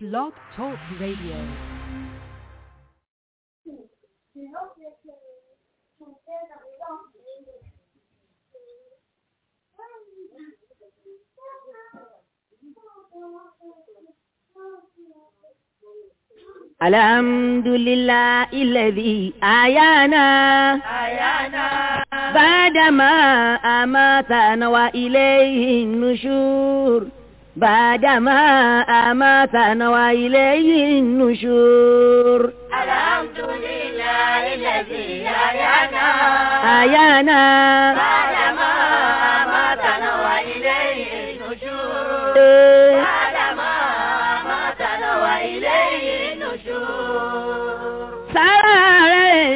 Blog Talk Radio. الحمد لله الذي أحيانا أحيانا بعدما أماتنا وإليه النشور بعدما أماتنا وإليه النشور الحمد لله الذي أحيانا أحيانا بعدما أماتنا وإليه النشور بعدما أماتنا وإليه النشور sára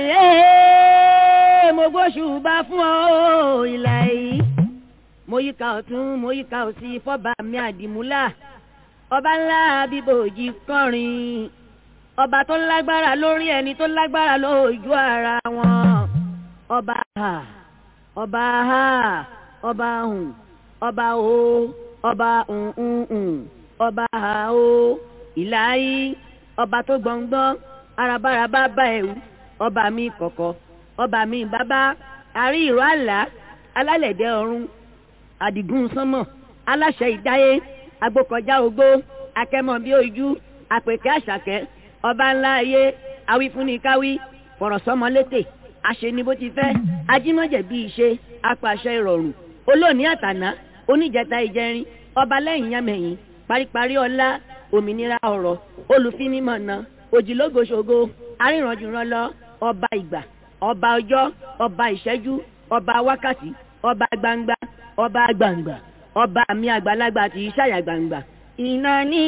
rẹ̀ mo gbóṣùbà fún ọ ìlà yìí mo yíká ọ̀tún mo yíká òsì fọ́ba mi àdìmúlà ọba ńlá bíbòjì kọrin ọba tó lágbára lórí ẹni tó lágbára lójú ara wọn ọba ha ọba ha ọba hùn ọba o ọba hùn ọba ha o ìlà yìí ọba tó gbọ̀ngbọ́n arabaraba bá ẹ̀wù ọba mi kọ̀kọ̀ ọba mi bàbá àrí ìró àlá alálẹ̀dẹ̀ ọ̀run àdìgún sánmọ̀ aláṣẹ ìdáyé agbókọjá ogbó akẹ́mọ̀ bí ojú àpèkẹ́ àṣàkẹ́ ọba ńlá ayé awífúnnikáwí fọ̀rọ̀sọ́mọlétè àṣeni bó ti fẹ́ ajímọ̀jẹ̀ bí ìṣe apàṣẹ ìrọ̀rùn olóòní àtàná oníjẹta ìjẹrin ọba lẹ́yìn yámẹ̀yìn paríparí ọlá òmìnira ọ̀rọ̀ olùfinimọ̀nà òjìlógoṣogo arìnrànjùrànlọ ọba ìgbà ọba ọjọ́ ọba ìṣẹ́jú ọba wákàtí ọba gbangba ọba gbangba ọba mi àgbàlagbà tí í ṣàyà gbangba. ìnáni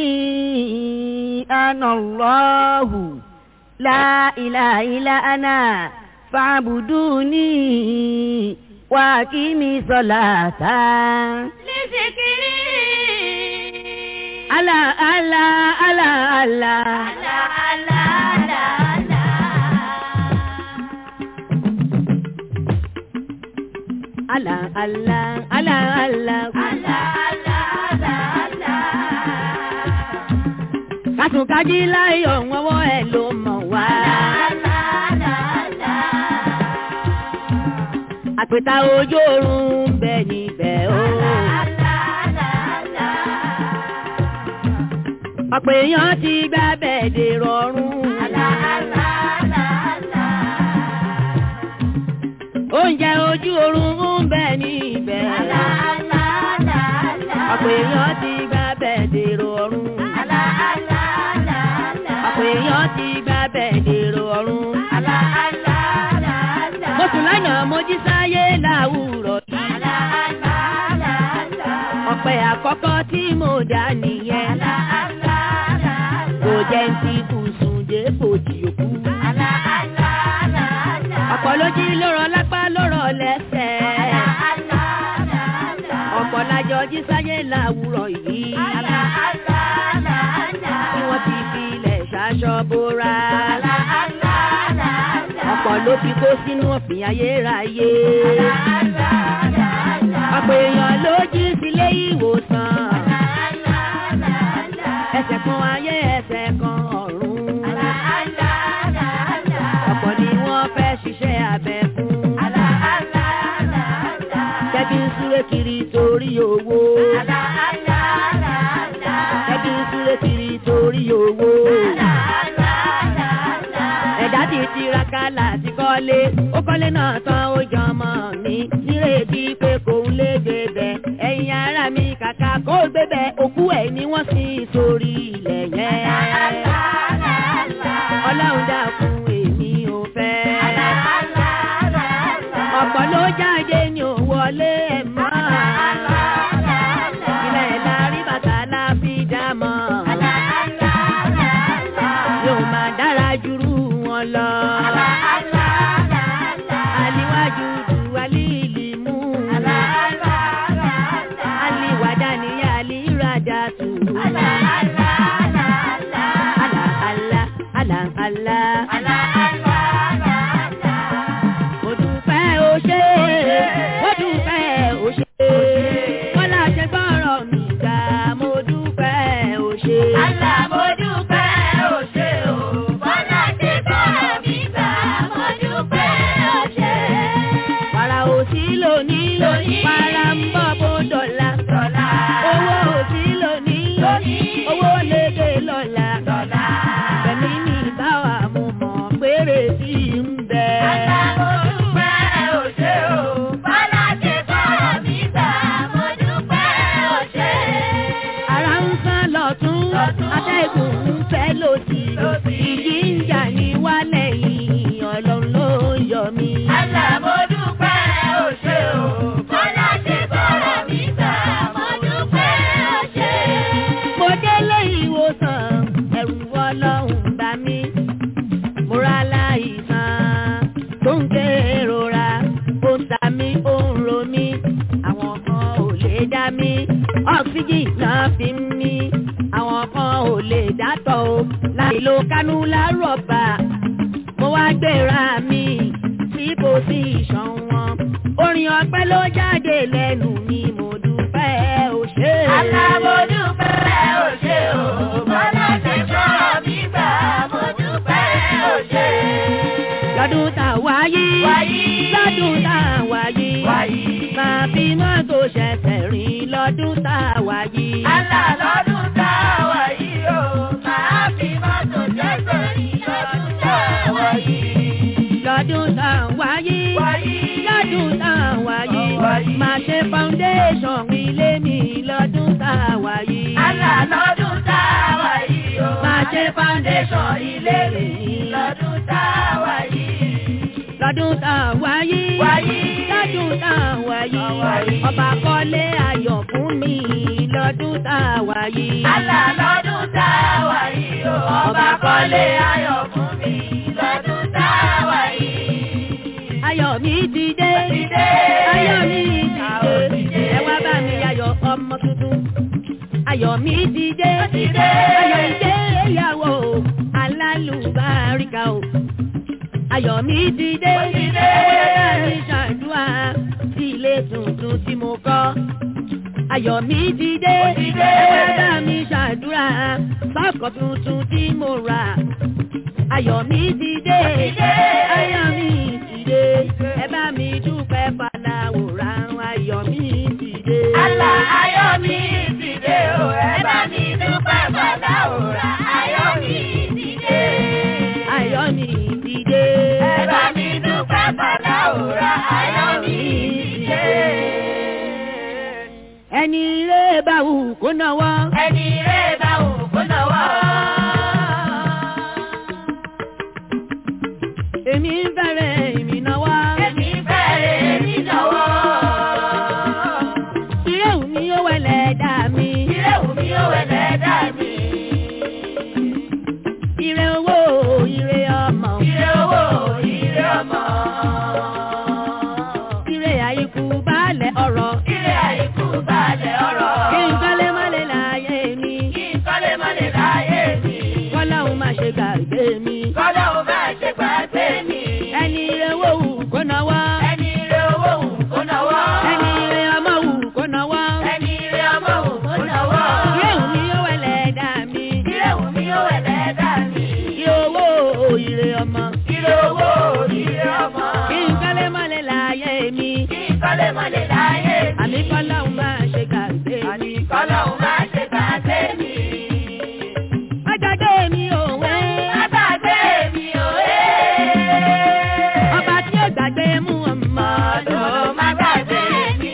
anallahu la ilaha illa ana fa'buduni wa aqimi salata. لذكري ala ala ala ala. لا لا لا لا ala ala ala ala. kásùnkájí láyọ̀ wọ́wọ́ ẹ̀ ló mọ̀ wá. àpèta ojú oorun ń bẹ níbẹ̀ o. ọ̀pọ̀ èèyàn ti gbá bẹ́ẹ̀dẹ̀ rọrùn. oúnjẹ ojú oorun ń bẹ níbẹ̀. ọ̀pọ̀ èèyàn ti gbá bẹ́ẹ̀dẹ̀ rọrùn. ọ̀pọ̀ èèyàn ti gbá bẹ́ẹ̀dẹ̀ rọrùn. mo sùn lánàá mo jí sáyé láwùrọ̀ yìí. ọ̀pẹ àkọ́kọ́ tí mo dá nìyẹn. kò jẹ́ ń ti bùsùn dé bòjì òkú. ọ̀pọ̀ ló jí lórọ̀ lápá lórọ̀ lẹ́sẹ̀. ọ̀pọ̀ lájọ jí sáyé láwùrọ̀ yìí. tí wọ́n ti fi ilẹ̀ ṣaṣọ bóra. ọ̀pọ̀ ló fi kó sínú ọ̀fìn ayérayé. ọ̀pọ̀ èèyàn ló jí sílé ìwòsàn. ẹsẹ̀ kan ayé ẹsẹ̀ kan ọ̀run. ọ̀pọ̀ ni wọ́n fẹ́ ṣiṣẹ́ abẹ fún. kẹ́bí ń súré kiri torí owó. kẹ́bí ń súré kiri torí owó. ẹ̀dá ti tiraka láti kọ́lé ó kọ́lé náà tán ó jọmọ mi nírètí pé kò ń lè gbébẹ̀ ẹ̀yin ara mi kàkà kó gbébẹ̀ òkú ẹ̀ ni wọ́n sin sórí ilẹ̀ yẹn. ọlọ́run dákun èmi ò fẹ́. ọ̀pọ̀ ló jáde ní ò wọlé ẹ̀ mọ́. ilẹ̀ lárí bàtà la fi dá mọ́. yóò máa dára jùrú wọn lọ. aliwájú ju alíìlì mú. aliwàdà ni alíradà tù. atẹ́gùn ń fẹ́ lòdì ìjì ń jà ní wálẹ̀ yìí ọlọ́run ló yọ mí. Allah mo dúpẹ́ o ṣé o. Bọ́lá ṣe bọ́rọ̀ mi gbà. Mo dúpẹ́ o ṣé. mo délé ìwòsàn ẹ̀rù ọlọ́run bá mi. mo ra láìsàn tó ń ké rora ó ń ta mí ó ń ro mí àwọn kan ò lè dá mi ọ́ksíjì náà fi ń mí àwọn kan ò lè dátọ̀ o láì lo kánúlá rọ̀bà mo wá gbéra mi sí pòsíṣàn wọn orin ọpẹ́ ló jáde lẹ́nu mi mo dúpẹ́ o ṣé. Allah mo dúpẹ́ o ṣé o. Bọ́lá ṣe bọ́rọ̀ mi gbà. Mo dúpẹ́ o ṣé. lọ́dún tá a wáyé Wáyé. lọ́dún tá a wáyé Wáyé. máa fi mọ́tò ṣẹ̀ṣẹ̀ rìn lọ́dún tá a wáyé. Allah lọ́dún tá a wà yìí o. Màá fi mọ́tò jẹ́sẹ̀ rí lọ́dún tá a wà yìí. lọ́dún tá a wáyé Wáyé. lọ́dún tá a wáyé Wáyé. máa ṣe foundation ilé mi lọ́dún tá a wáyé. Allah lọ́dún tá a wà yìí o. Máa ṣe foundation ilé mi lọ́dún tá a wà yìí. lọ́dún tá a wáyé Wáyé. lọ́dún tá a wáyé Wáyé. ọba kọ́lé ayọ̀ fún mi lọ́dún tá a wáyé. Allah lọ́dún tá a wà yìí o. Ọba kọ́lé ayọ̀ fún mi lọ́dún tá a wà yìí. ayọ̀ mi ti dé Ti dé. ayọ̀ mi Ayọ̀ ti ti dé dé. ẹ wá bá mi ayọ̀ ọmọ tuntun ayọ̀ mi ti dé Ti dé. ayọ̀ ìgbéyàwó alálùbáríkà o ayọ̀ mi ti dé Ti dé. ẹ wá bá mi ṣàdúrà sí ilé tuntun tí mo kọ́ ayọ̀ mi ti dé Ti dé. ẹ wá bá mi ṣàdúrà sọ́kọ̀ tuntun tí mo rà ayọ̀ mi ti dé Ti dé. ayọ̀ mi ti dé ẹ bá mi dúpẹ́ faláwòrán ayọ̀ mi ti dé. Allah ayọ̀ mi ti dé o. Ẹ bá mi dúpẹ́ bàbá òrà. Ayọ̀ mi ti dé. ayọ̀ mi ti dé. Ẹ bá mi dúpẹ́ bàbá òrà. Ayọ̀ mi ti dé. ẹni ilé bá wù kó náwó. Ẹni rẹ̀ bá wù kó náwó. èmi ń fẹ́rẹ̀ èmi náwó. Èmi fẹ́rẹ̀ mi náwó. ìrẹ́ wù mí ó wẹ̀lẹ̀ dá mi. Ilé wù mí ó wẹ̀lẹ̀ dá mi. ìrẹ́ owó ìrẹ́ ọmọ. Ire owó, ire ọmọ. ìrẹ́ àìkú baálẹ̀ ọ̀rọ̀. Ire àìkú balẹ̀ ọ̀rọ̀. kí n kọ́lé mọ́lẹ̀ láyé mi. Kí n kọ́lé mọ́lẹ̀ láyé mi. kọ́láhùn má ṣe gbàgbé mi. Kọ́lá ò bá ṣe gbàgbé mi. ẹni ìrẹ́ owó wù kó náwó. Ẹni ire owó wù kó náwó. ẹni ìrẹ́ ọmọ wù kó náwó. Ẹni ire ọmọ wù kó náwó. ìrẹ́ wù mí ó wẹ̀lẹ̀ dá mi. Ire wù mí ó wẹ̀lẹ̀ dá mi. ìrẹ́ owó ìrẹ́ ọmọ. Ire owó, ire ọmọ. kí n kọ́lé mọ́lẹ̀ láyé mi. Kí n kọ́lé mọ́lẹ̀ láyé mi. àmì kọ́láhùn má ṣe gbàgbé mi. Kọ́lá ò bá ṣe gbàgbé mi. ọjọ́dé mi ò wé. Àgbàgbé mi ò ẹ́. ọba tí ó gbàgbé mú ọmọ Ọdún má gbàgbé mi.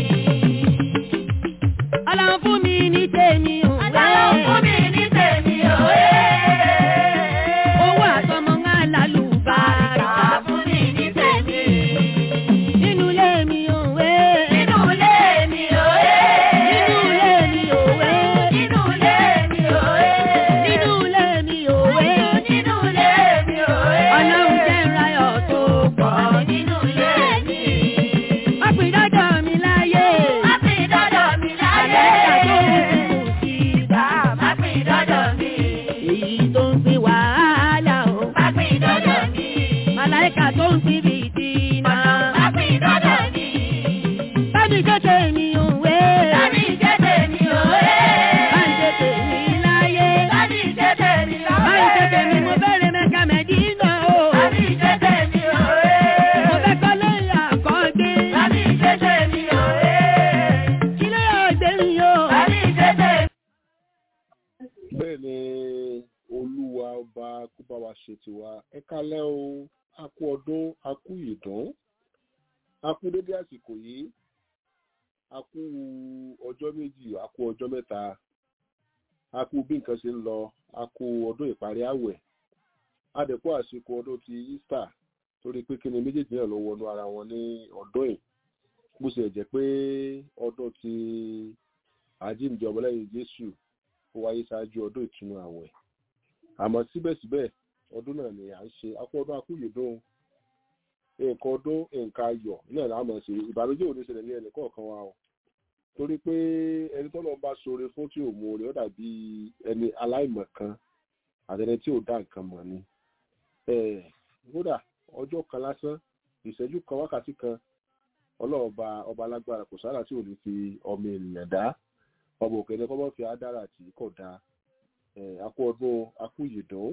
ọlọ́run fún mi ní tèmi ò wé. Ọlọ́run fún mi ní tèmi ò ẹ́. owó àtọmọ ńlá lálùbáríkà. Bàbá fún mi ní tèmi. nínú ilé mi ò wé. Nínú ilé mi ò ẹ́. nínú ilé mi ò wé. Nínú ilé mi ò ẹ́. nínú ilé mi ò wé. Nínú ilé mi ò ẹ́. ọlọ́run jẹ́ ìráyọ̀ tó pọ̀. Nínú ilé mi. wọ́n pín dọ́dọ̀ mi láyé. Má fi dọ́dọ̀ mi láyé. àlẹ́kà tó ń kú sí ibà. Má fi dọ́dọ̀ mi. èyí tó ń pín wàhálà o. Má fi dọ́dọ̀ mi. màláìkà tó ń pín bìtìnà. Má fi dọ́dọ̀ mi. bámi tètè mi ò wé. Láti jẹ́ tèmi ò bámi ẹ́. tètè mi láyé. Láti jẹ́ tèmi ò ẹ́. bámi tètè mi mo bẹ̀rẹ̀ mẹ́ka mẹ́dínà o. Láti jẹ́ tèmi ò mo ẹ́. fẹ́ kọ́lé àkọ́gbé. Láti jẹ́ tèmi ò ẹ́. ilé ọ̀gbẹ́ mi o. Láti jẹ́ tèmi. bẹ́ẹ̀ ni olúwa ọba kó bá wa ṣe tiwa ẹ kálẹ́ o a kú ọdún a kú ìdún a kú dédé àsìkò yìí a kú ọjọ́ méjì a kú ọjọ́ mẹ́ta a kú bí nǹkan ṣe ń lọ a kú ọdún ìparí àwẹ̀ a dẹ̀ kú àsìkò ọdún ti Easter torí pé kíni méjèèjì náà ló wọnú ara wọn ní ọdún yìí bó ṣe jẹ́ pé ọdún ti àjíǹde ọmọlẹ́yìn Jésù ó wáyé ṣáájú ọdún ìtúnu àwẹ̀ àmọ́ síbẹ̀síbẹ̀ ọdún náà ni à ń ṣe akú ọdún akúyèdún nǹkan ọdún nǹkan ayọ̀ náà là á mọ̀ sí ìbànújẹ́ ò ní ṣẹlẹ̀ ní ẹnì kọ̀ọ̀kan wa o torí pé ẹni tó lọ́n bá ṣoore fún tí ò mú oore ó dàbí ẹni aláìmọ̀ kan àtẹni tí ò dá nǹkan mọ̀ ni kódà ọjọ́ kan lásán ìṣẹ́jú kan wákàtí kan ọlọ́ọ̀ba ọba alágbára kò sára tí ò ní fi ọmọ ènìyàn dá ọmọ òkè ní kọ́mọ́ fi ádára tí kò dá akú ọdún akú ìyèdún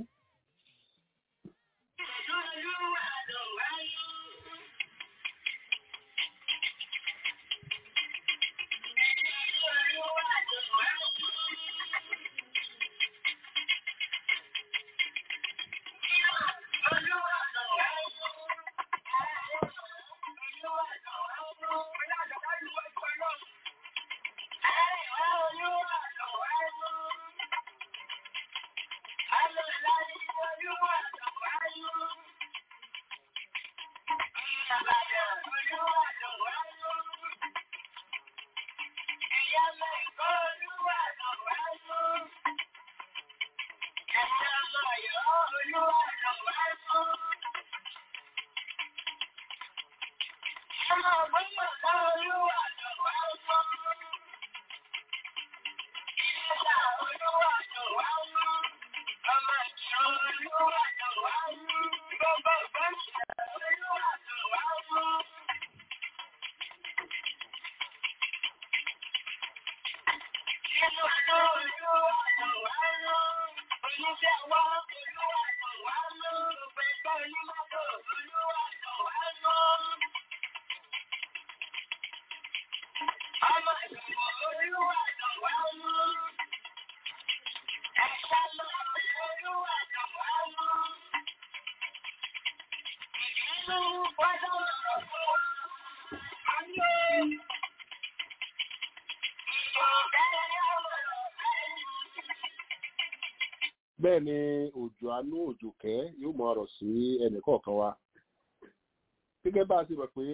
bẹ́ẹ̀ ni òjò àánú òjò kẹ́ yóò mọ ọ̀rọ̀ sí ẹnì kọ̀ọ̀kan wa gẹ́gẹ́ bá a ti mọ̀ pé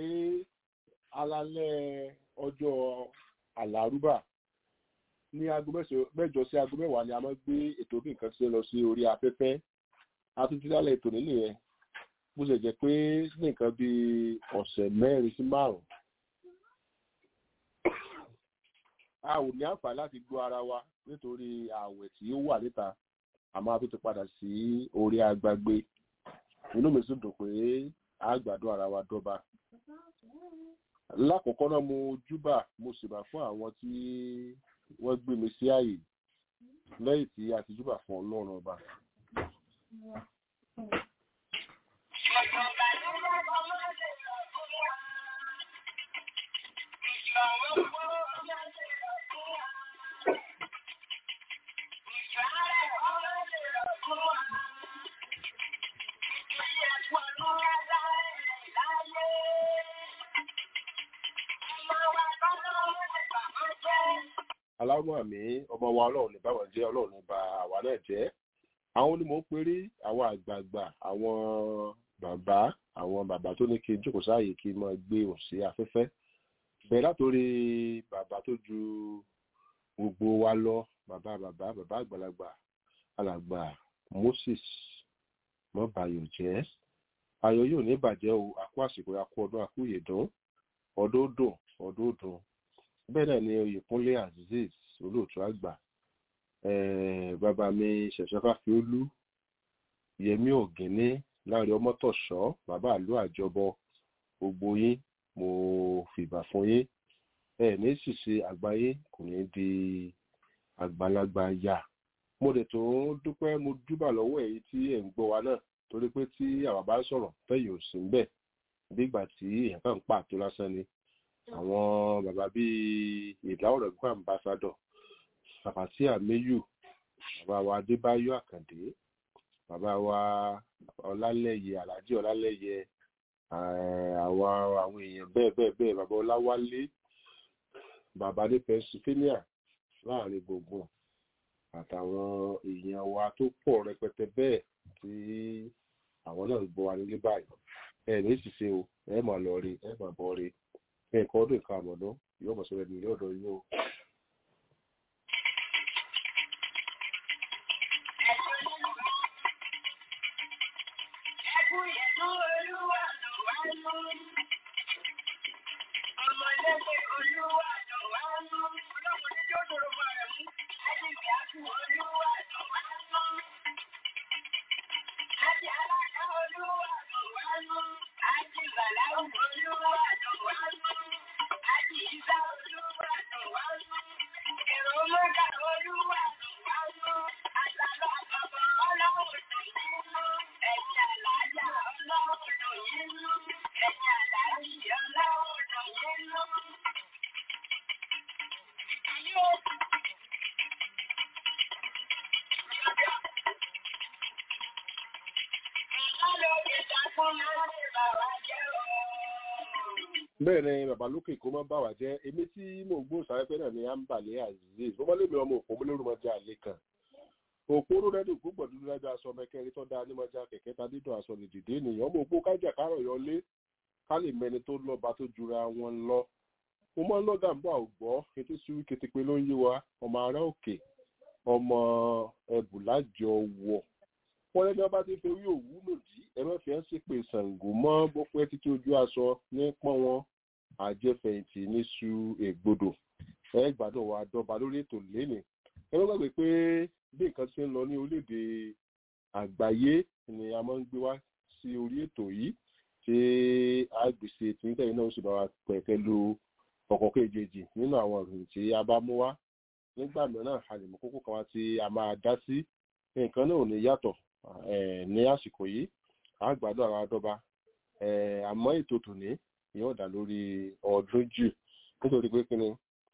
alálẹ́ ọjọ́ àlárúbà ní aago mẹ́jọ sí aago mẹ́wàá ni a máa gbé ètò bí nǹkan ṣe lọ sí orí afẹ́fẹ́ atúntúndálẹ̀ ètò nílé yẹn bó ṣe jẹ́ pé ní nǹkan bíi ọ̀sẹ̀ mẹ́rin sí márùn-ún a ò ní àǹfààní láti gbọ́ ara wa nítorí ààwẹ̀ tí ó wà níta àmọ́ a tún ti padà sí orí agbágbé inú mi sì dùn pé a gbádùn ara wa dọ́ba lákòókò náà mo júbà mo sì bá fún àwọn tí wọ́n gbé mi sí ààyè lẹ́yìn tí a ti júbà fún ọlọ́run ọba. aláwọ̀ àmì ọmọ wa ọlọ́run ní báwọn jẹ́ ọlọ́run ní ba àwa náà jẹ́ àwọn ni mò ń perí àwọn àgbààgbà àwọn bàbá àwọn bàbá tó ní kí n jókòó sáàyè kí n máa gbé òun sí afẹ́fẹ́ bẹ́ẹ̀ látòrí bàbá tó ju gbogbo wa lọ bàbá bàbá bàbá àgbàlagbà alàgbà Moses mọ́bàyọ̀ jẹ́ ayọ̀ yóò ní bàjẹ́ o àkó àsìkò àkó ọdún àkó ìyèdún ọdún dùn ọdún dùn bẹ́ẹ̀ náà ni oyèkúnlé azeez olóòtú àgbà bàbá mi ṣẹ̀ṣẹ̀ fàfiolú yẹmí ògínní láàrin ọmọtọ̀ṣọ́ bàbá àlú àjọbọ gbogbo yín mo fìbà fún yín ẹ ní ṣìṣe àgbáyé kò ní di àgbàlagbà yá mo dẹ̀ tó dúpẹ́ mo dúbà lọ́wọ́ èyí tí ẹ̀ ń gbọ́ wa náà torí pé tí àwa bá sọ̀rọ̀ tẹ̀yìn ò sí ń bẹ̀ bí ìgbà tí èèyàn kàn ń pàtó lásán ni àwọn bàbá bíi ìdáwọ̀rọ̀ gbọ́ àmbásádọ̀ sàfàtì àmẹ́yù bàbá wa adébáyọ̀ àkàndé bàbá wa ọlálẹ́yẹ aláàjì ọlálẹ́yẹ àwọn àwọn èèyàn bẹ́ẹ̀ bẹ́ẹ̀ bẹ́ẹ̀ bàbá ọláwálé bàbá ní pennsylvania láàrin gbogbo àtàwọn èèyàn wa tó pọ̀ rẹpẹtẹ bẹ́ẹ̀ tí àwọn náà gbọ́ wa nílé báyìí ẹ ní ṣiṣẹ́ o ẹ máa lọ rí ẹ máa bọ̀ rí nǹkan ọdún nǹkan àmọ̀dún yóò mọ̀ sọ́rọ̀ nílé ọ̀dọ̀ yìí o. bẹ́ẹ̀ ni bàbá lókè kó má bà wá jẹ́ èmi tí mò ń gbóhùn sáfẹ́fẹ́ náà ni ambale aziz bó bá lè mi ọmọ òpó mi lórí mọ́jà àlè kan òpó ló rẹ́dùn gbogbo dúdú lájọ aṣọ mẹ́kẹ́rin tó dáa ní mọ́jà kẹ̀kẹ́ ta dídùn aṣọ lè dìde nìyẹn ọmọ òpó kájà kárọ̀ yọlé ká lè mẹni tó lọ́ba tó jura wọn lọ mo máa ń lọ́gà ń bọ̀ àwùgbọ́ ètò ìṣúwí kétépe ló ń yé wa ọmọ ará òkè ọmọ ẹbù lájọ wọ̀ wọ́n lẹ́ni ọba ti fi orí òwú lòdì ẹ̀rọ fi ẹ́ sì pé Ṣàngó mọ́ bó pẹ́ títí ojú aṣọ ní pọ́n wọn àjẹfẹ̀yìntì níṣu ègbodò ẹ gbádùn wa dọ́ba lórí ètò lẹ́nì ẹ ló gbàgbé pé bí nǹkan ṣe ń lọ ní orílẹ̀-èdè àgbáyé ni a máa ń gbé wá sí orí ètò yìí ṣé àgbèsè tìǹtẹ̀yìn náà ó sì bá wa pẹ̀kẹ́ lu ọ̀kọ̀ kejì nínú àwọn ìròyìn tí a bá mú wá nígbà mìíràn a lè mú kókó kan wá tí a máa dá sí nǹkan náà ò ní yàtọ̀ ní àsìkò yìí àgbàdo àwọn adọ́ba àmọ́ ètò tòní yóò dá lórí ọdún jù nítorí pé kí ni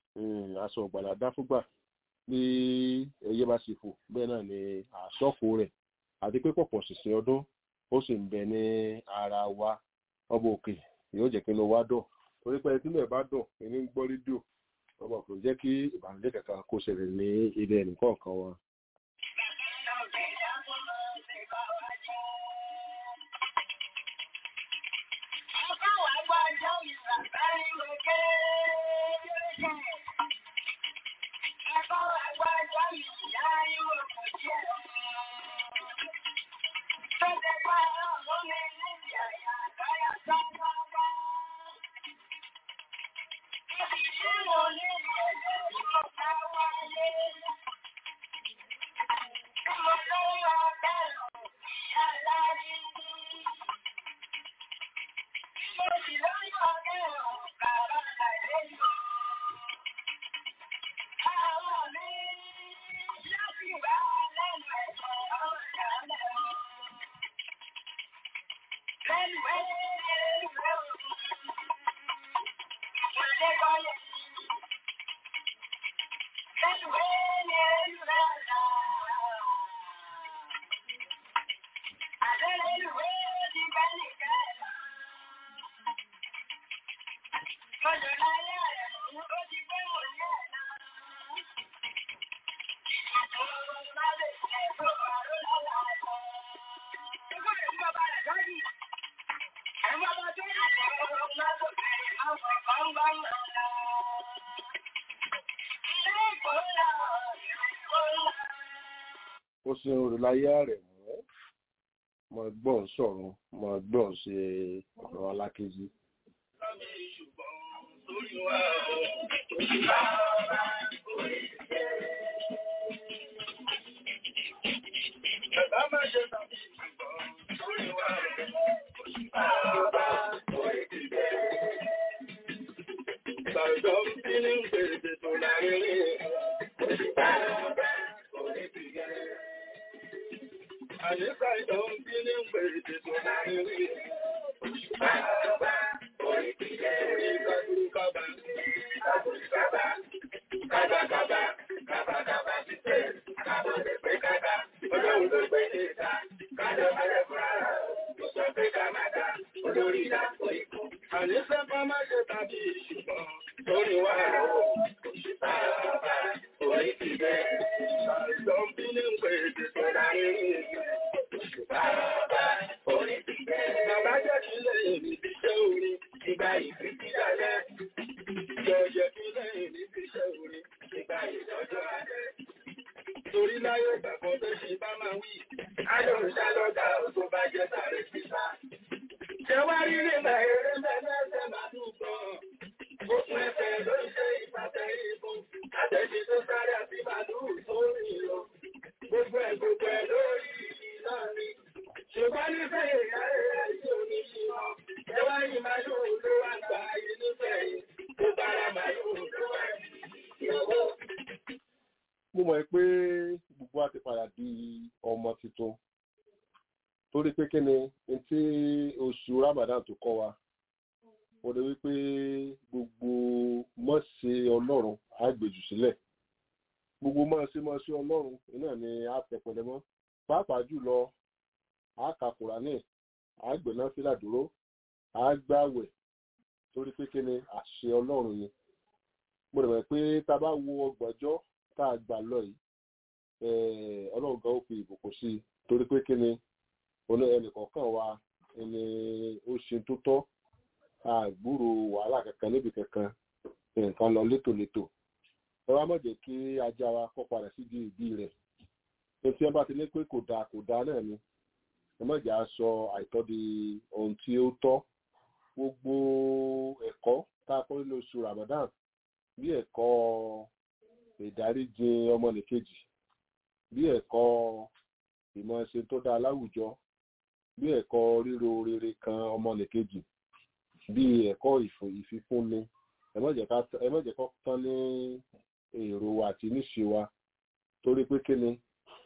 aṣọ ọ̀gbàlà dá fúgbà bí ẹyẹ bá sì fò bẹ́ẹ̀ náà ni àṣọ́kù rẹ̀ àti pé pọ̀pọ̀ ṣìṣẹ́ ọdún ó sì ń bẹ ní ara wa ọba òkè yóò jẹ́ kí inú wa dùn torí pé ẹtí náà bá dùn ẹni ń gbọ́ rédíò ọba kò jẹ́ kí ìbànújẹ́ kankan kó ṣẹlẹ̀ ní ilé ẹnìkọ̀ọ̀kan wa. ó sin olùláyé rẹ̀ mú mọ gbọ́n sọ̀rọ̀ mọ gbọ́n ṣe ọ̀rọ̀ alákejì. Adùn ṣálọ́gà tó bá jẹ́ sáré sísá. Ṣé wá rí nígbà eré mẹ́lẹ́sẹ̀ máa dùgbọ́? Òkun ẹsẹ̀ ló ń ṣe ìpàtẹ ìbọn. Àtẹ̀jí tó sáré àti màlúù tó rìn lọ. Gbogbo ẹ̀ gbogbo ẹ̀ lórí náà ni. Ṣùgbọ́n nífẹ̀ẹ́ ìyá rẹ̀ yóò ní ìwọ. Ṣé wá rí màlúù ló wà gbà yìí nífẹ̀ẹ́ yìí? Tó bára màlúù ló wà ìyàwó. mo mọ̀ pé gbogbo wa ti padà di ọmọ tuntun torí pé kí ni n tí oṣù Ramadan tó kọ́ wa mo lè wí pé gbogbo mọ̀ọ́sẹ̀ ọlọ́run á gbèjù sílẹ̀ gbogbo mọ̀ọ́sẹ̀ mọ̀ọ́sẹ̀ ọlọ́run iná ni á tẹpẹlẹ mọ́ pàápàá jùlọ á ka Kùránì á gbẹ̀ná fílà dúró á gbàwẹ̀ torí pé kí ni àṣẹ ọlọ́run ni mo lè mọ̀ pé tá a bá wo ọgbọ̀njọ́ tá a gbà lọ yìí eh, ọlọ́run gan ó fi ìbùkún sí i torí pé kí ni oní ẹnìkọ̀ọ̀kan wa ẹni ó ṣe tó tọ́ àgbúrò wàhálà kankan níbi kankan nǹkan lọ létòlétò ẹ wá má jẹ́ kí ajá wa kọ́ padà sí di ìdí rẹ̀ ní tí wọ́n bá ti ní pé kò dáa kò dáa náà ni ẹ má jẹ́ á sọ àìtọ́ di ohun tí ó tọ́ gbogbo ẹ̀kọ́ tá a kọ́ nínú oṣù Ramadan bí ẹ̀kọ́ ìdáríjì ọmọnìkejì bí ẹ̀kọ́ ìmọ̀ ṣe tó dáa láwùjọ bí ẹ̀kọ́ ríro rere kan ọmọnìkejì bí ẹ̀kọ́ ìfò- ìfifúnni ẹ má jẹ́ ká- ẹ má jẹ́ kó tán ní èrò àti níṣe wa torí pé kí ni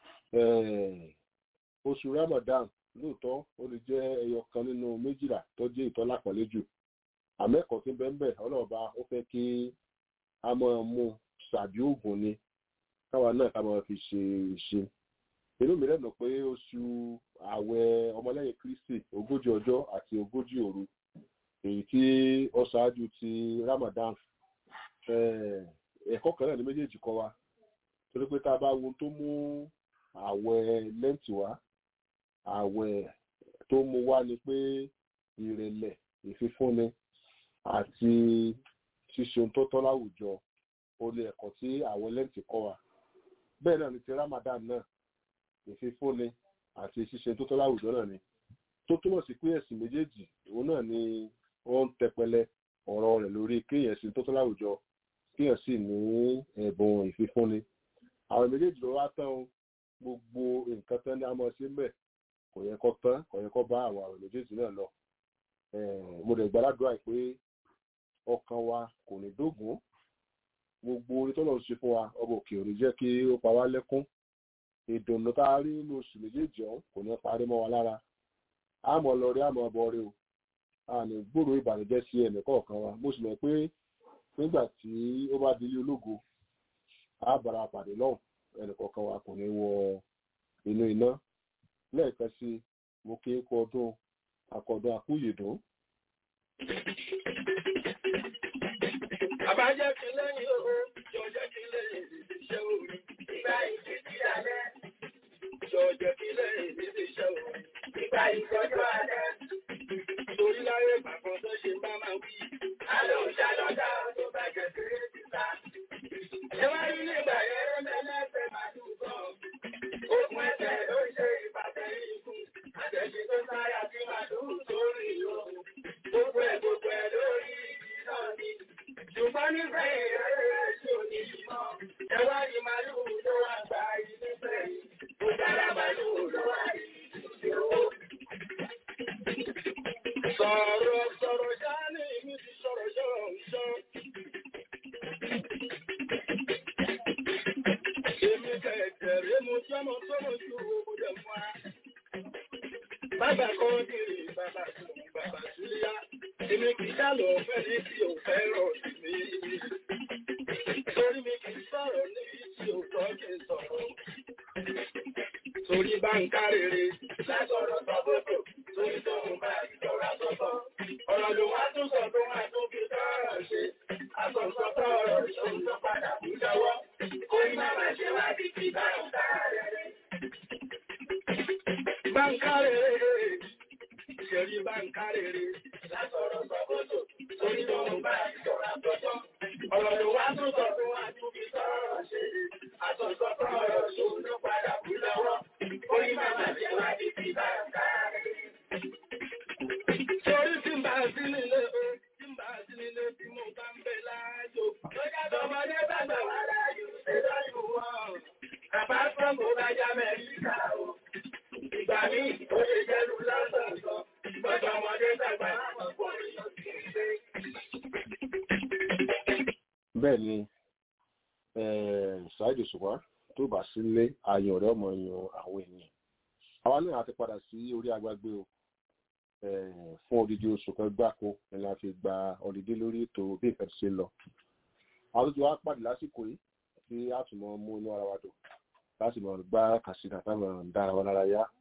eh, oṣù Ramadan lóòótọ́ ó lè jẹ́ ẹyọ kan nínú méjìlá tó jẹ́ ìtọ́lá pẹ̀lẹ́ jù àmẹ́kọ̀ọ́ tí ń bẹ́ẹ̀ bẹ́ẹ̀ ọlọ́ọ̀ba ó fẹ́ kí a máa mú ṣàbí oògùn ni káwa náà ká máa fi ṣe ìṣe inú mi lẹ́nu pé oṣù ààwẹ̀ ọmọlẹ́yìn Kristi ogójì ọjọ́ àti ogójì òru èyí tí ó ṣáájú ti Ramadan eh, ẹ̀kọ́ kan náà ní méjèèjì kọ́ wa torí pé tá a bá wo ohun tó mú ààwẹ̀ lẹ́ǹtì wá ààwẹ̀ tó mú wá ni pé ìrẹ̀lẹ̀ ìfifúnni àti ṣíṣe ohun tó tọ́ láwùjọ ó ní ẹ̀kọ́ tí àwọn lẹ́ǹtì kọ́ wa bẹ́ẹ̀ náà ni ti Ramadan náà ìfifúnni àti ṣíṣe tó tọ́ láwùjọ náà ni tó túmọ̀ sí pé ẹ̀sìn méjèèjì òun náà ni wọ́n ń tẹpẹlẹ ọ̀rọ̀ rẹ̀ lórí kéèyàn sí tó tọ́ láwùjọ kéèyàn sì ní ẹ̀bùn ìfifúnni àwọn méjèèjì ló wá tán o, gbogbo nǹkan tán ní àmọ́ sí mbẹ̀ kò yẹ kó tán kò yẹ kó bá àwọn àwọn méjèèjì náà lọ Eh, mo dẹ̀ gbàdúrà pé ọkàn wa kò ní dógùn gbogbo orí tọ́lọ̀ ń ṣe fún wa ọba òkè òní jẹ́ kí ó pa wá lẹ́kún ìdùnnú tá a rí nínú oṣù méjèèjì ọ̀hún kò ní parí mọ́ wa lára àmọ́ lọ rí àmọ́ ọbọ̀ rí o a ní gbòòrò ìbànújẹ́ sí ẹnì kọ̀ọ̀kan wa mo sì mọ̀ pé nígbà tí ó bá di ilé ológo a bára pàdé lọ́hùn ẹnì kọ̀ọ̀kan wa kò ní wọ inú iná lẹ́ẹ̀kan sí i, mo kí kú ọdún akọ̀dún akúyèdún Àbájẹ́ kí lẹ́yìn owó, jọjẹ́ kí lẹ́yìn iṣẹ́ orí. Ìgbà ìdí ti alẹ́. Jọjẹ́ kí lẹ́yìn ibi iṣẹ́ orí. Ìgbà ìtọ́jú alẹ́. Torí láyé ìgbàkan tó ṣe bá máa wí. Àlọ́ ìṣàlọ́dá tó bá jẹ́ kéré síta. Ẹ wá rí nígbà yẹn lẹ́lẹ́sẹ̀ máa dùnkọ̀. Okùn ẹsẹ̀ ló ń ṣe ìbàdàn ikú. Àtẹ̀sí tó sáyà sí màdùn sórí ìlú. Gbogbo ẹ̀ gbogbo ẹ̀ lórí ìdí náà ni. Ṣùgbọ́n nífẹ̀ ìrẹ́lẹ̀ sí òní ìmọ̀. Ẹ wá ní màlúù ló wá gba ilé fẹ́ yìí. Ó dára màlúù ló wá rí ìdíje owó. Sọ̀rọ̀ sọ̀rọ̀ ṣáá ní ìmí ti sọ̀rọ̀ ṣọ̀rọ̀ ṣọ́. Èmi kẹ̀kẹ̀rẹ́ mo jọ́mọ sọ́mọ ju owó dẹ̀ fún wa. Bàbá kan dìrì bàbá tó bàbá sílíà. Èmi kì í dálọ̀ fẹ́ ní tí ò fẹ́ràn sí mi. Torí mi kì í sọ̀rọ̀ ní tí ò tọ́ kí n sọ̀rọ̀. Torí bá ń ká rere. Lásọ̀rọ̀ sọ́bọ̀tò. Torí tó ń bá ìjọra sọ́tọ̀. Ọ̀rọ̀ ló wá tún sọ tó wá tún fi sọ̀rọ̀ ṣe. Àsọ̀sọ́tọ̀ ọ̀rọ̀ ìṣòro tó padà kú lọ́wọ́. Orí máa máa ṣe wá bí kí bá ń ká rere. Bá ń ká rere ìṣẹ̀rí bá ń kárèrè látọ̀rọ̀ sọ́kòtò torí tó ń bá ìjọra tọ́tọ́. Ọ̀rọ̀ ló wá tún sọ fún wa tún fi sọ̀rọ̀ ṣe. Àtọ̀sọ́tọ̀ ọ̀rọ̀ ṣòun ló padà kú lọ́wọ́. Orí má ní ìtòlè jẹ́lu lásàtọ̀. Bọ́dọ̀ ọmọdé dàgbà ọ̀pọ̀ èèyàn kì í ṣe. bẹ́ẹ̀ ni ṣáìdì ṣùgbọ́n tó bá sílé ayọ̀ rẹ̀ ọmọ yan àwọn ènìyàn àwa náà àti padà sí orí agbágbé o eh, fún odidi oṣù kan gbáko ni la fi gba ọdídé lórí ètò bí nǹkan ti ṣe lọ àwọn tó ti wá pàdé lásìkò yìí tí a tún mọ mú inú ara wa dùn láti mọ gbá kàṣíkà táwọn dára wa lára yá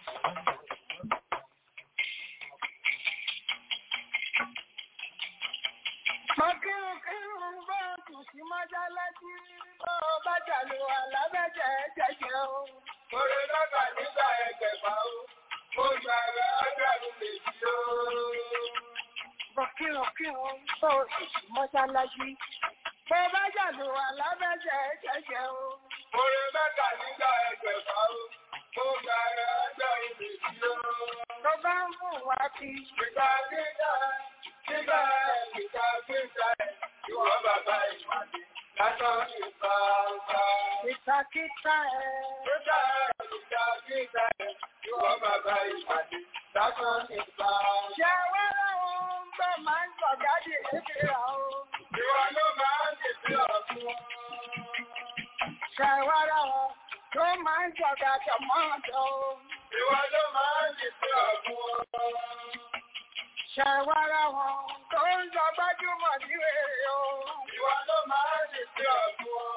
Mọ̀kírùnkírùn bá tù sí mọ́jálẹ́jì bó bá jàlù àlábẹ́jẹ̀ jẹ́jẹ́ o. Orí lọ́gbà nígbà ẹgbẹ̀fà o, mo gbà rẹ̀ ọjọ́rùn méjì o. Mọ̀kírùnkírùn bá tù sí mọ́jálẹ́jì bó bá jàlù àlábẹ́jẹ̀ jẹ́jẹ́ o. Orí lọ́gbà nígbà ẹgbẹ̀fà o, mo gbà rẹ̀ ọjọ́rùn méjì o. Tó bá ń mú wá kí ìgbà nígbà nígbà ìgbà gbígbà ẹ̀ ìwọ bàbá ìpàdé lásán ìgbà ọgbà. Ìtàkìtà ẹ̀. Nígbà ìgbà gbígbà ẹ̀ ìwọ bàbá ìpàdé lásán ìgbà ọgbà. Ṣé wá láwọn tó máa ń gbọ̀gádì lébi rà o? Ìwọ ló máa ń tètè ọ̀fun. Ṣé wá láwọn tó máa ń gbọ̀gádì mọ́ọ̀dọ̀ o? Ìwọ ló máa ń tètè ọ̀fun ṣàwárà wọn tó ń lọ gbájúmọ̀ ní èrè o. Ìwà ló máa ń lè fi ọ̀gbun ọ.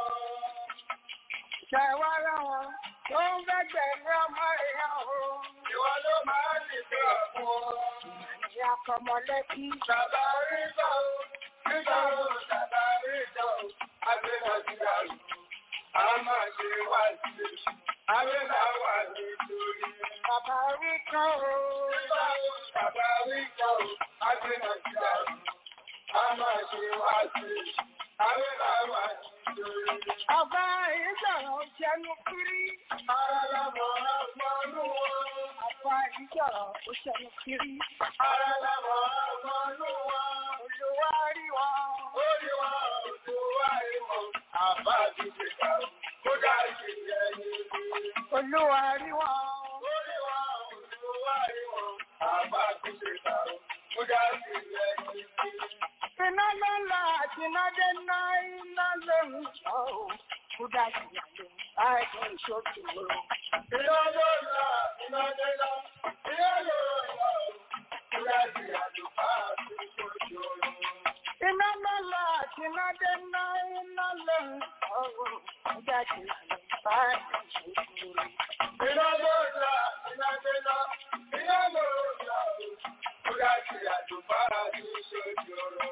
Ṣàwárà wọn tó ń gbẹ́gbẹ̀ ní ọmọ ìyá o. Ìwà ló máa ń lè fi ọ̀gbun ọ. Ìyá kọmọlẹ́bí. Bàbá rí sọ o, nígbà wo bàbá rí sọ o, agbẹ́nà ti dàrú. A máa ṣe wá sí i, agbẹ́nà wà nítorí. Bàbá rí kan o. Nígbà wo bàbá rí kan o, agbẹ́nà ti dàrú. A máa ṣe wá sí i, agbẹ́nà wà nítorí. Ọba ìjọ̀rọ̀ jẹnu kiri. Ara làmọ̀ ọgbọ́nú wọn. Ọba ìjọ̀rọ̀ ó jẹnu kiri. Ara làmọ̀ ọgbọ́nú wọn. Olúwa rí wọn. Ó rí wọn, olúwa rí wọn. Àbá ti ṣe kà ó. Kódà ìṣẹ̀lẹ̀ yìí. Olúwa rí wọn. Ó rí wọn, olúwa rí wọn. Àbá ti ṣe kà ó. Kódà ìṣẹ̀lẹ̀ yìí. Iná ló ń lọ àti iná dé ná iná ló ń sọ ọ́. Kúdà ìyá ló ń bá ẹ̀kọ́ ìṣòkè lọ. Iná ló ń lọ iná dé ná iná ló ń lọ. Kúdà ìyá ló bá ìṣòkè lọ. Iná ló ń lọ àti iná dé ná iná ló ń sọ ọ́. Kúdà ìyá ló ń bá ìṣòkè lọ. Iná ló ń lọ iná dé ná iná ló ń lọ. Kúdà ìyá ló bá ìṣòkè lọ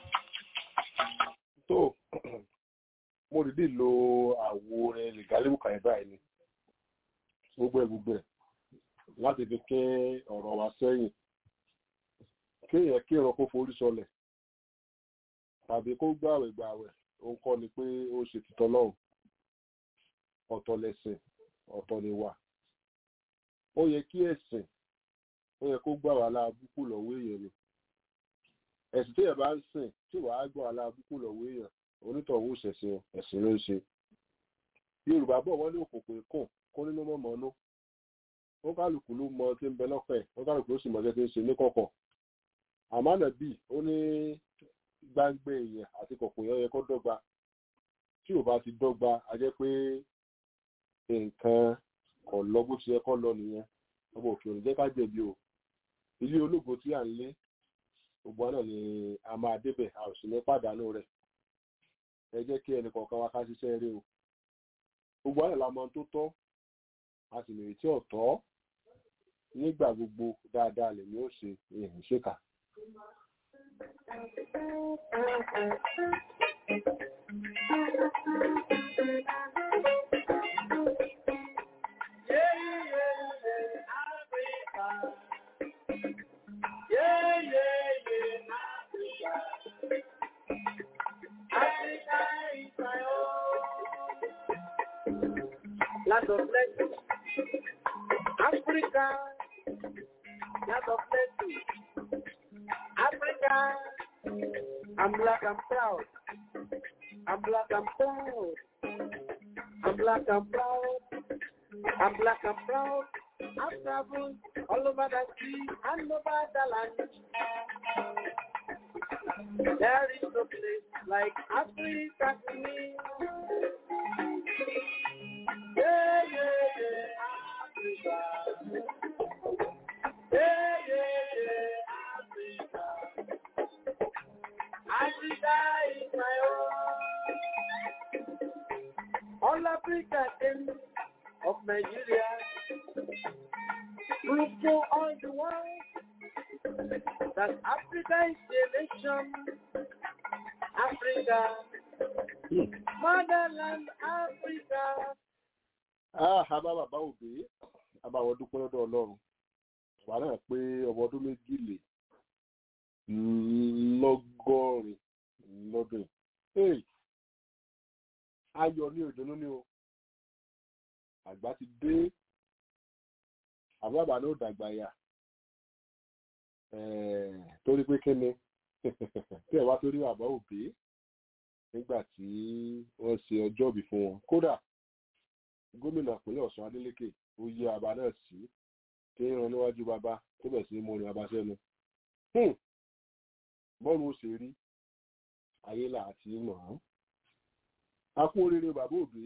tó mo dìde lo àwo orin lìgálíwù kan báyìí ni gbogbo ẹ gbogbo ẹ láti fi kí ọ̀rọ̀ wa sẹ́yìn kéèyàn kí ìran kó forí sọlẹ̀ tàbí kó gbàwẹ̀ gbàwẹ̀ òun kọ́ ni pé ó ṣe tìtọ́ lọ́hùn ọ̀tọ̀ lẹ̀sìn ọ̀tọ̀ ni wà ó yẹ kí ẹ̀sìn ó yẹ kó gbà wà láàbùkù lọ́wọ́ èèyàn ni ẹ̀sìn tí ẹ̀ bá ń sìn tí wàá gbọ́ aláàbùkù lọ́wọ́ èèyàn onítọ̀hún ṣẹ̀ṣẹ̀ ẹ̀sìn ló ń ṣe yorùbá bọ̀ wọ́n ní òkùnkùn ikùn kó nínú mọ́mọ́ nú ó kálukú ló mọ tí ń bẹ lọ́fẹ̀ẹ́ ó kálukú ló sì mọ tí ń ṣe ní kọ̀kọ̀ àmánà bíi ó ní gbáǹgbé èèyàn àti kọ̀kọ̀ yẹn yẹ kó dọ́gba tí ò bá ti dọ́gba a jẹ́ pé nǹkan kò lọ bó ti yẹ kó lọ nìyẹn ọmọ òkè òní jẹ́ ká jẹ̀bi o ilé ológo tí à ń lé gbogbo àná ni a máa débẹ̀ a ò sì ní pàdánù rẹ̀ ẹ jẹ́ kí ẹnì kọ̀ọ̀kan wa ká ṣiṣẹ́ rí o gbogbo àná la mọ tó tọ́ a sì lè tí ò tọ́ nígbà gbogbo dáadáa lèmi ó ṣe èèyàn ṣèkà. Land of plenty. Africa, land of plenty. Africa, I'm black, I'm proud. I'm black, I'm proud. I'm black, I'm proud. I'm black, I'm proud. I've traveled all over the sea and over the land. There is no place like Africa to me. Yeah, yeah, yeah, Africa. Yeah, yeah, yeah, Africa. Africa is my own. All Africa ends of Nigeria. Prove to all the world that Africa is the nation. Africa, motherland Africa. Ah, a bá bàbá òbí a bá wọn dúpẹ́ lọ́dọ̀ ọlọ́run wà náà pé ọmọ ọdún méjìlè lọ́gọ́rin lọ́dún yìí. ayọ̀ ní òdùnnú ni o àgbà ti dé àbábà ló dàgbà yà torí pé kíni tí ẹ wá torí bàbá òbí nígbà tí wọ́n ṣe ọjọ́ ìbí fún wọn kódà gómìnà ìpínlẹ̀ ọ̀sán adélékè ó yí àbá náà sí kí ń ran níwájú bàbá tó bẹ̀ sí mọ́ni bàbá sẹ́nu bọ́ọ̀lù ó ṣe rí ayé là á ti mọ̀ ọ́n a kú oríire bàbá òbí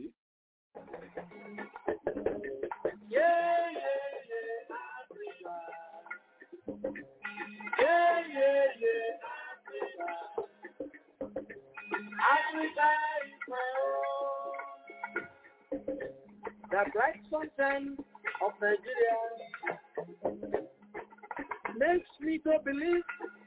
Yeah, yeah, yeah, Africa. Yeah, yeah, yeah, Africa. Africa is my own. The bright sunshine of Nigeria makes me to believe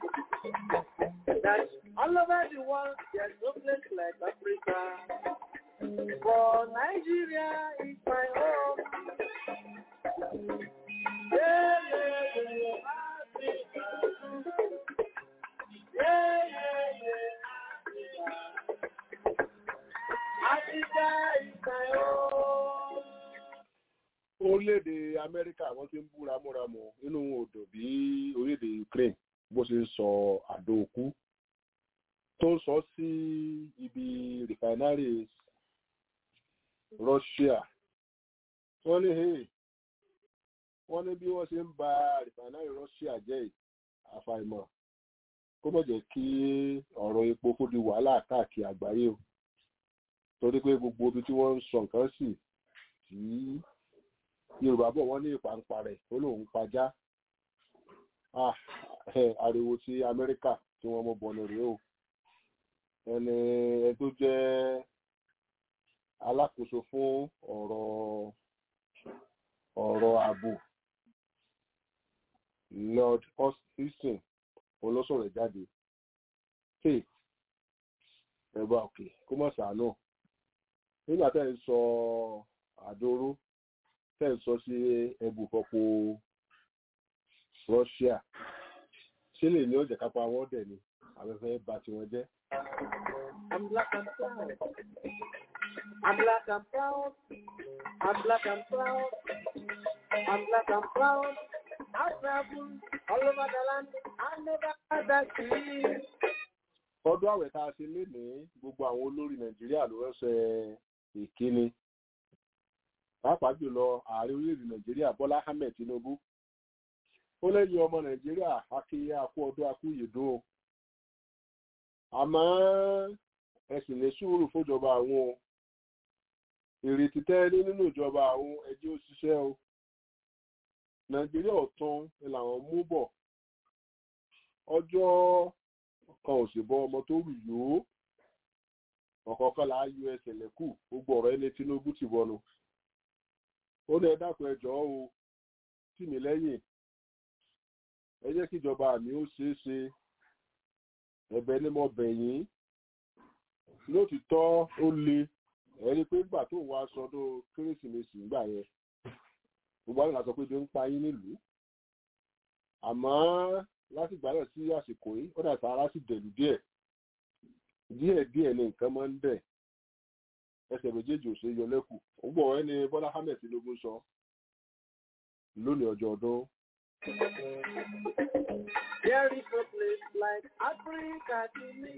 that all over the world there's no place like Africa. For Nigeria is my home. Yeah, yeah, yeah, Africa. Yeah, yeah, yeah, Africa. Africa is my home. orílẹ̀-èdè amẹ́ríkà wọ́n ti ń bú ramúramù nínú odò bí orílẹ̀-èdè ukraine bó ṣe ń sọ àdó òkú tó ń sọ sí ibi refineries russia wọ́n ní hey wọ́n ní bí wọ́n ṣe ń ba refinery russia jẹ́ yìí, àfàìmọ̀ kó mọ̀ jẹ́ kí ọ̀rọ̀ epo kó di wàhálà káàkiri àgbáyé o torí pé gbogbo ibi tí wọ́n ń sọ nǹkan sí tí yorùbá bọ̀ wọ́n ní ìpàǹpà rẹ̀ ó lóun pajá Ah, eh, ariwo ti amẹ́ríkà tí wọ́n mú bọ̀nù rèé o ẹni ẹni tó jẹ́ alákòóso fún ọ̀rọ̀ ọ̀rọ̀ ààbò lord austin olóṣòrò jáde hey ẹ̀bà òkè kó mọ̀ sàánù nígbà tẹ́ ń sọ àdóró tẹ́ ń sọ sí ẹbùfọ́pọ̀ russia ṣé lè ní ọjà kápá wọn dẹ̀ ni afẹ́fẹ́ bà tiwọn jẹ́. I'm black and proud. I'm black and proud. I'm black and proud. I'm black and proud. I travel all over the land. I never had that dream. ọdún àwẹ̀ tá a ṣe lénìí gbogbo àwọn olórí nàìjíríà ló ránṣẹ́ ìkíni pàápàá jùlọ ààrẹ orílẹ̀-èdè nàìjíríà bọ́lá ahmed tinubu ó lẹ́yìn ọmọ nàìjíríà akíyẹ akú ọdún akú yèdún o àmọ́ ẹ sì ní sùúrù fúnjọba àwọn o ìrètí tẹ́lẹ̀ nínú ìjọba àwọn ẹjẹ́ ó ṣiṣẹ́ o nàìjíríà ọ̀tún ni làwọn mú bọ̀ ọjọ́ kan ò sì bọ ọmọ tó rù yòó ọ̀kọ̀ọ̀kan là á yọ ẹsẹ̀ lẹ́kù gbogbo ọ̀rọ̀ ẹni tinubu ti bọnu ó ní ẹ dákun ẹ jọ̀ọ́ o tì mí lẹ́yìn ẹ jẹ́ kí ìjọba mi ó ṣeé ṣe ẹ̀bẹ̀ ni mo bẹ̀ yín lótìtọ́ ó le ẹ̀rí pé nígbà tó ń wá sọdún kérésìmesì nígbà yẹn gbogbo àwọn ìlànà sọ pé bí ń pa yín nílùú àmọ́ láti ìgbà náà sí àsìkò yìí ó dà sára sì dẹ̀lú díẹ̀ díẹ̀ díẹ̀ ni nǹkan máa ń dẹ̀ ẹsẹ̀ méjèèjì ò ṣe é yọ lẹ́kù ó gbọ́ ẹni bọ́lá ahmed tinubu sọ lónìí ọjọ́ ọdún There is no place like Africa to me.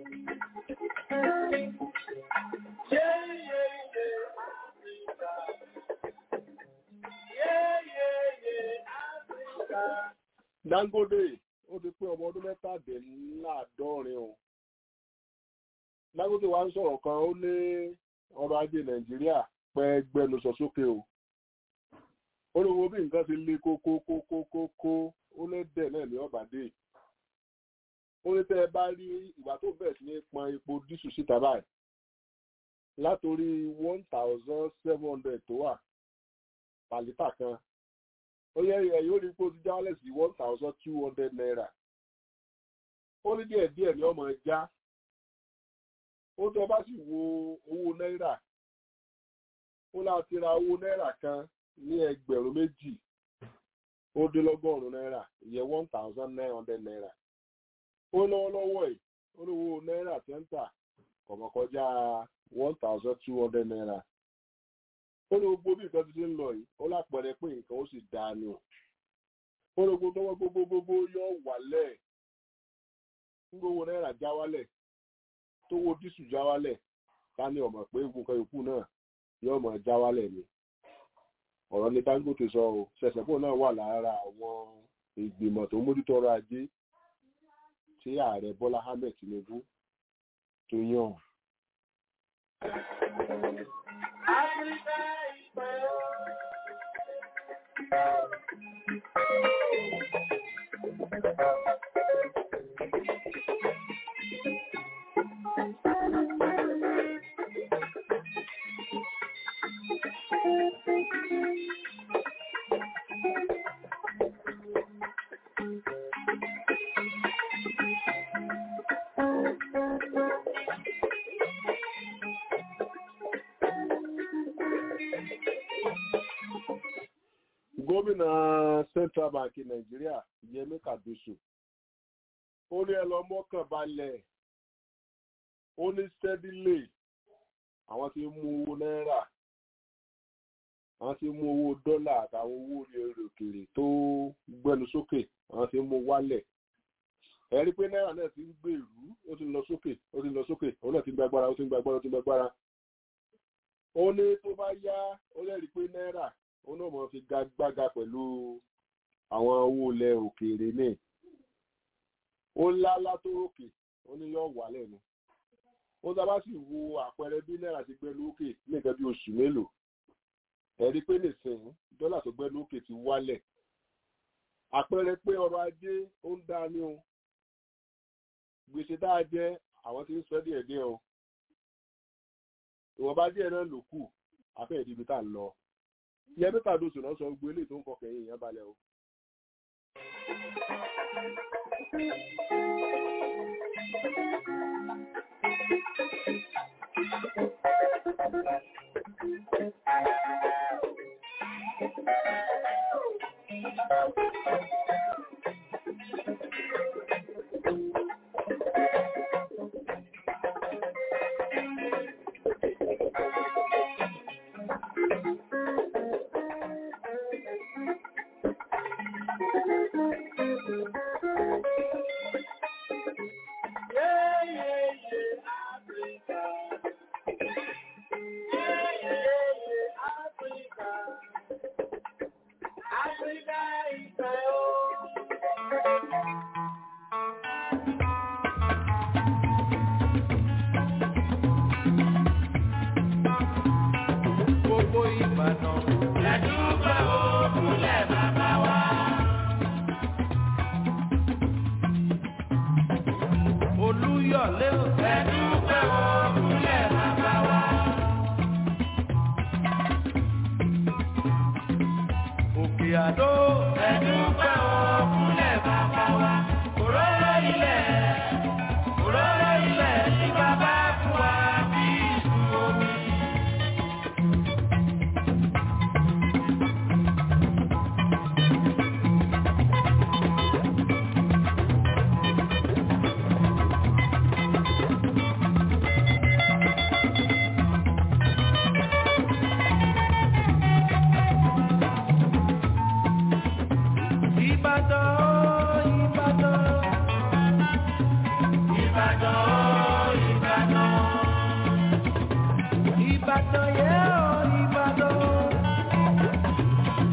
Yeah, yeah, yeah, Africa. Dangote ó ti pé ọmọ ọdún mẹ́tàdínláàádọ́rin o Dangote wa ń sọ̀rọ̀ kan ó ní ọrọ̀ ajé Nàìjíríà pẹ́ gbẹnusọ sókè o ó ní wo bí nǹkan ti le kókókókókó ó lé dẹ̀ náà ní ọ̀bàdé ó ní tẹ́ ẹ bá rí ìgbà tó bẹ̀rẹ̀ sí ní pọn epo dísù síta báyìí látòrí one thousand seven hundred tó wà pàlítà kan ó yẹ ẹ̀yìn ó rí pé ó ti já wálẹ̀ sí one thousand two hundred naira ó ní díẹ̀ díẹ̀ ní ọmọ ẹja ó tẹ́ bá sì wo owó náírà ó láti ra owó náírà kan ní ẹgbẹ̀rún méjì ó dé lọ́gọ́rùn-ún náírà ìyẹn one thousand nine hundred naira ó lọ́wọ́lọ́wọ́ ẹ̀ ó lówó náírà tẹ́ńtà kọ̀mọ̀ kọjá one thousand two hundred naira ó ní gbogbo bí nǹkan ti ṣe ń lọ yìí ó lápẹẹrẹ pé nǹkan ó sì dáa ni o ó ní gbogbo tọwọ́ gbogbo gbogbo yọ wálẹ̀ gbogbo náírà já wálẹ̀ tówó dísù já wálẹ̀ ká ní ọmọ pé nǹkan yòókù náà yóò mọ̀ já wálẹ̀ ni ọ̀rọ̀ ní Dangote sọ o ṣẹ̀ṣẹ̀pọ̀ náà wà lára àwọn ìgbìmọ̀ tó mójútó ọrọ̀ ajé tí ààrẹ Bọ́lá Ahmed Tinubu tó yàn. Áfíríkà ìpẹ́ gómìnà Central Bank Nàìjíríà Yẹmí Kàdúsù ó ní ẹ lọ mọ́kàn balẹ̀ ó ní steadily àwọn tí ń mú owó náírà àwọn tí ń mú owó dọ́là àtàwọn owó orí òkèèrè tó gbẹnu sókè àwọn tí ń mú wálẹ̀ ẹ rí pé náírà náà ti ń gbèrú ó ti ń lọ sókè ó ti ń lọ sókè òun náà ti ń gbàgbára ó ti ń gbàgbára ó ti ń gbàgbára ó ní tó bá yá ó lẹ́rìí pé náírà òun náà mọ̀ fi gagbága pẹ̀lú àwọn owó ilẹ̀ òkèèrè ní ó ńlá látórókè ó ní yóò wà lẹ́nu ó sábà sì wo àpẹẹrẹ bí náírà ti gbẹ lókè ní nǹkan bí oṣù mélòó ẹ̀rí pé nìsín dọ́là tó gbẹ lókè ti wálẹ̀ àpẹẹrẹ pé ọrọ̀ ajé ó ń dá ní o gbèsè tá a jẹ àwọn tí ń sọ díẹ̀ díẹ̀ o ìwọ̀nba díẹ̀ náà ló kù afẹ́ ìdíbi tá a lọ ìyẹn bí kàdóso náà sọ gbogbo eléyìí tó ń fọkàn yìí yẹn balẹ̀ o. gbogbo Ìbàdàn. Lẹ́dúgbà òkúlẹ̀ bàbá wa. Olúyọ̀lé ò. Lẹ́dúgbà òkúlẹ̀ bàbá wa. Òkè Àdó. Lẹ́dúgbà òkúlẹ̀ bàbá wa. Òróró ilẹ̀. Òróró ilẹ̀ ní bàbá fún wa bí ìsú omi. Ìbàdàn, Ìbàdàn. Ìbàdàn, Ìbàdàn. Ìbàdàn yẹ́ ọ́ Ìbàdàn.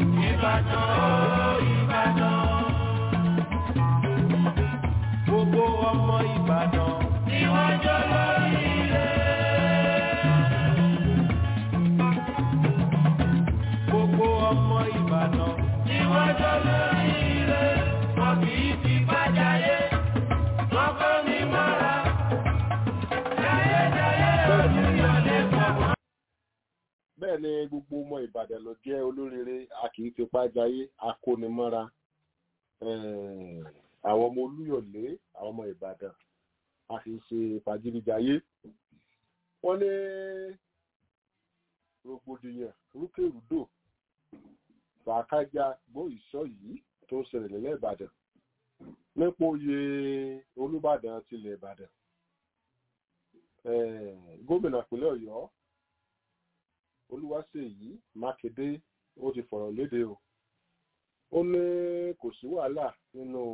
bẹ́ẹ̀ ni gbogbo ọmọ ìbàdàn ló jẹ́ olóríire a kì í fipá jayé akónimọ́ra Eh, àwọn ọmọ olúyọ̀lé àwọn ọmọ ìbàdàn a kì í ṣe fàjíríjayé wọ́n ní rògbòdìyàn rúkèrúdò fàákájà gbọ́ ìṣọ́ yìí tó ń ṣẹlẹ̀ nílẹ̀ ìbàdàn nípò oyè olúbàdàn tilẹ̀ ìbàdàn Eh, gómìnà ìpínlẹ̀ ọ̀yọ́ olúwaṣèyí mákindé ó ti fọ̀rọ̀ léde o ó ní kò sí wàhálà nínú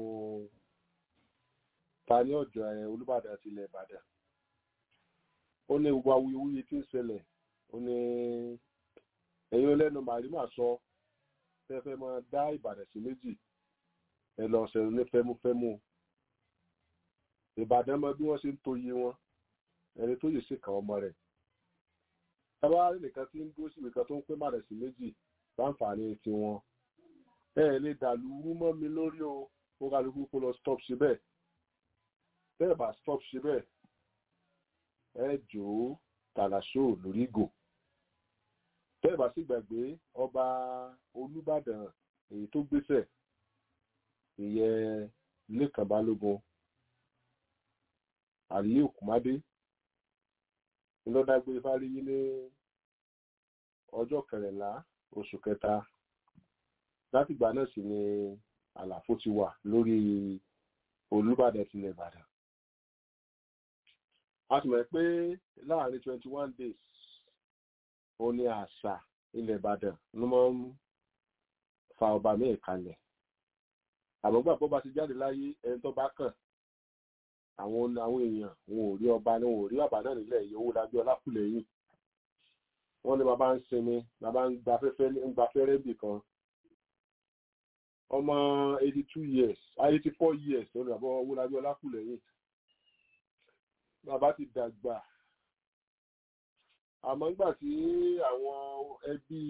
ta ní ọjọ́ ẹ olúbàdàn tilẹ̀ ìbàdàn ó ní gbogbo awuyewuye tí ń ṣẹlẹ̀ ó ní ẹ̀yin ọlẹ́nu màrímà sọ fẹ́fẹ́ máa dá ìbàdàn sí méjì ẹ lọ ṣẹ̀rù ní fẹ́múfẹ́mú ìbàdàn mọ bí wọ́n ṣe ń to iye wọn ẹni tó yè sí kan ọmọ rẹ̀ tábà nìkan tí ń dúró síbi kan tó ń pé màdà sí méjì láǹfààní tiwọn ẹ ẹ lè dàlú rú mọ́ mi lórí o ó kálukú kó lọ stop síbẹ̀ bẹ́ẹ̀ bá stop síbẹ̀ ẹ jò ó tàlàṣó lórí ìgò bẹ́ẹ̀ bá sì gbàgbé ọba olúbàdàn èyí tó gbéṣẹ̀ ìyẹn lẹ́kàn balógun àlẹ́ òkúmádé ńlọ́dágbé fáríyí ní ọjọ́ kẹrìnlá oṣù kẹta látìgbà náà sì ni àlàfo ti wà lórí olúbàdàn tilẹ̀ ìbàdàn a sì mọ̀ pé láàrin twenty one days ó ní àṣà ilẹ̀ ìbàdàn ló máa ń fa ọba míì kalẹ̀ àmọ́ gbà bó bá ti jáde láyé ẹni tó bá kàn àwọn àwọn èèyàn wọn ò rí ọba ní wọn ò rí bàbá náà nílẹ̀ yìí owó dájú ọlákùlẹ̀ yìí wọ́n ní bàbá ń sinmi bàbá ń gba fẹ́fẹ́ ń gba fẹ́rẹ́ bì kan ọmọ eighty two years eighty four years ló ní bàbá owó dájú ọlákùlẹ̀ yìí bàbá ti dàgbà àmọ́ nígbà tí àwọn ẹbí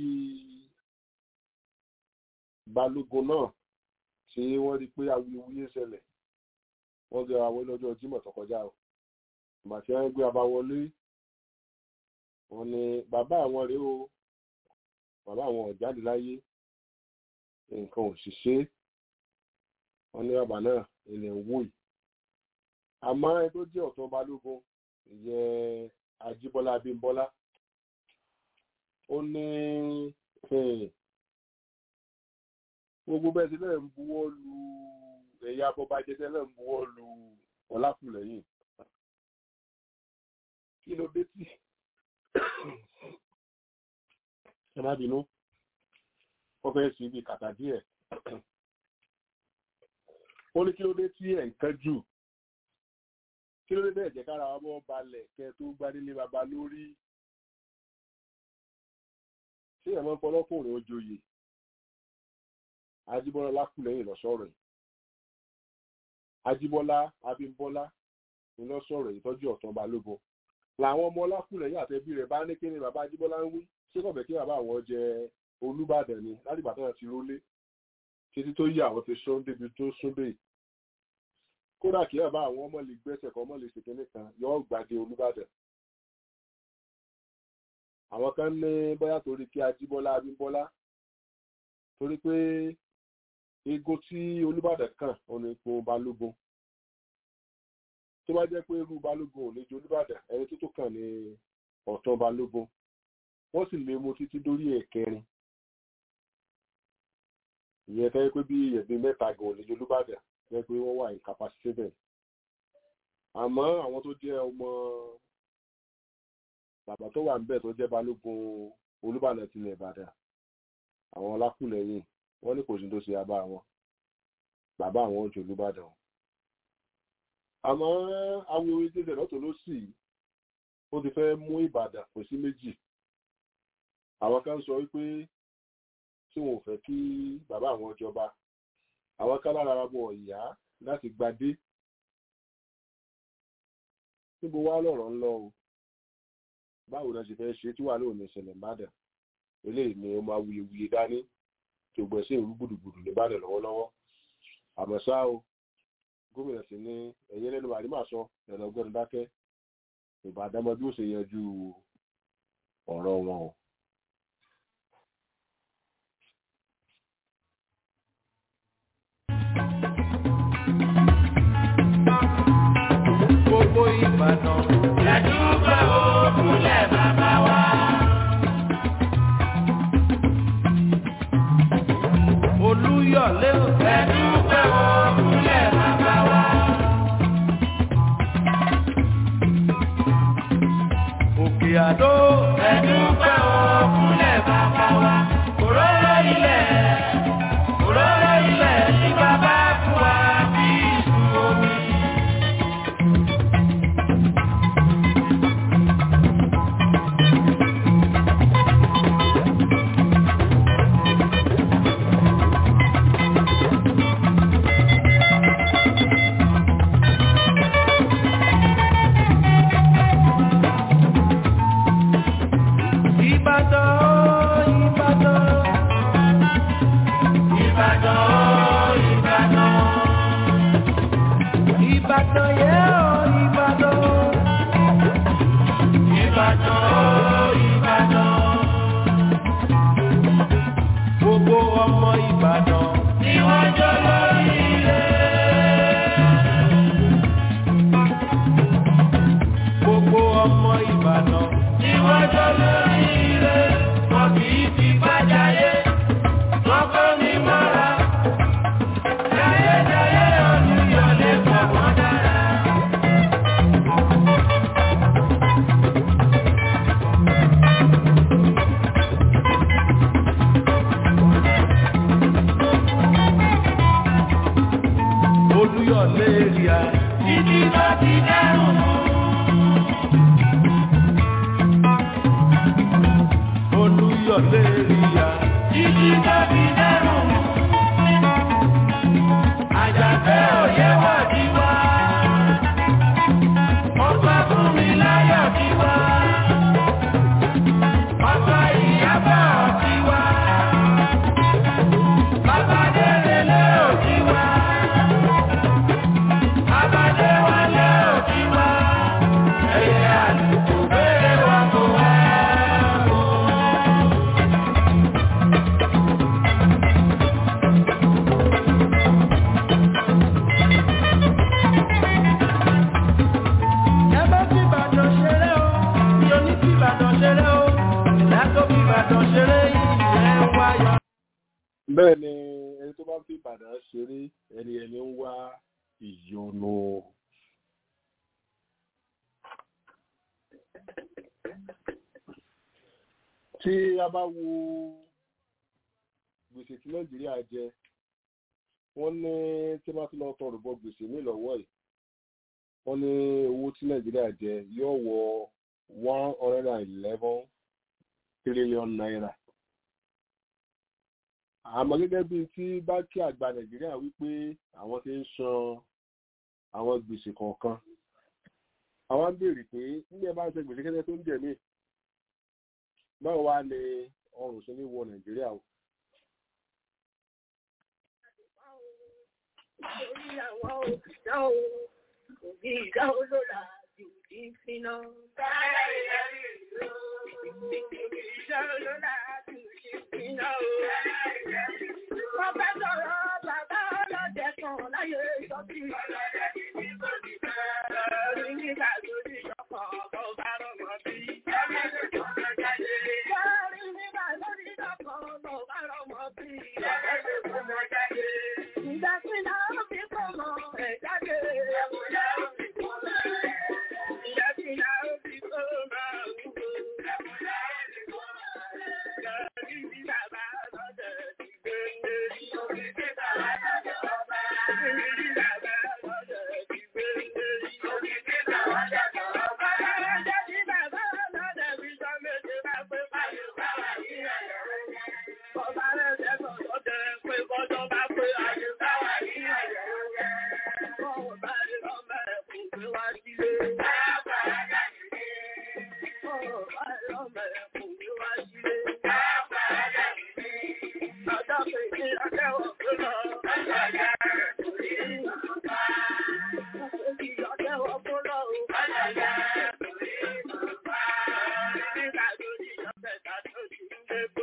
balógun náà tí wọ́n rí pé awuyewuye ṣẹlẹ̀ wọ́n gbé ara wọlé lọ́jọ́ jímọ̀ tó kọjá o ìgbà tí wọ́n gbé abá wọlé wọ́n ní bàbá àwọn rèé o bàbá àwọn ò jáde láyé nǹkan ò sì ṣe wọ́n ní bàbá náà ilẹ̀ ń wò yìí àmọ́ ẹni tó jẹ́ ọ̀tún balógun ìyẹn ajíbọ́lá abímbọ́lá ó ní gbogbo bẹ́ẹ̀ sílẹ̀ ń buwọ́ lu ẹ̀yà abọ́bájẹ́ tẹ́lẹ̀ ń buwọ́ lu ọlákùlẹ̀yìn kí ló dé tí ẹ má bínú wọ́n fẹ́ sí ibi kàtà díẹ̀ ó ní kí ló dé tí ẹ̀ ń kánjú kí ló dé bẹ́ẹ̀ jẹ́ kára ọmọ balẹ̀ kẹ tó gbádélé baba lórí ṣé ẹ̀mọ́ fọlọ́kùnrin ó joyè ajíbọ́lá lákùlẹ̀yìn lọ́sọ̀rọ̀ yìí ajíbọ́lá abímbọ́lá ni lọ́sọ̀rọ̀ ìtọ́jú ọ̀tán balógun làwọn ọmọ lákùlẹ̀yìn àtẹbí rẹ̀ bá ní kí ni bàbá ajíbọ́lá ń wí ṣé kọ̀bẹ̀ kí bàbá àwọn jẹ olúbàdàn ni láti ìgbà tó náà ti rólé títí tó yí àwọn ti sún débi tó sún dé kódà kí bàbá àwọn ọmọ lè gbẹ́sẹ̀ kan ọmọ lè ṣèké nìkan yọ gbàdé olúbàdàn àwọn kan ní bóyá torí kí ajíbọ́lá abímbọ́lá torí pé ego tí olúbàdàn kàn òun ni ipò balógun tó bá jẹ́ pé irú balógun ò lè ju olúbàdàn ẹni tó tó kàn ní ọ̀tún balógun wọ́n sì lè mú títí dórí ẹ̀kẹrin ìyẹn tẹ́ pé bí ẹ̀bí mẹ́ta gan ò lè ju olúbàdàn jẹ́ pé wọ́n wà incapacitated àmọ́ àwọn tó jẹ́ ọmọ bàbá tó wà níbẹ̀ tó jẹ́ balógun olúbàdàn tilẹ̀ ìbàdàn àwọn ọlákùlẹ̀yìn wọ́n ní kò sí tó ṣe abá wọn bàbá àwọn ojú olúbàdàn àmọ́ àwọn orin tí ìṣẹ̀lẹ̀ lọ́tọ̀ ló sì ó ti fẹ́ mú ìbàdàn kò sí méjì àwọn kan sọ wípé tí wọn ò fẹ́ kí bàbá àwọn jọba àwọn kan lára wọn ìyá láti gbadé níbo wá lọ̀rọ̀ ń lọ o báwo la ṣe fẹ́ ṣe tí wà lóòní ìṣẹ̀lẹ̀ ìbàdàn eléyìí ni ó máa wuyewuye dání tó gbẹ sí ìlú gbùdùgbùdù nìbàdàn lọ́wọ́lọ́wọ́ àmọ́ ṣá o gómìnà sì ní ẹ̀yẹ lẹ́nu àrímà sọ ẹ̀rọ ọgbẹ́ni dákẹ́ ìbàdàn mọ bí ó ṣe yanjú ọ̀rọ̀ wọn o Olúyọ̀lé o, ẹ̀dúpẹ́ wọn kúnlẹ̀ bàbá wa. Òkè Àdó, ẹ̀dúpẹ́ wọn kúnlẹ̀ bàbá wa. Òróró ilẹ̀, òróró ilẹ̀ ní bàbá fún wa bí ìsú omi. Ìbàdàn, Ìbàdàn. Ìbàdàn, Ìbàdàn. Ìbàdàn yẹ́ ọ́ Ìbàdàn. Ìbàdàn, Ìbàdàn. Gbogbo ọmọ Ìbàdàn ni wọ́n jọ lórí ilé. Gbogbo ọmọ Ìbàdàn ni wọ́n jọ lórí ilé. Wọ́n kì í fi bájáyé, wọ́n kọ́ ní mọ́ra. Jayéjayé Olúyọ̀lé pọ̀ wọ́n dára. Olúyọ̀lé ríà títí tó ti dẹ́rùn mú. Olúyọ̀lé ríà títí tó ti dẹ́rùn mú. Àjàfẹ́ òye wà ní wá. Ọba fún mi láyọ̀ ní wá. Ọba ìyábọ̀ ní wá. Bàbá délé lé òní wá. Bàbá dé wálé òní wá. Ẹyẹ àlùkò béèrè wá kó wá. Ẹ bá fi Ìbàdàn ṣeré o, mi ò ní fi Ìbàdàn ṣeré o, ìlà tó fi Ìbàdàn ṣeré ìyẹn wáyọ̀. bẹ́ẹ̀ ni ẹni tó bá ń fi ìbàdàn ṣeré ẹni ẹni ń wá ìyọnu. tí a bá wo gbèsè tí nàìjíríà jẹ wọ́n ní tí wọ́n bá tún lọ tọrọ bọ gbèsè ní ìlọ́wọ́ yìí wọ́n ní owó tí nàìjíríà jẹ yóò wọ one hundred and eleven trillion naira àmọ́ gẹ́gẹ́ bíi tí báńkì àgbà nàìjíríà wípé àwọn ti ń san àwọn gbèsè kọ̀ọ̀kan àwọn ń béèrè pé nígbà bá ń ṣe gbèsè kẹ́kẹ́ tó ń jẹ̀ mí báwo wá ní ọrùn sí ní wọ nàìjíríà o. Orí àwọn òṣìṣẹ́ o, òbí ìdá olóla ti òbí finá. Báyọ̀ ìyẹ́rì ìlú, òbí ìdá olóla ti òbí finá o. Wọ́n fẹ́ sọ̀rọ̀ bàbá ọlọ́dẹ kan láyé sọ́kì. Lórí nígbà tó di ìṣọ̀kan ọ̀bọ̀ bá rọ̀mọ́ bí. Lórí nígbà tó di ìṣọ̀kan ọ̀bọ̀ bá rọ̀mọ́ bí. Ìgbà tí náà ó fi kọ́ mọ ẹ̀ jáde. Ìgbà tí náà ó fi kọ́ mọ òwúrò. Lórí ní bàbá ọlọ́dẹ ti gbé lé. Lórí ní bàbá ọlọ́dẹ ọba. Lórí ní bàbá ọlọ́dẹ ti gbé lé. Lórí ní bàbá ọlọ́dẹ ọba. Ọlọ́dẹ tí bàbá ọlọ́dẹ fi jọ méje máa pé báyìí bá wà ní ẹ̀yọ́. Ọba rẹ̀ jẹ́ sọ̀rọ̀ jẹ́ pé bọ́jọ́ bá pé ayé bá wà ní ẹ̀yọ́. Ọwọ́ bá rí ọmọ ẹ̀ kò gbé wá sílé. Ọwọ́ bá rí ọmọ ẹ̀ kò gbé wá sílé. Ọjọ́ kejì ọjọ́ òkú lọ. Ọjọ́ òkú lọ. Nígbà tó di ọ̀sẹ̀ tàbí oṣù gbogbo.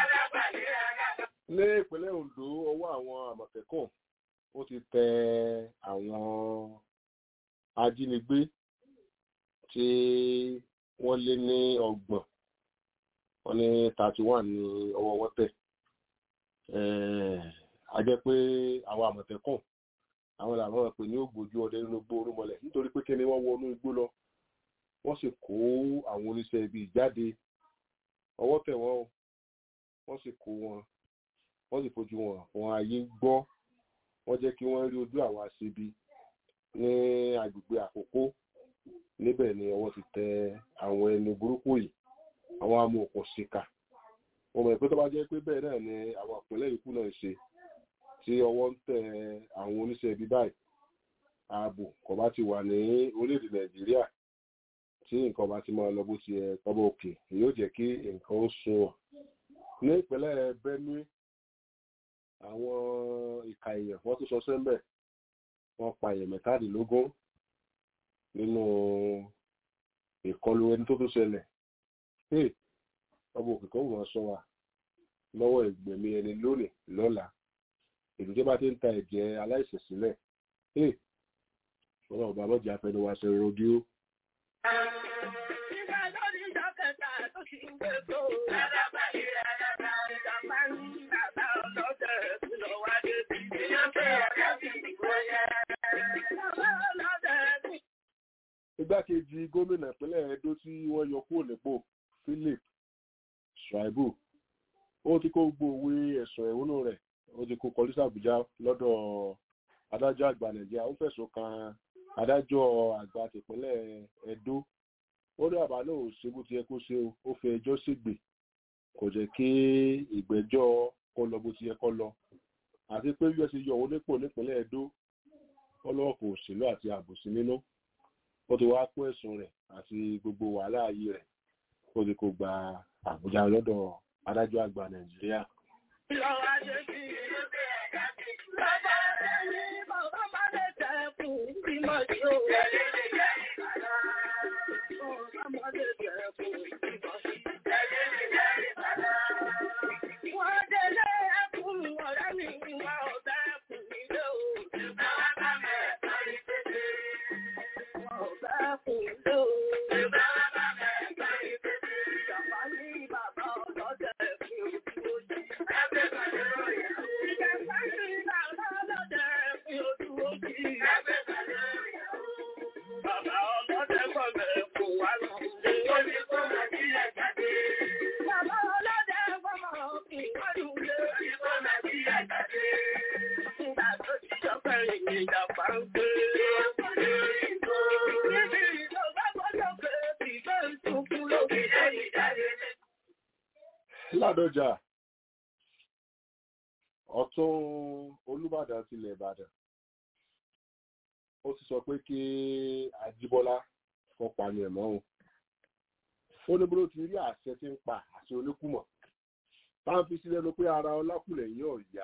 ní ìpínlẹ̀ ondo ọwọ́ àwọn àmọ̀tẹ́kùn ó ti tẹ àwọn ajínigbé tí wọ́n lé ní ọgbọ̀n wọ́n ní thirty one ní ọwọ́ wọn tẹ̀ Eh, a jẹ́ pé àwọn àmọ̀tẹ́kùn àwọn làwọn pè ní ògbójú ọdẹ nínú igbó orúmọlẹ̀ nítorí pé kíni wọ́n wọnú igbó lọ wọ́n sì kó àwọn oníṣẹ́ ibi jáde ọwọ́ tẹ̀ wọ́n o wọ́n sì kó wọn wọ́n sì fojú wọn wọn ayé gbọ́ wọ́n jẹ́ kí wọ́n rí ojú àwọn aṣebi ní agbègbè àkókò níbẹ̀ ni ọwọ́ ti tẹ àwọn ẹni burúkú yìí àwọn amòòkùnṣìkà wọ́n mọ̀ pé tó bá jẹ́ pé bẹ́ẹ̀ náà ni àwọn ìpínlẹ̀ yòókù náà ń ṣe tí ọwọ́ ń tẹ àwọn oníṣẹ́ ibi báyìí ààbò kò bá ti wà ní orílẹ̀-èdè nàìjíríà tí nǹkan bá ti máa lọ bó ti yẹ tọ́bọ̀ òkè yóò jẹ́ kí nǹkan ó sunwọ̀n ní ìpínlẹ̀ benue àwọn ìka èèyàn wọ́n tún sọ sẹ́ńbẹ̀ wọ́n pa èèyàn mẹ́tàdínlógún nínú ìkọlù ẹni tó tún ṣẹlẹ̀ hey ọmọ òkè kan wọ́n sọ wa lọ́wọ́ ìgbẹ̀mí ẹni lónìí lọ́la ìlú tó bá ti ń ta ẹ̀jẹ̀ aláìsàn sílẹ̀ hey ọlọ́run bá lọ́jà afẹnuwa ṣe rọ́díò. Nígbà lórí ìjọ kẹta tó ti ń gbé tó. Lálábà ìrẹ́ alága ìjàmbá ní bàbá ọlọ́dẹ tí lọ wá dé bí. Ìyá pé ọ̀gá ti dìbò yẹ. Bàbá ọlọ́dẹ tí. igbákejì gómìnà ìpínlẹ̀ edo tí wọ́n yọ kúrò nípò philip shaibu ó ti kó gbogbo òwe ẹ̀sùn ẹ̀hónú rẹ̀ ó ti kó kọlí sí àbújá lọ́dọ̀ adájọ́ àgbà nàìjíríà ó fẹ̀sùn kan adájọ́ àgbà tìpínlẹ̀ edo ó ní àbá náà ò ṣe bó ti yẹ kó ṣe o ó fi ẹjọ́ ṣègbè kò jẹ́ kí ìgbẹ́jọ́ kó lọ bó ti yẹ kó lọ àti pé bí wọ́n ti yọ òun nípò nípínlẹ̀ edo ọlọ́wọ́ kò òṣèlú àti àbòsí nínú ó ti wá kó ẹ̀sùn rẹ̀ àti gbogbo wàhálà ayé rẹ̀ ó ti kó gba àbújá lọ́dọ̀ adájọ́ àgbà nàìjíríà. Lọ wá dé bí. Bàbá rẹ̀ ní bàbá bá lè tẹ̀ fún bímọ tí ó. Bàbá bá lè tẹ̀ fún bímọ tí ó. Wọ́n délé ẹkùn ọ̀rẹ́ mi wá ọ̀dà ẹkùn nílé o. Wọ́n ọ̀dà ẹkùn nílé o. Ìjàmbá ní bàbá ọlọ́dẹ fi ojú ojú. Ìjàmbá ní bàbá ọlọ́dẹ fi ojú ojú. Bàbá ọlọ́dẹ gbọ́dọ̀ kò wá lọ. Bàbá ọlọ́dẹ gbọ́dọ̀ kì í wá lulẹ̀. Nígbà tó ti jọ fẹ́rẹ̀ ní ìjàmbá ń gbé. Níbi ìjọba gbọ́dọ̀ pé kì í fẹ́ sunkún lókè lẹ́yìn jáde. ládọjà ọ̀tún olùbàdàn tilẹ̀ ìbàdàn ó ti sọ pé kí ajíbọ́lá kọpa ni ẹ̀mọ́ òun ó ní bóló ti rí àṣẹ tí ń pa àṣẹ oníkùmọ̀ táwọn fi sílẹ̀ ló pé ara ọlákùlẹ̀ yìí ò yá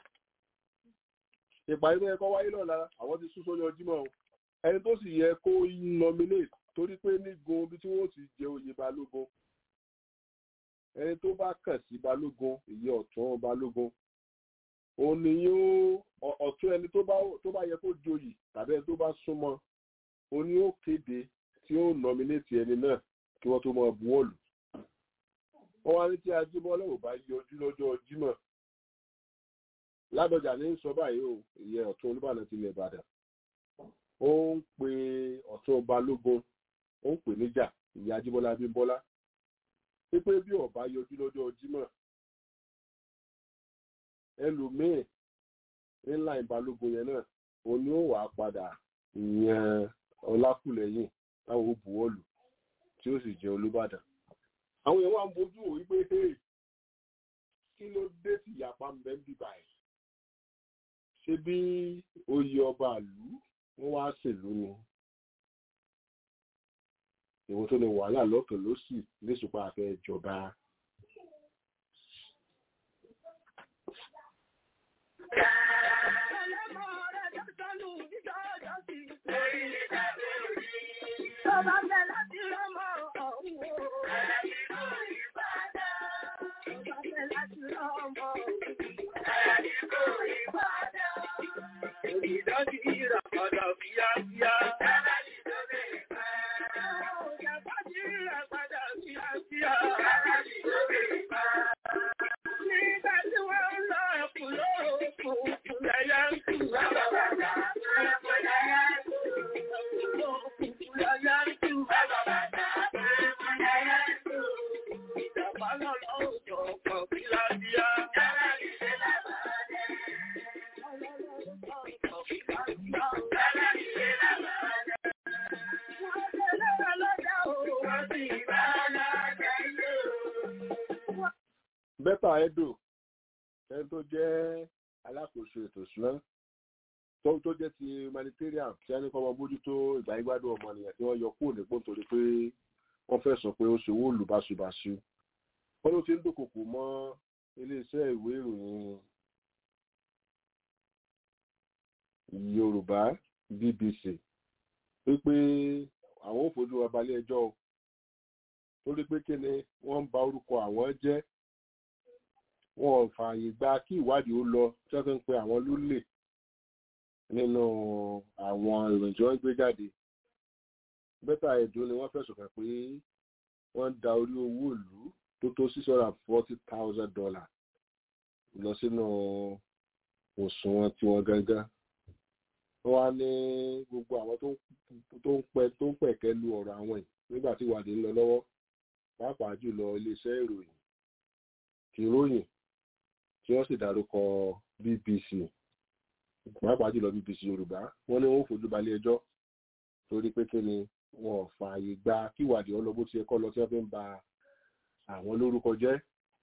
ìpàdé tó yẹ kó wáyé lọ́la àwọn ti sún sórí ọjímọ̀ o ẹni tó sì yẹ kó nominate torí pé nígun bí tí wọ́n ti jẹ oyè balógun ẹni tó bá kàn sí balógun ìyẹn ọ̀tún balógun òun ni yóò ọ- ọ̀tún ẹni tó bá tó bá yẹ kó joyè tàbí ẹni tó bá súnmọ́ òun ni ó kéde tí ó nọmínétì ẹni náà kí wọ́n tó mọ buwọ́lù wọ́n wá ní tí ajíbọ́lá ò bá yọjú lọ́jọ́ jímọ̀ ládọjà ní sọ báyìí o ìyẹn ọ̀tún olúbàdàn tilẹ̀ ìbàdàn ó ń pe ọ̀tún balógun ó ń pè níjà ìyá ajíbọ́lá bímbọ́lá pípé bí ọba yọjú lọ́jọ́ jímọ̀ ẹlòmíì ńlá ìbalógun yẹn náà òun ni ó wàá padà yan ọlákùlẹ̀yìn táwọn ó buwọ́lù tí ó sì jẹ́ olúbàdàn àwọn èèyàn wà ń bójú wò wípé hey kí ló dé tí ìyapa ń bẹ ń bíbà ẹ̀ ṣé bí oyè ọba ìlú wọ́n wá ṣèlú ni ìwọ tó ní wàhálà lọ́kàn ló sì léṣùpá àfẹ́ ìjọba Bàbá fẹ́ láti rọ́mọ ọ̀hún o. Bàbá fẹ́ láti rọ́mọ Ìdájí ìràpadà fíyáfíyá. Ìjàpájí ìràpadà fíyáfíyá. Nígbà tí wọ́n ń lọ ẹ̀kùn lóòkùn. bẹ́tà edo ẹni tó jẹ́ alákòóso ètò ìṣúná tó tó jẹ́ ti humanitarian tí a ní kọ́ ọmọ bójútó ìgbà ìgbádùn ọmọnìyàn tí wọ́n yọ kúrò nípò nítorí pé wọ́n fẹ̀sùn pé ó ṣòwò olùbáṣubàṣu wọ́n ló ti ń dúnkòkò mọ́ iléeṣẹ́ ìwé ìròyìn yorùbá bbc wípé àwọn ò fojú wa balẹ̀ ẹjọ́ o torí pé kí ni wọ́n ń ba orúkọ àwọn jẹ́ wọn ò fààyè gba kí ìwádìí ó lọ tí wọ́n fi ń pe àwọn lólè nínú àwọn ìròyìn tí wọ́n gbé jáde bẹ́tà ẹ̀dùn ni wọ́n fẹ̀sùn kàn pé wọ́n ń da orí owó ìlú tó tó six hundred and forty thousand dollars lọ sínú òṣùwọ̀n tiwọn gangan wọ́n wá ní gbogbo àwọn tó ń pẹ́ tó ń pẹ̀kẹ́ lu ọ̀rọ̀ àwọn yìí nígbà tí ìwádìí ń lọ lọ́wọ́ pàápàá jùlọ iléeṣẹ́ ìròyìn ìròyìn tí wọ́n sì dárúkọ bbc pàápàá jùlọ bbc yorùbá wọ́n ní wọ́n fojú balẹ̀ ẹjọ́ torí pé kí ni wọn ò fààyè gba kí ìwádìí ọlọ́gbó ti ẹ̀kọ́ lọ tí wọ́n fi ń ba àwọn lórúkọ jẹ́.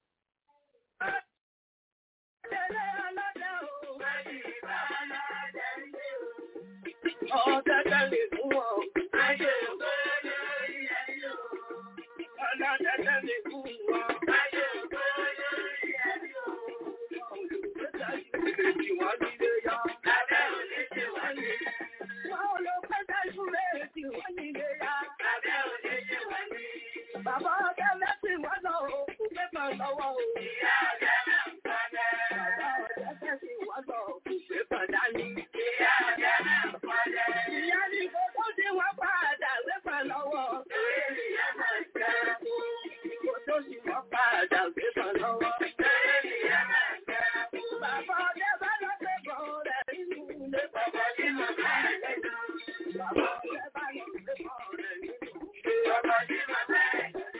Ọ̀dọ́dọ́ lè mú wọn, ayé ògbó lórí ẹni o. Ọ̀dọ́dọ́ lè mú wọn, ayé ògbó lórí ẹni o. Olùgbèsè ìwé wọ́n nílé yọ, abẹ́ òní tí wọ́n ní. Wọ́n olùgbèsè ìwé tí wọ́n nílé yá, abẹ́ òní tí wọ́n ní. Bàbá ọ̀gá mẹ́sìn wọ́n lọ òkú pépà lọ́wọ́ o. Ìyá ọ̀gá náà ń padà. Bàbá ọ̀gá mẹ́sìn wọ́n lọ òkú pépà dání. Ìyá ọ̀gá náà ń padà. Ìyá ní gbogbo tí wọ́n padà pépà lọ́wọ́. Torí ìyá máa ń jẹ́ Gbogbo tí wọ́n padà pépà lọ́wọ́. Torí ìyá máa ń jẹ́ Bàbá ọ̀gá bá lọ pépà rẹ̀ nínú ilé. Bàbá tí mo bá rẹ̀ lọ. Bàbá ọ̀gá bá lọ pépà rẹ̀ nínú ilé. Bàbá tí mo bá rẹ̀ lọ.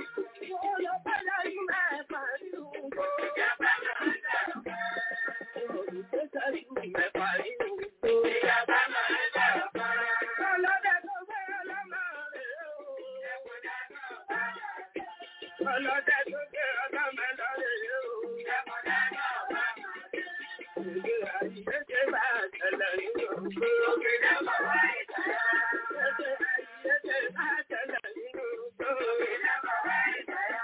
Ọlọ́dẹ tó gbé ọlọ́ mẹ́lọ rẹ̀ yóò. Ìgbé àyíké bá tẹ̀lẹ̀ nínú òkú. Òkèdè bàbá ìtàyà. Ìgbé àyíké bá tẹ̀lẹ̀ nínú òkú. Òkèdè bàbá ìtàyà.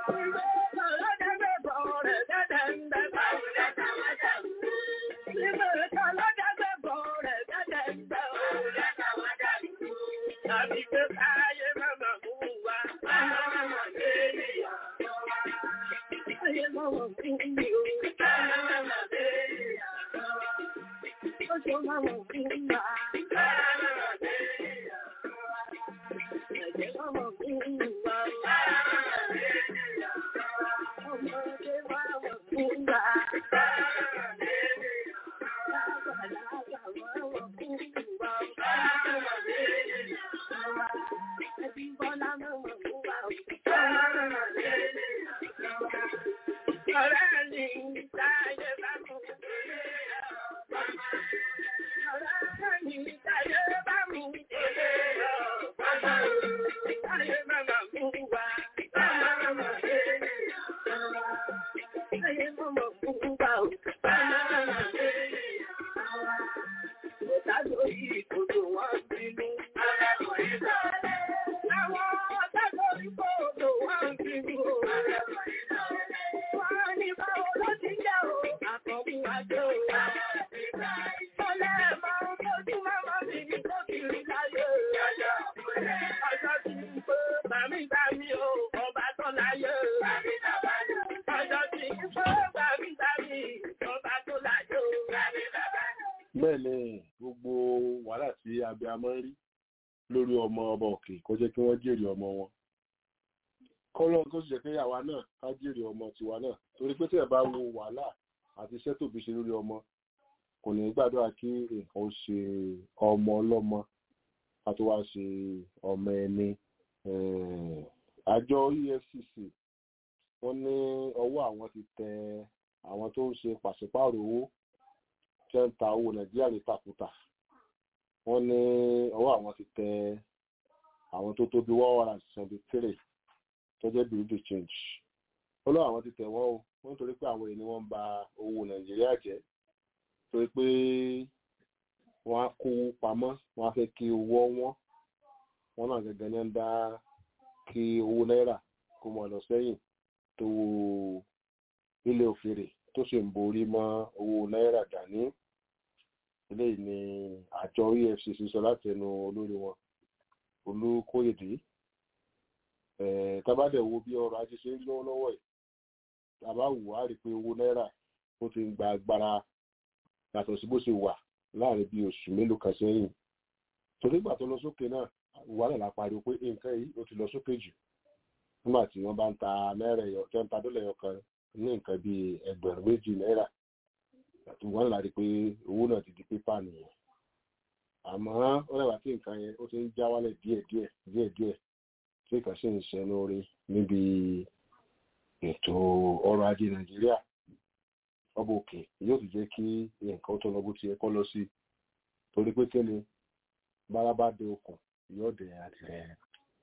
bẹ́ẹ̀ ni gbogbo wàhálà tí abiyamọ ń rí lórí ọmọ ọba òkè kó jẹ́ kí wọ́n jèrè ọmọ wọn kọ́lọ́ tó sì jẹ́ pé àwa náà ká jèrè ọmọ tiwa náà torí pé tí ẹ̀ bá wo wàhálà àti iṣẹ́ tóbi ṣe lórí ọmọ kò ní gbàdúrà kí nǹkan ó ṣe ọmọ ọlọ́mọ ká tó wá ṣe ọmọ ẹni àjọ efcc wọ́n ní ọwọ́ àwọn ti tẹ àwọn tó ń ṣe pàṣípààrọ̀ owó tẹ́ ń ta owó nàìjíríà ní tàkútà wọ́n ní ọwọ́ àwọn ti tẹ àwọn tó tó bí one hundred and seventy three tó jẹ́ bureau de change ó lọ àwọn ti tẹ̀ wọ́n o wọ́n nítorí pé àwọn èèyàn ni wọ́n ń ba owó nàìjíríà jẹ́ torí pé wọ́n á kó pamọ́ wọ́n á fẹ́ kí owó wọn wọ́n náà gẹ́gẹ́ ní ń dá kí owó náírà kó mọ̀ lọ sẹ́yìn tó ilé òfèrè tó sì ń borí mọ́ owó náírà dání eléyìí ni àjọ efcc sọ láti ẹnu olórí wọn olùkóyèdè tábàdẹ̀ wo bí ọrọ̀ ajé ṣe ń lọ́wọ́lọ́wọ́ yìí tàbá wù á rí i pé owó náírà ó ti ń gba agbára yàtọ̀ sí bó ṣe wà láàrin bí oṣù mélòó kan sẹ́yìn torí ìgbà tó lọ sókè náà wà náà la pariwo pé nǹkan yìí ó ti lọ sókè jù nígbà tí wọ́n bá ń ta náírà ẹ̀yọ tó ń ta dọ́là ẹ̀yọ kan ní nǹkan bíi ẹgbẹ̀rún méjì náírà àti wọ́n là rí i pé owó náà ti di pépà nìyẹn àmọ́ ó rẹwà tí nǹkan yẹn ó ti ń já wálẹ̀ díẹ̀díẹ̀ díẹ̀díẹ̀ tí nǹkan sì ń ṣẹnu orí níbi ètò ọrọ̀ ajé nàìjíríà ọba òkè yóò sì jẹ́ kí nǹkan tó lọ bó ti yẹ kọ́ lọ sí torí pé kí ni bára bá dé okùn yóò dé àtìrẹ.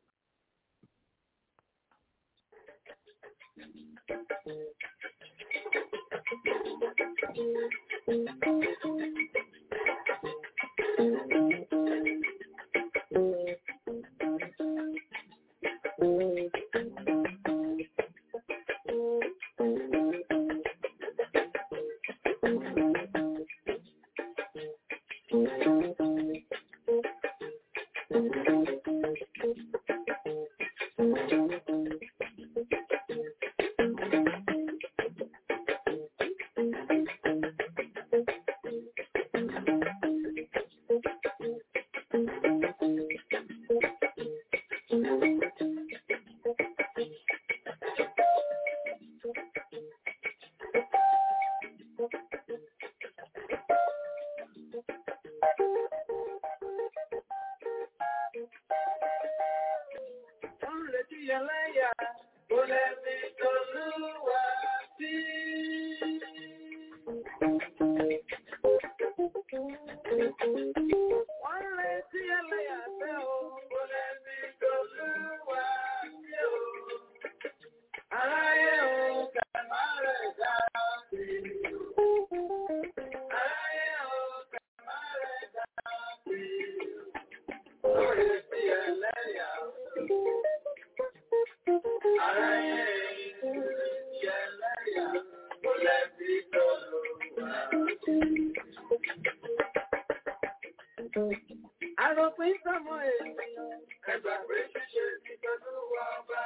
Àròpin sọmọ ènìyàn, ẹgbà pé ṣíṣe ti pẹ̀lú ọba.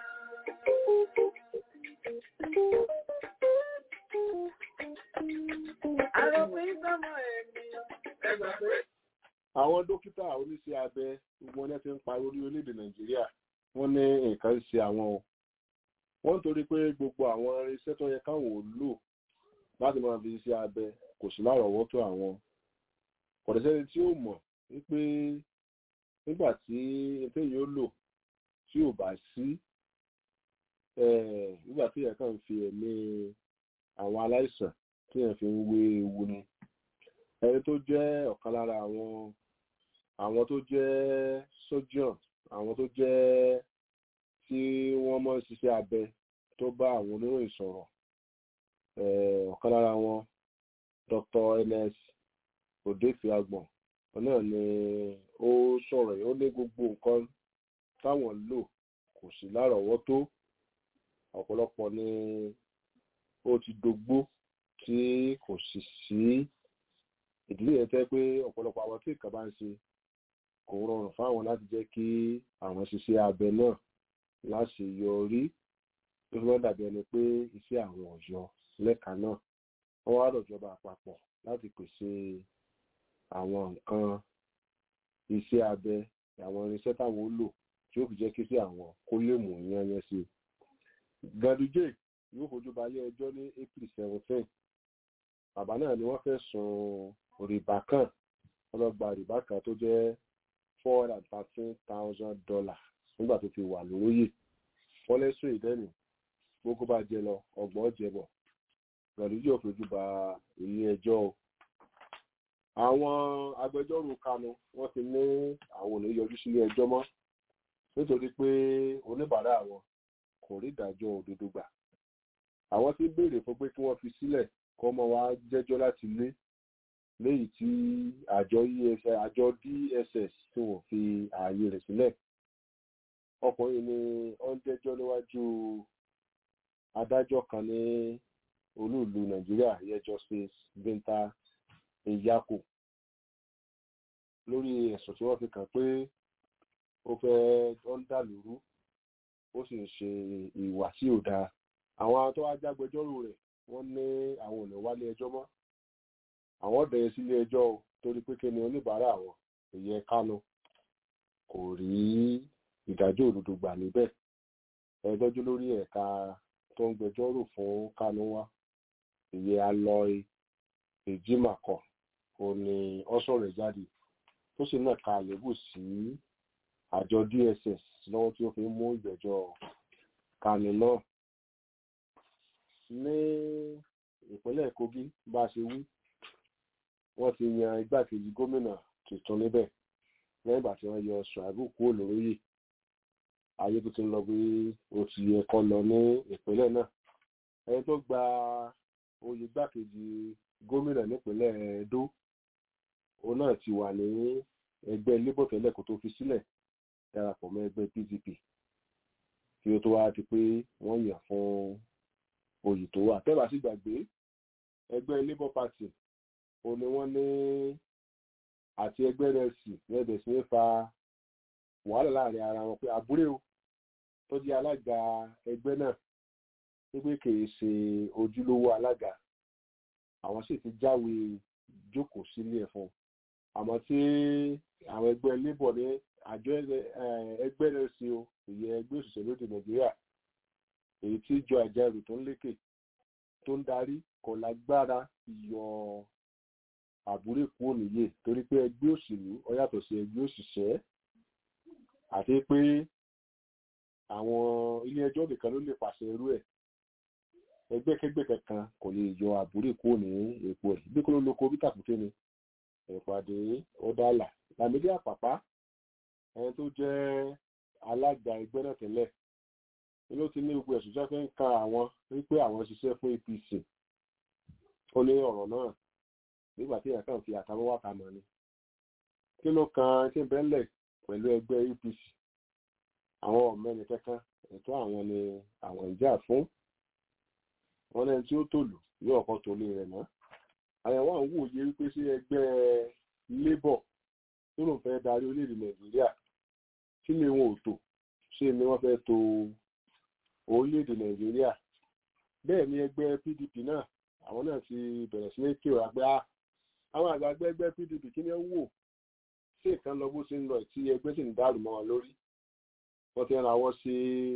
Àròpin sọmọ ènìyàn, ẹgbà pé. àwọn dókítà oníṣẹ́ abẹ gbogbo wọn ti ń pariwo ní orílẹ̀-èdè nàìjíríà wọ́n ní nǹkan ń ṣe àwọn o wọ́n ń torí pé gbogbo àwọn irinṣẹ́ tó yẹ káwọn ò lò láti máa fi iṣẹ́ abẹ kò sí lárọ̀ọ́wọ́tó àwọn kọ̀dẹ́sẹ́ni tí ó mọ̀ wípé nígbà tí ètò yìí ó lò tí ò bá sí nígbà tí èèyàn kàn ń fi ẹ̀mí àwọn aláìsàn tí èèyàn fi ń wé ewu ni ẹni tó jẹ́ ọ̀kan lára àwọn àwọn tó jẹ́ surgeon àwọn tó jẹ́ tí wọ́n mọ̀ ń ṣiṣẹ́ abẹ tó bá àwọn oníròyìn sọ̀rọ̀ ọ̀kan lára wọn Dr. ns odefiagbon náà ni ó sọ̀rọ̀ yìí ó ní gbogbo nǹkan táwọn lò kò sí lárọ̀ọ́wọ́tó ọ̀pọ̀lọpọ̀ ni ó ti dògbó tí kò sì sí ìdílé yẹn tẹ́ pé ọ̀pọ̀lọpọ̀ àwọn tí ìkà bá ń ṣe kò rọrùn fáwọn láti jẹ́ kí àwọn ṣiṣẹ́ abẹ náà láti yọrí tó fi wọ́n dàbí ẹni pé iṣẹ́ àwọn ọ̀yọ́ lẹ́ka náà wọ́n wá lọ́jọba àpapọ̀ láti pèsè àwọn nǹkan iṣẹ́ abẹ àwọn irinṣẹ́ táwọn ó lò tí ó fi jẹ́ kí sí àwọn kó lè mú yányán sí i. Ganduje yóò fojú balẹ̀ ẹjọ́ ní April seventeen bàbá náà ni wọ́n fẹ́ sùn rìbá kan wọ́n lọ gba rìbá kan tó jẹ́ four hundred and thirteen thousand dollars nígbà tó ti wà lóróyè fọ́lẹ́sùn ìdẹ́nu gbogbo bá jẹ lọ ọgbọ́n jẹbọ̀ Ganduje yóò fojú ba ilé ẹjọ́ o àwọn agbẹjọ́rò kanu wọ́n ti ní àwọn ò ní yọjú sílé ẹjọ́ mọ́ nítorí pé oníbàárà àwọn kò rí ìdájọ́ òdodo gbà àwọn ti béèrè fún pé kí wọ́n fi sílẹ̀ kọ́ mọ́ wá jẹ́jọ́ láti lé léyìí tí àjọ EFS àjọ DSS tí wọ́n fi ààyè rẹ̀ sílẹ̀ ọkùnrin ni ó ń jẹ́jọ́ níwájú adájọ́ kan ní olúùlú Nàìjíríà yẹ Justice Binta Nyako lórí ẹ̀sùn tí wọ́n fi kàn pé ó fẹ́ ó ń dà lóru ó sì ń ṣe ìwà tí ò dáa àwọn tó wá jágbẹjọ́rò rẹ̀ wọ́n ní àwọn ò ní wálé ẹjọ́ mọ́ àwọn bẹ̀rẹ̀ sílé ẹjọ́ o torí pé kí ni oníbàárà àwọn ìyẹn Kánú kò rí ìdájọ́ òdodo gbà níbẹ̀ ẹjọ́jú lórí ẹ̀ka tó ń gbẹjọ́rò fún Kánú wá ìyẹn Aloy Ejimakor ò ní ọ́sọ̀ rẹ̀ jáde tó sì náà ka àlébù sí àjọ DSS lọ́wọ́ tí ó fi ń mú ìgbẹ́jọ́ Kánú náà ní ìpínlẹ̀ Kogi bá a ṣe wí wọ́n ti yan igbákejì gómìnà tuntun níbẹ̀ lẹ́yìn ìgbà tí wọ́n yọ Ṣùáìbù kúrò lóróyè ayé tó ti ń lọ bí ó ti yẹ kó lọ ní ìpínlẹ̀ náà ẹni tó gba oyè igbákejì gómìnà nípínlẹ̀ Edo òun náà ti wà ní ẹgbẹ́ Labour tẹ́lẹ̀ kó tó fi sílẹ̀ darapọ̀ mọ́ ẹgbẹ́ PDP kí ó tó wá di pé wọ́n yàn fún oyè tó wà tẹ́bà sí gbàgbé ẹgbẹ́ Labour Party ó ní wọ́n ní àti ẹgbẹ́ rẹ̀ sì lẹ́bẹ̀ sí ní fa wàhálà láàrin ara wọn pé àbúrò o tó jẹ́ alága ẹgbẹ́ náà wípé kìí ṣe ojúlówó alága àwọn sì ti jáwé jókòó sílé ẹ̀ fún àmọ́ tí àwọn ẹgbẹ́ Labour ní àjọ ẹgbẹ́ rẹ̀ sí o ìyẹn ẹgbẹ́ òṣìṣẹ́ lóde Nàìjíríà èyí tí ìjọ àjẹrù tó ń lékè tó ń darí kò lágbára yọ àbúrò kúrò níyè torí pé ẹgbẹ́ òṣèlú ó yàtọ̀ sí ẹgbẹ́ òṣìṣẹ́ àti pé àwọn ilé ẹjọ́ nìkan ló lè pàṣẹ irú ẹ̀ ẹgbẹ́kẹ́gbẹ́ kankan kò lè yọ àbúrò kúrò ní èpo ẹ̀ bí kò ló lóko bí tàkùté ni ìpàdé ọ̀dàlà làmídìí àpàpá ẹni tó jẹ́ alága ẹgbẹ́ náà tẹ́lẹ̀ ló ti ní gbogbo ẹ̀sùn tí wọ́n fi ń ka àwọn wípé àwọn ṣiṣẹ́ fún APC ó ní ọ̀rọ̀ náà nígbà tí ìyàtọ̀ fi àtàwọn wákà mọ̀ ni kí ló kan tí ń bẹ́ńlẹ̀ pẹ̀lú ẹgbẹ́ APC àwọn ọ̀mẹ́ni kankan ẹ̀tọ́ àwọn ni àwọn ìjà fún wọn lẹ́ni tí ó tòlù yóò kọ́ tòlé rẹ̀ náà àyẹ̀wò àwọn wòye wípé sí ẹgbẹ́ Labour tó lòun fẹ́ darí orílẹ̀-èdè Nàìjíríà kí ni wọn ò tò ṣé ni wọ́n fẹ́ tò orílẹ̀-èdè nàìjíríà bẹ́ẹ̀ ni ẹgbẹ́ pdp náà àwọn náà ti bẹ̀rẹ̀ sí ní kí ọ̀rá pé àwọn àgbàgbé ẹgbẹ́ pdp kí ni ó wò sí ìkan lọ bó ṣe ń lọ tí ẹgbẹ́ sì ń dàrú mọ́ wọn lórí wọ́n ti ń rawọ́ sí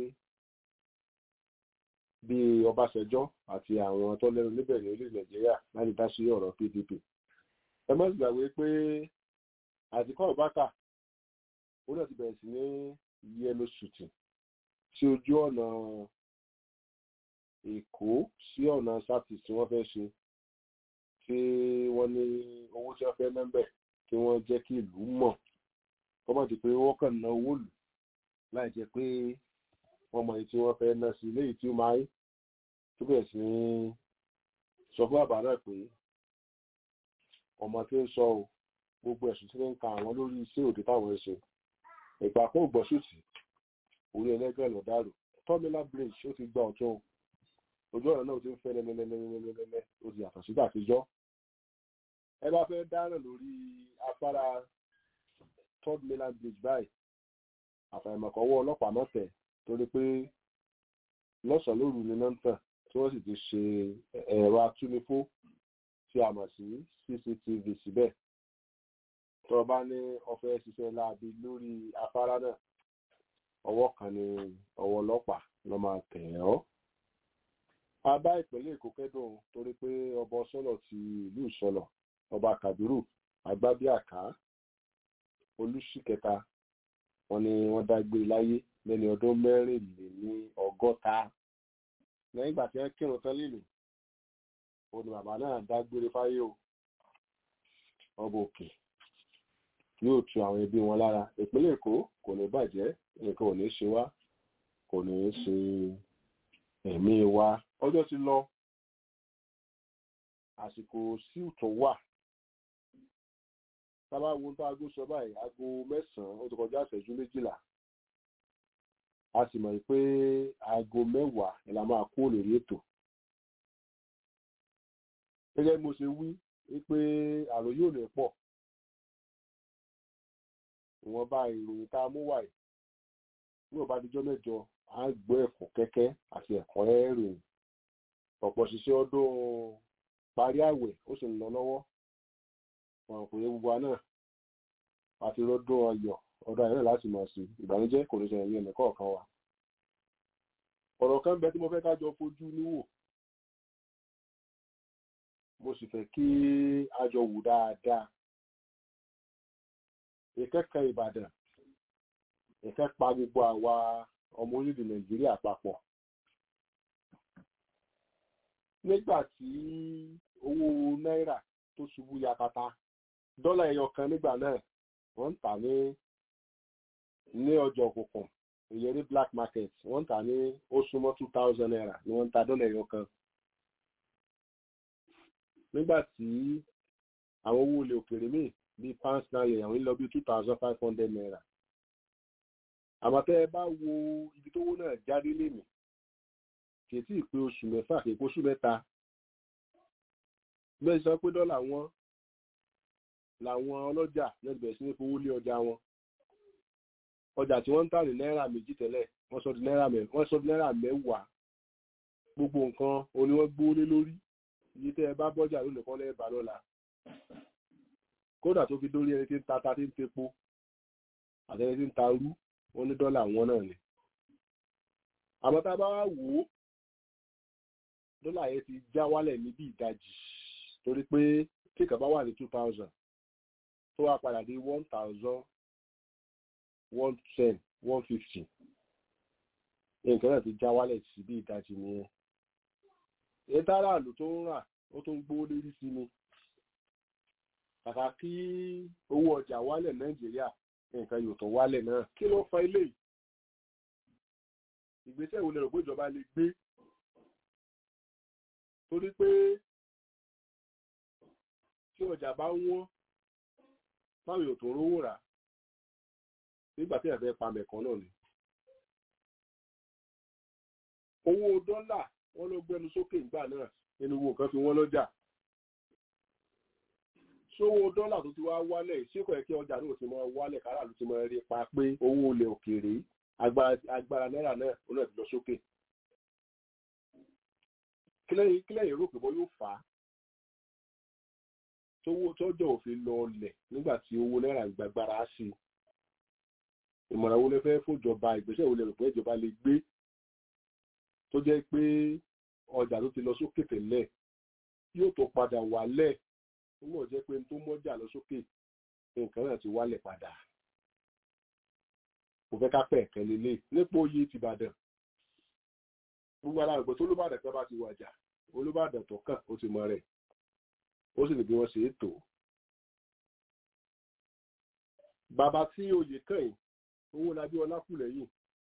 bí ọbásanjọ́ àti àwọn tó lẹ́nu níbẹ̀ ní orílẹ̀ nàìjíríà láti dá sí ọ̀rọ̀ pdp ẹ má sì gbàgbé pé àtikọ́ ọ̀bákà ó náà ti bẹ̀rẹ̀ sí ní yẹlò ṣùtì sí ojú ọ̀nà èkó sí ọ̀nà sátì tí wọ́n fẹ́ ṣe tí wọ́n ní owó tí wọ́n fẹ́ mẹ́bẹ̀ kí wọ́n jẹ́ kí ìlú mọ̀ kọ́mọ̀ di pé wọ́n kàn ná owó lù láì jẹ́ pé wọ́n mọ èyí tí wọ́n fẹ́ ná sí léyìí tí ó máa ń tó bẹ̀rẹ̀ sí sọ fún bàbá náà pé ọmọ tí ń sọ o gbogbo ẹ̀sùn tí ń ka àwọn lórí iṣẹ́ òde táwọn ń ṣe ìgbà kó gbọ́sùtì orí ẹlẹ́gbẹ́ lọ dàrú tọ́mílà bridge ó ti gba ọ̀tún ojú ọ̀nà náà ó ti ń fẹ́ lẹ́lẹ́lẹ́lẹ́lẹ́lẹ́ ó ti yàtọ̀ sígbà àtijọ́ ẹ bá fẹ́ dáná lórí afárá third mainland bridge báyìí àfàìmọ̀kọ́wọ́ ọlọ́pàá náà tẹ̀ torí pé lọ́sàn-án lóru ni náà ń tàn tí wọ́n sì ti ṣe ẹ̀rọ atúnifó tí a mọ̀ sí cctv síbẹ̀ tó o bá ní ọfẹ́ ṣiṣẹ́ láabi lórí afárá náà ọwọ́ kan ní ọwọ́ ọlọ́pàá ló máa tẹ̀ ọ́. a bá ìpínlẹ̀ èkó kẹ́dùn torí pé ọba ọsọ́nà ti ìlú ìsọlọ̀ ọba kàbírù agbábíàká olùsíkẹta wọn ni wọ́n dágbé láyé lẹ́ni ọdún mẹ́rìnléní ọgọ́ta lẹ́yìn ìgbà tí wọ́n kírun tán lílù òun ni bàbá náà dágbére fáyé o ọba òkè yóò tu àwọn ẹbí wọn lára ìpínlẹ̀ èkó kò ní bàjẹ́ nǹkan ò ní ṣe wá kò ní ṣe ẹ̀mí wa ọjọ́ ti lọ àsìkò sí tó wà tábà wo tó aago sọ báyìí aago mẹ́sàn-án ó ti kọjá ìṣẹ́jú méjìlá a sì mọ̀ pé aago mẹ́wàá ni la máa kó lórí ètò gẹ́gẹ́ bí mo ṣe wí wípé àròyé ò ní pọ̀ ìwọ̀nba ìròyìn tá a mú wáyé ní ọba àdìjọ́ mẹ́jọ à ń gbọ́ ẹ̀kọ́ kẹ́kẹ́ àti ẹ̀kọ́ ìròyìn ọ̀pọ̀ ṣiṣẹ́ ọdún parí àwẹ̀ ó sì ń lọ lọ́wọ́ wọn kò yẹ gbogbo wa náà àti lọ́dún ọyọ̀ ọdún ayọ̀ náà láti mọ̀ sí ìbànújẹ́ kò ní ṣẹlẹ̀ ní ẹnì kọ̀ọ̀kan wa ọ̀rọ̀ kan bẹ tí mo fẹ́ ká jọ fojú níwò mo sì fẹ́ kí a jọ wù dáadáa ìkẹ́kẹ́ ìbàdàn ìkẹ́ pa gbogbo àwa ọmọ orílẹ̀-èdè nàìjíríà papọ̀ nígbà tí owó náírà tó ṣubú yakata dọ́là ẹyọ kan nígbà náà wọ́n ń tà ní ní ọjọ́ òkùnkùn ìyẹn ní black market wọ́n ń tà ní ó súnmọ́ two thousand naira ni wọ́n ń ta dọ́là ẹyọ kan nígbà tí àwọn owó ilẹ̀ òkèèrè míì bíi pounds náà yẹ àwọn ń lọ bí two thousand five hundred naira àmọ́ tẹ́ ẹ bá wo ibi tówó náà jáde lénìí kì í tí ì pé oṣù mẹ́fà kì í pé oṣù mẹ́ta bẹ́ẹ̀ sọ pé dọ́là wọn làwọn ọlọ́jà náà bẹ̀rẹ̀ sí ní fowó lé ọjà wọn ọjà tí wọ́n ń tà ní náírà méjì tẹ́lẹ̀ wọ́n sọ di náírà mẹ́wàá wọ́n sọ di náírà mẹ́wàá gbogbo nǹkan oní wọ́n gbówó lé lórí iye tẹ́ ẹ bá bọ́jà lónìí kọ́ lẹ́ẹ̀bà lọ́la kódà tó fi dórí ẹni tí ń ta ta tí ń tepo àtẹni tí ń ta rú wọ́n ní dọ́là wọn náà ni àmọ́ tá a bá wá wò ó dọ́là yẹn ti já wálẹ̀ níbi ìdajì torí pé tí ìkàbá wà ní two thousand tó wá padà dé one thousand one ten one fifty nǹkan náà ti já wálẹ̀ sí bí ìdajì nìyẹn èyí táráàlú tó ń rà ó tó ń gbówó lérí sí ni kàkà kí owó ọjà wálẹ̀ nàìjíríà nǹkan yóò tó wálẹ̀ náà kí ló fa ilé yìí ìgbésẹ̀ wo lè rò pé ìjọba lè gbé torí pé tí ọjà bá wọ́n báwo yóò tó rówó rà nígbà tí ẹ̀fẹ́ pa mẹ̀kan náà ni owó dọ́là wọ́n ló gbẹnu sókè ìgbà náà nínú owó nǹkan fi wọ́n lọ́jà sówó dọ́là tó ti wá wálẹ̀ ṣékọ̀ ẹ̀kẹ́ ọjà náà ti máa wálẹ̀ kárà ló ti máa rí pa pé owó olè òkèèrè agbára náírà náà ó náà ti lọ sókè kílẹ̀yìn rò pé bọ́ yóò fà á tówó tọ́jọ́ òfin lọ ọlẹ̀ nígbà tí owó náírà gbàgbára sí ìmọ̀ràn wo lè fẹ́ fòjọba ìgbésẹ̀ wo lè rò pé ìjọba lè gbé tó jẹ́ pé ọjà tó ti lọ sókè tẹ́lẹ̀ yóò tó padà wálẹ̀ nígbà jẹ́ pé tó mọ́jà lọ sókè nǹkan náà ti wálẹ̀ padà kò fẹ́ ká pẹ̀ ẹ̀kẹ́ lélẹ̀ nípò oyè ti Ìbàdàn gbogbo aláàgbẹ̀ tó Olúbàdàn kan bá ti wàjà Olúbàdàn tó kàn ó ti mọ rẹ̀ ó sì ní bí wọ́n ṣe é tò bàbá tí oyè kàn yìí owó labí ọlákù lẹ́yìn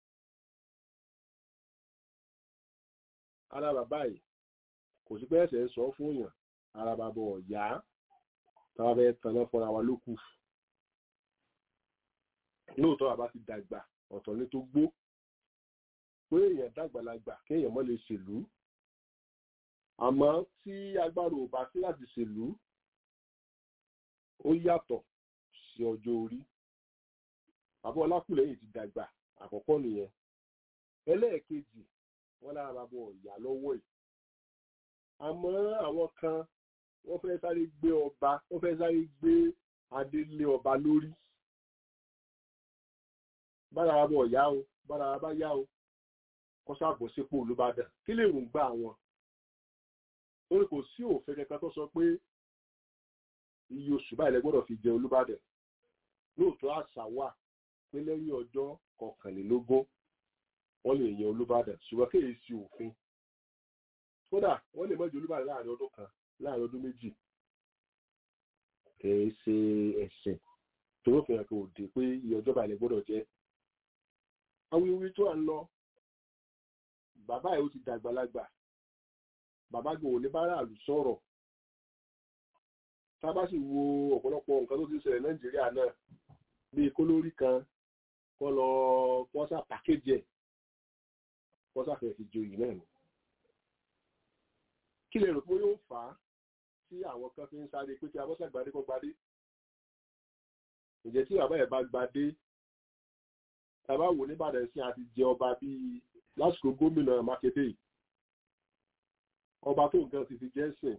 ara bàbá yìí kò sí pé ẹsẹ̀ ń sọ fún yàn ara bàbá ọ̀yá táwa bẹ́ẹ̀ tanná fúnra wa ló kù lóòótọ́ bàbá ti dàgbà ọ̀tọ̀ ní tó gbó pé èèyàn dàgbàlagbà kéèyàn mọ́ lè ṣèlú àmọ́ tí agbára ò bá sí láti ṣèlú ó yàtọ̀ sí ọjọ́ orí bàbá ọlákùlẹ́yìn ti dàgbà àkọ́kọ́ nìyẹn ẹlẹ́ẹ̀kejì wọ́n lára bàbá ọ̀yà lọ́wọ́ ẹ̀ àmọ́ àwọn kan wọ́n fẹ́ sáré gbé ọba wọ́n fẹ́ sáré gbé adé lé ọba lórí bára wa bọ̀ yá o bára wa bá yá o kọ́ sáàbọ̀ sípò olùbàdàn kí lè rùn gbà wọn torí kò sí òfin kankan tó sọ pé iye oṣù báyìí lẹ gbọ́dọ̀ fi jẹ olùbàdàn lóòótọ́ àṣà wà pé lẹ́yìn ọjọ́ kọkànlélógún wọ́n lè yan olùbàdàn ṣùgbọ́n kéèyàn sí òfin kódà wọ́n lè mọ́jú olùbàdàn láàrin ọdún kan láàrin ọdún méjì kìí ṣe ẹ̀sìn torí òfin ẹ̀kọ́ òde pé iye ọjọ́ báyìí lè gbọ́dọ̀ jẹ́ awuyewuye tó à ń lọ bàbá ẹ̀ ó ti dàgbàlagbà bàbá gbọ́ òní bá ràlù sọ̀rọ̀ tá a bá sì wo ọ̀pọ̀lọpọ̀ nǹkan tó ti ṣẹlẹ̀ nàìjíríà náà bíi kólórí kan kọ́ lọ pọ́sà pàkéjì ẹ̀ pọ́sà fẹ́ fi joyè náà ni kí lè rò pé yóò fà á tí àwọn kan fi ń sáré pé kí abọ́sà gbadé kọ́ gbadé ǹjẹ́ tí bàbá ẹ̀ bá gbadé tàbá wò níbàdàn sí àti jẹ ọba bíi lásìkò gómìnà mákèdè ọba tó nǹkan ti fi jẹ́ sìn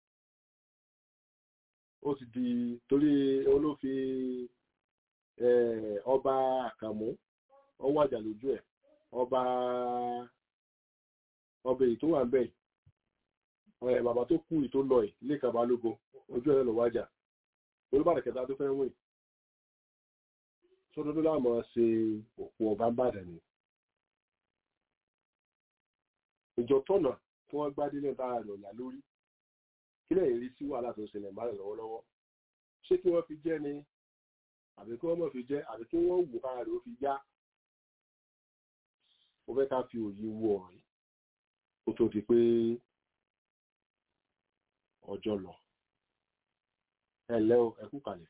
ó ti di torí olófin ọba àkàmú ọwọ́ àjà lójú ẹ̀ ọba ọba èyí tó wà ń bẹ̀ ẹ̀ bàbá tó kú ìtó lọ ẹ̀ lẹ́kàn balógun ojú ẹ̀ lọ wájà olùbàdàn kẹta tó fẹ́ wìn sódódó láàmú ṣe òpó ọba ń bàdàn ni ìjọ tọ̀nà tí wọ́n gbá délé bá rẹ̀ ọ̀yà lórí kí lẹ́yìn rí sí wàhálà tó ṣẹlẹ̀ bá rẹ̀ lọ́wọ́lọ́wọ́ ṣé kí wọ́n fi jẹ́ ni àbí kí wọ́n mọ̀ fi jẹ́ àbí kí wọ́n wò kára rẹ̀ ó fi yá mo fẹ́ ká fi òye wo ọ̀rọ̀ yìí kó tó di pé ọjọ́ lọ ẹ ǹlẹ́ o ẹ kú kalẹ̀.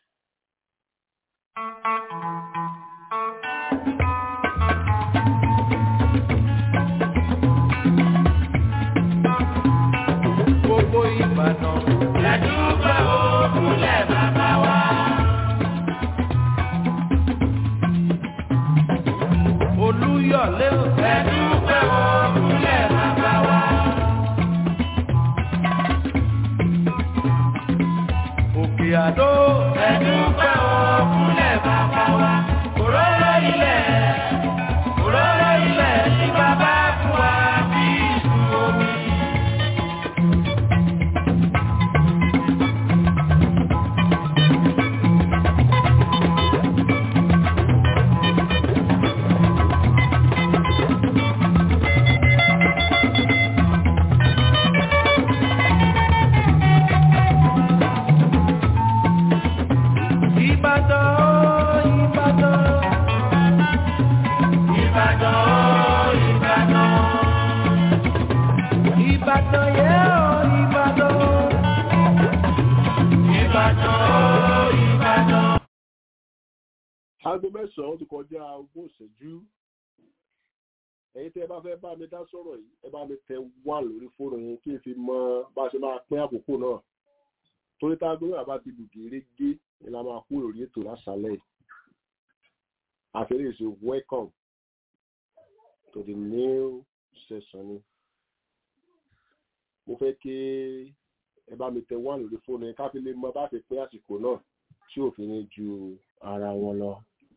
gbogbo ìbàdàn. lẹ́dúgbà òkúlẹ̀ bàbá wa. olúyọ̀lé o. lẹ́dúgbà òkúlẹ̀ bàbá wa. òkè àdó. lẹ́dúgbà òkúlẹ̀ bàbá wa. òróró ilẹ̀. òróró ilẹ̀ tí bàbá fún wa bí ìṣù omi. Ìbàdàn, Ìbàdàn. Ìbàdàn, Ìbàdàn. Ìbàdàn yẹ́ ọ́ Ìbàdàn. Ìbàdàn, Ìbàdàn. aago mẹ́sàn-án ti kọjá ogún ìṣẹ́jú ẹ̀yin tẹ́ ẹ bá fẹ́ bá mi dá sọ̀rọ̀ yìí ẹ bá mi tẹ wá lórí fóònù yẹn kí n fi mọ bá a ṣe máa pín àkókò náà torí tá a gbé bàbá ti lù gérégé ni la máa kú lórí ètò lásàlẹ̀ yìí àfẹ́rẹ́ ìṣe welcome to the new session ni mo fẹ́ kí ẹ bá mi tẹ wá lórí fóònù yẹn ká fi lè mọ bá a ṣe pín àsìkò náà tí òfin ní ju ara wọn lọ.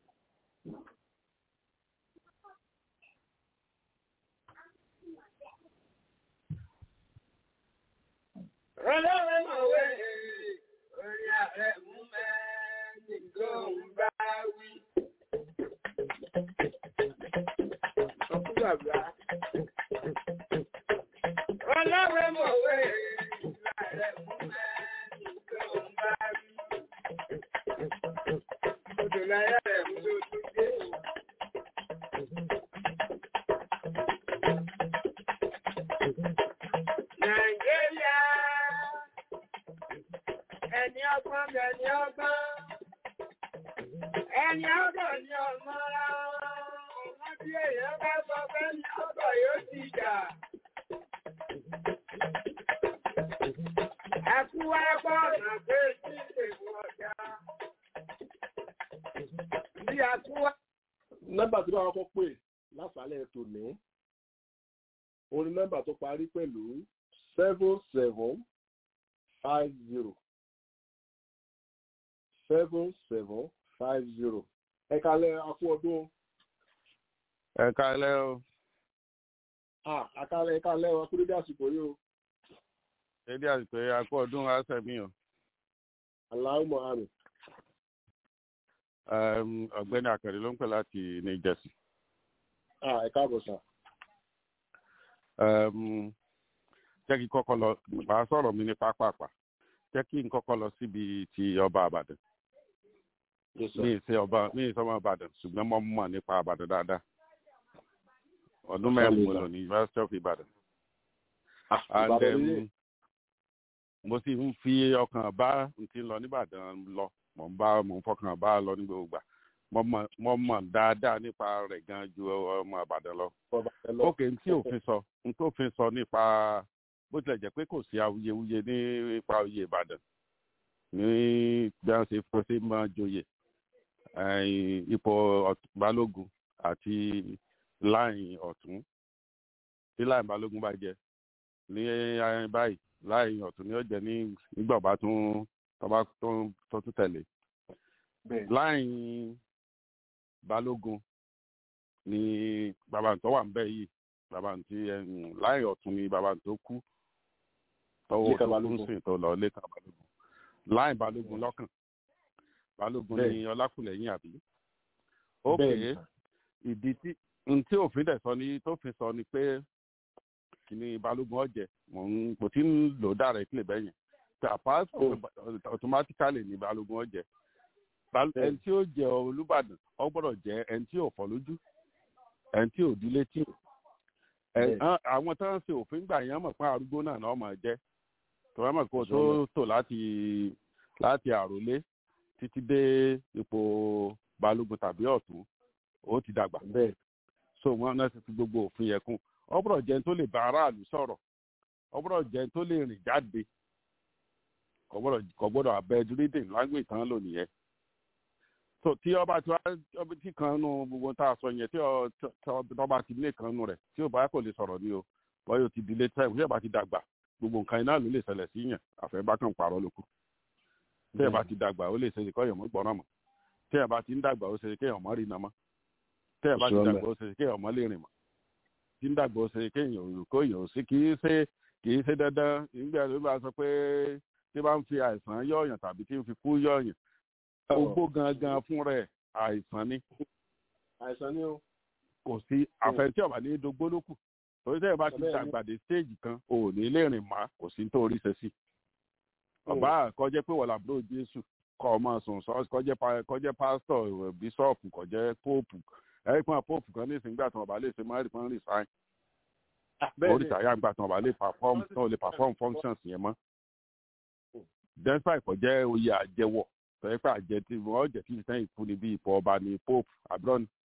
Ọlọ́run mọ̀wé orí ààrẹ mú mẹ́rin ló ń bá wí. Ọkúgbàgbà. Ọlọ́run mọ̀wé ààrẹ mú mẹ́rin ló ń bá wí. Odò láyà rẹ̀ mú lójú dé. Nàìjíríà ẹni ọgbọ́n bẹ̀ ni ọgbọ́n ẹni ọgbọ́n ni ọmọ ra ọmọ tí èèyàn bá sọ pé ní ọgbọ́n yóò ti jà. Ẹkú wá gbọ́ ọ̀nà pé tí èèwọ̀ ọ̀dà. Bí ẹkú wá. nọ́mbà tí wọ́n kọ́ pè lásàálẹ̀ tó ní orí nọ́mbà tó parí pẹ̀lú seven seven five zero seven seven five zero ẹ kalẹ̀ akú ọdún ẹ kálẹ́ o ah àkàlẹ̀ ẹ kalẹ̀ akú dédé àsìkò yìí o dédé àsìkò yìí akọ ọdún asẹmí o aláwọ̀ àmì Ẹm, ọ̀gbẹ́ni àkàrẹ ló ń pè láti new jersey ah ẹ káàbọ̀ sà Ẹm, jẹ́ kí kọ́kọ́ lọ màá sọ̀rọ̀ mi ní pápápá jẹ́ kí n kọ́kọ́ lọ síbi ti ọba àbàdàn Yes, sir. mi ì ṣe ọba mi ì ṣe ọmọ àbàdàn ṣùgbọ́n mo mọ̀ nípa àbàdàn dáadáa ọdún mẹ́rin mo lò ní University of Ibadan Ah, and Ìbàdàn um, nílé. mo sì ń fi ọkàn bá n ti lọ nìbàdàn lọ mo ń bá mo ń fọkàn bá lọ ní gbogbo ìgbà mo mọ̀ mo mọ̀ dáadáa nípa rẹ̀ gan ju ọmọ àbàdàn lọ Ọba ẹ lọ. ókè n tí òfin sọ n tó òfin sọ nípa bó tilẹ̀ jẹ́ pé kò sí awuyewuye nípa oyè ìbàdàn ní bí wọ́n ṣe fọ́ sí máa joyè ẹ̀yìn ipò ọ̀tún- balógun àti láìn ọ̀tún tí láìn balógun bá jẹ ní ayé báyìí láìn ọ̀tún ni ó jẹ ní nígbà bá tún tọ́ba tó tó tún tẹ̀lé Bẹ́ẹ̀. láìn balógun ni bàbá tó wà ń bẹ̀ yìí bàbá tí ẹ̀yìn láìn ọ̀tún ni bàbá tó kú tọwọ́ Lékan tó kú Balógun. sìn tó lọ lẹ́kàn balógun láìn balógun lọ́kàn balógun Bẹ́ẹ̀. ni ọlákùlẹ̀yìn àbí Bẹ́ẹ̀ ókè ni, sir. ìdí tí n tí òfin dẹ̀ sọ ni tó fi sọ ni pé kìíní balógun ọ̀jẹ̀ mò ń kò tí ń lò directly bẹ́yẹn tí apart Oh. automatically ni balógun ọ̀jẹ̀ Bal- Bẹ́ẹ̀. ẹni tí ó jẹ olùbàdàn ọ gbọ́dọ̀ jẹ ẹni tí ò fọ́ lójú ẹni tí ò di létí Ẹ- Bẹ́ẹ̀. á- àwọn tó ń ṣe òfin gbà yẹn mọ̀ pé arúgbó náà náà máa jẹ́ tó wá mọ̀ kó tó Sure. tò láti láti àròlé títí dé ipò balógun tàbí ọ̀tún ó ti dàgbà Bẹ́ẹ̀. so wọn náà ti fi gbogbo òfin yẹn kún ọgbọ́dọ̀ jẹun tó lè bá aráàlú sọ̀rọ̀ ọgbọ́dọ̀ jẹun tó lè rìn jáde kò gbọ́dọ̀ kò gbọ́dọ̀ abẹ reading language tán lò nìyẹn so tí ọba tí wàá ọba tí kan nu gbogbo tá a sọ yẹn tí ọ- tí ọ- tí ọba ti lé kan nu rẹ̀ tí ò bá kò lè sọ̀rọ̀ ni o wọ́n yóò ti di late time tí ọba ti dàgbà gbogbo nǹkan iná ló lè ṣẹlẹ̀ sí yàn àfẹ́bá kan pààrọ̀ lóko tí ẹ bá ti dàgbà ó lè ṣe kọ́ èèyàn mọ́ gbọ́ràn mọ́ tí ẹ bá ti ń dàgbà ó ṣe kéèyàn mọ́ rí iná mọ́ tí ẹ bá ti Sure, dàgbà ó ṣe kéèyàn mọ́ lè rìn mọ́ tí ń dàgbà ó ṣe kéèyàn ò kó èèyàn ò sí kì í ṣe kì í ṣe dandan nígbà tó bá sọ pé tí bá ń fi àìsàn yọ̀ọ̀yàn tàbí tí ń fi kú yọ̀ọ̀yàn ogbó gangan fún rẹ̀ àìsàn ni Àìsàn ni o. kò sí àfẹnití ọ̀bà ní dogbó ló kù torí tẹ́yẹ̀ bá ti Bẹ́ẹ̀ ni. dàgbà dé stéèjì kan ò ní lè rìn má kò sí nítorí ṣe sí ọba kọjá pé wọ́n làbúrò jésù kọ́ ọmọ sùn sọ́ọ́sì kọjá pa- kọjá pásítọ̀ ìwẹ̀ bíṣọ́ọ̀pù kọjá póòpù ẹ̀rí pọ́n póòpù kan ní ìsìngbà tí wọ́n bá lè ṣe máa rí pọ́n rí sáìn Bẹ́ẹ̀ ni. oríta yá gbà tí wọ́n bá lè perform tí wọ́n lè perform functions yẹn mọ́ despite kọjá oyè àjẹwọ̀ tọ́jú pé àjẹ tí wọ́n jẹ́ kí ìsẹ́yìn fún ni bí ipò ọba ní póòpù àbúrò ni.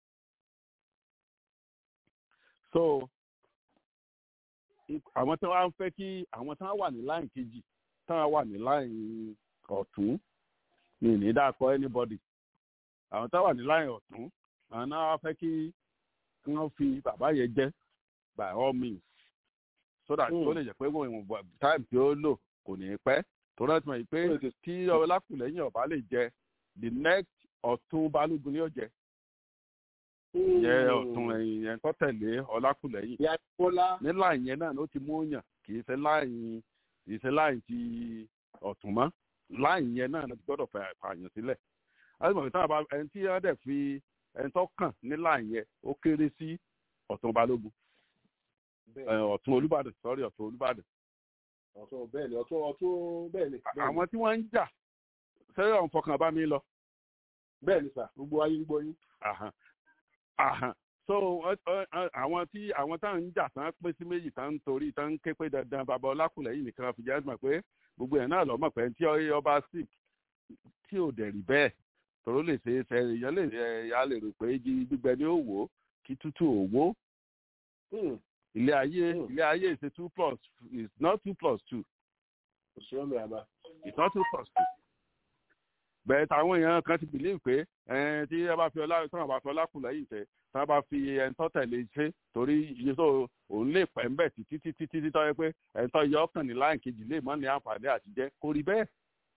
so ip- àwọn tí wọ́n á fẹ́ kí àwọn tí wọ́n wà ní láìn kejì tí wọ́n wà ní láìn ọ̀tún ní ìní dákọ̀ anybody àwọn tí wọ́n wà ní láìn ọ̀tún àwọn náà wá fẹ́ kí kí wọ́n fi bàbá yẹn jẹ́ by all means so that Mm. ó lè jẹ́ pé wọ́n ìwọ̀n time tí ó lò kò ní pẹ́ tó rántí mọ̀ yìí pé Ó lè tètè- tí ọlákùlẹ́yìn ọ̀bá lè jẹ the next ọ̀tún balógun ni ó jẹ ìyẹn ọ̀tún ẹ̀yìn yẹn tó tẹ̀lé ọlákùlẹ́yìn Ìyá Bọ́lá. ní láì yẹn náà ló ti mú yàn kì í ṣe láì kì í ṣe láì ti ọ̀tún mọ́ láì yẹn náà ló ti gbọ́dọ̀ fẹ́ fààyàn sílẹ̀ àti táwọn bá ẹni tí wọ́n dẹ̀ fi ẹni tó kàn ní láì yẹn ó kéré sí ọ̀tún balógun Bẹ́ẹ̀ ẹ, ọ̀tún olúbàdàn sọ́rí ọ̀tún olúbàdàn ọ̀tún bẹ́ẹ̀ ni ọ̀tún ọ̀tún bẹ́ẹ̀ ni. bẹ́ẹ̀ ni. àwọn tí wọ́n ń jà sẹ́yìn ọ̀hún fọkàn bá mi lọ Bẹ́ẹ̀ ni sà gbogbo ayé ń gbọ́ yín. Àhàn. Àhàn. so ọ- ọ- ọ- àwọn tí àwọn táwọn ń jà tán pín sí méjì tán ń torí tán ń ké pé dandan bàbá ọlákùlẹ̀yìn nìkan fi jẹ́ mọ̀ pé gbogbo ẹ̀ náà lọ́mọ̀ pé tí ọ- ọba sick tí ò dẹ̀ rí bẹ́ẹ̀ tòró lè ṣe é ṣe èèyàn lè ẹ ya lè rò pé igi gbígbẹ ni ó wò ó kí tútù ò wó Hmm. ilé ayé Hmm. ilé ayé is a two plus is not two plus two Kò sí ọ̀nà àbá. it's not two plus two. bẹ́ẹ̀ táwọn èèyàn kan ti believe pé ẹn tí ẹ bá fi ọlá tí wọ́n bá fi ọlákùnrin yìí tẹ tí wọ́n bá fi ẹ̀ńtọ́ tẹ̀lé ṣe torí iye tó òun lè pẹ́ ńbẹ̀ títí títí títí tọ́ yẹ pé ẹ̀ńtọ́ yọ ọkàn ní láì kejì lè mọ́ ní àǹfààní àti jẹ́ kó rí bẹ́ẹ̀.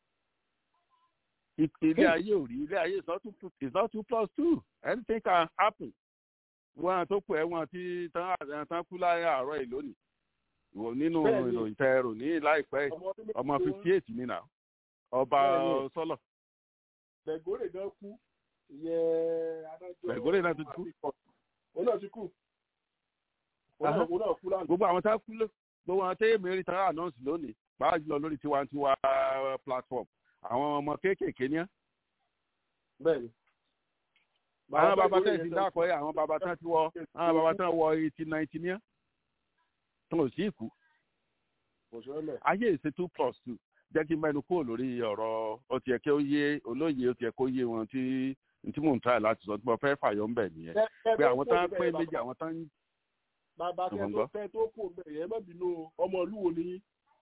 I- ilé ayé ò rí ilé ayé is not two is not two plus two anything can happen. wọn tó pọ̀ ẹ̀wọ̀n tí tán tán kú láyé àárọ̀ yìí lónìí ìwọ nínú Bẹ́ẹ̀ni. ìròyìn tẹ ẹrù ní láìpẹ́ yìí ọmọ ọdún méjì ọmọ ni wọ́n. fifty eight nínà ọba Bẹ́ẹ̀ni. sọlọ Bẹ̀górè gan kú. Ìyẹn adájọ́. Bẹ̀górè náà ti kú. Òun náà ti kú. Òun náà Aha. òun náà kú lánàá. gbogbo àwọn tá a kú ló gbogbo àwọn tẹ́yẹ̀ mẹ́rin tá a announce lónìí báà jùlọ lórí tiwantiwa platform àwọn ọmọ kéékèèké ní ẹ́ bẹ́ẹ̀ni. àwọn bàbá tẹ̀ sí dákọ̀ ẹ́ àwọn bàbá tán ti wọ àwọn bàbá tán wọ eighty ninety ní ẹ́ tó ò sí ìkú kò sí ọ̀nà. ayé ìṣe two plus two jẹ́ kí n mẹ́nu kúrò lórí ọ̀rọ̀ ó ti yẹ kí ó yé olóye ó ti yẹ kó yé wọn tí tí mò ń try láti sọ tí mo fẹ́ fàyọ ń bẹ̀ nìyẹn pé àwọn tán pé méjì àwọn tán bàbá kẹ́ tó fẹ́ tó kù bẹ̀ yẹn má bínú ọmọ ìlú wo ni.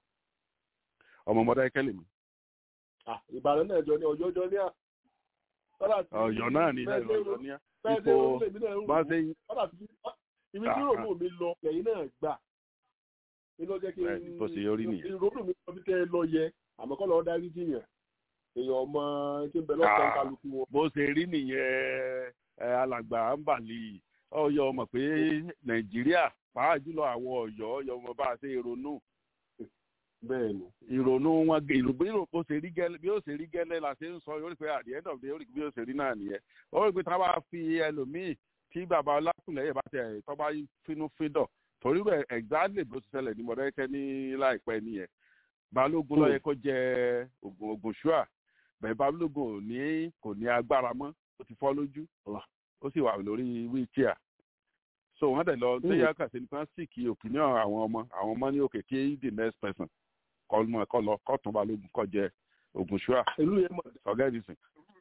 ọmọ ọmọdé ẹkẹlẹ mi. ìbàdàn náà jọ ní ọjọ́ jọ ní à. ọ̀yọ́ náà ní ilẹ̀ ọ̀yọ́ ní à. ipò bá ṣe yín. ibi tí ròmù mi lọ ẹ̀yìn náà gbà nínú jẹ́ kí n bó ṣe yọrí nìyẹn. ìrònú mi lọ bí kẹ́ ẹ lọ yẹ àmọ́ kọ́ lọ́ọ́ darí jiyàn èèyàn ọmọ tí ń bẹ lọ́sàn-án kálukú wọn. bó ṣe rí nìyẹn alàgbà ń bàlì ọyọ ọmọ pé nàìjíríà pàápàá jùlọ àwọn ọ̀yọ́ ọyọ ọmọ bá a ṣe ìrònú. bẹ́ẹ̀ni. ìrònú wọn ìrònú bó ṣe rí gẹ́lẹ́ bí ó ṣe rí gẹ́lẹ́ la ṣe ń sọ yóò rí pé at the end of the day bí ó ṣe rí náà nìyẹn. ó rí pé tí wọ́n bá fi ẹlòmíì tí bàbá ọlákùnlẹ̀yẹ bá tẹ̀ tọ́ bá fínú fídọ̀ torí rẹ̀ exactly bó ti ṣẹlẹ̀ ní mọ̀dẹ́kẹ́ ní láìpẹ́ nìyẹn balógun ló yẹ kó jẹ ogun ogun ṣúà bẹ́ẹ̀ balógun ò ní kò ní agbára mọ́ ó ti fọ́ lójú ó sì wà lórí wheelchair so wọ́n dẹ̀ lọ léyà kàṣẹ nípa síkì opinion àwọn ọmọ àwọn ọmọ ní òkè kí the next person kọ́ mọ́ ẹ̀kọ́ lọ kọ́ tún balógun kọ́ jẹ ogun ṣúà ọ̀gá ẹ̀dínsìn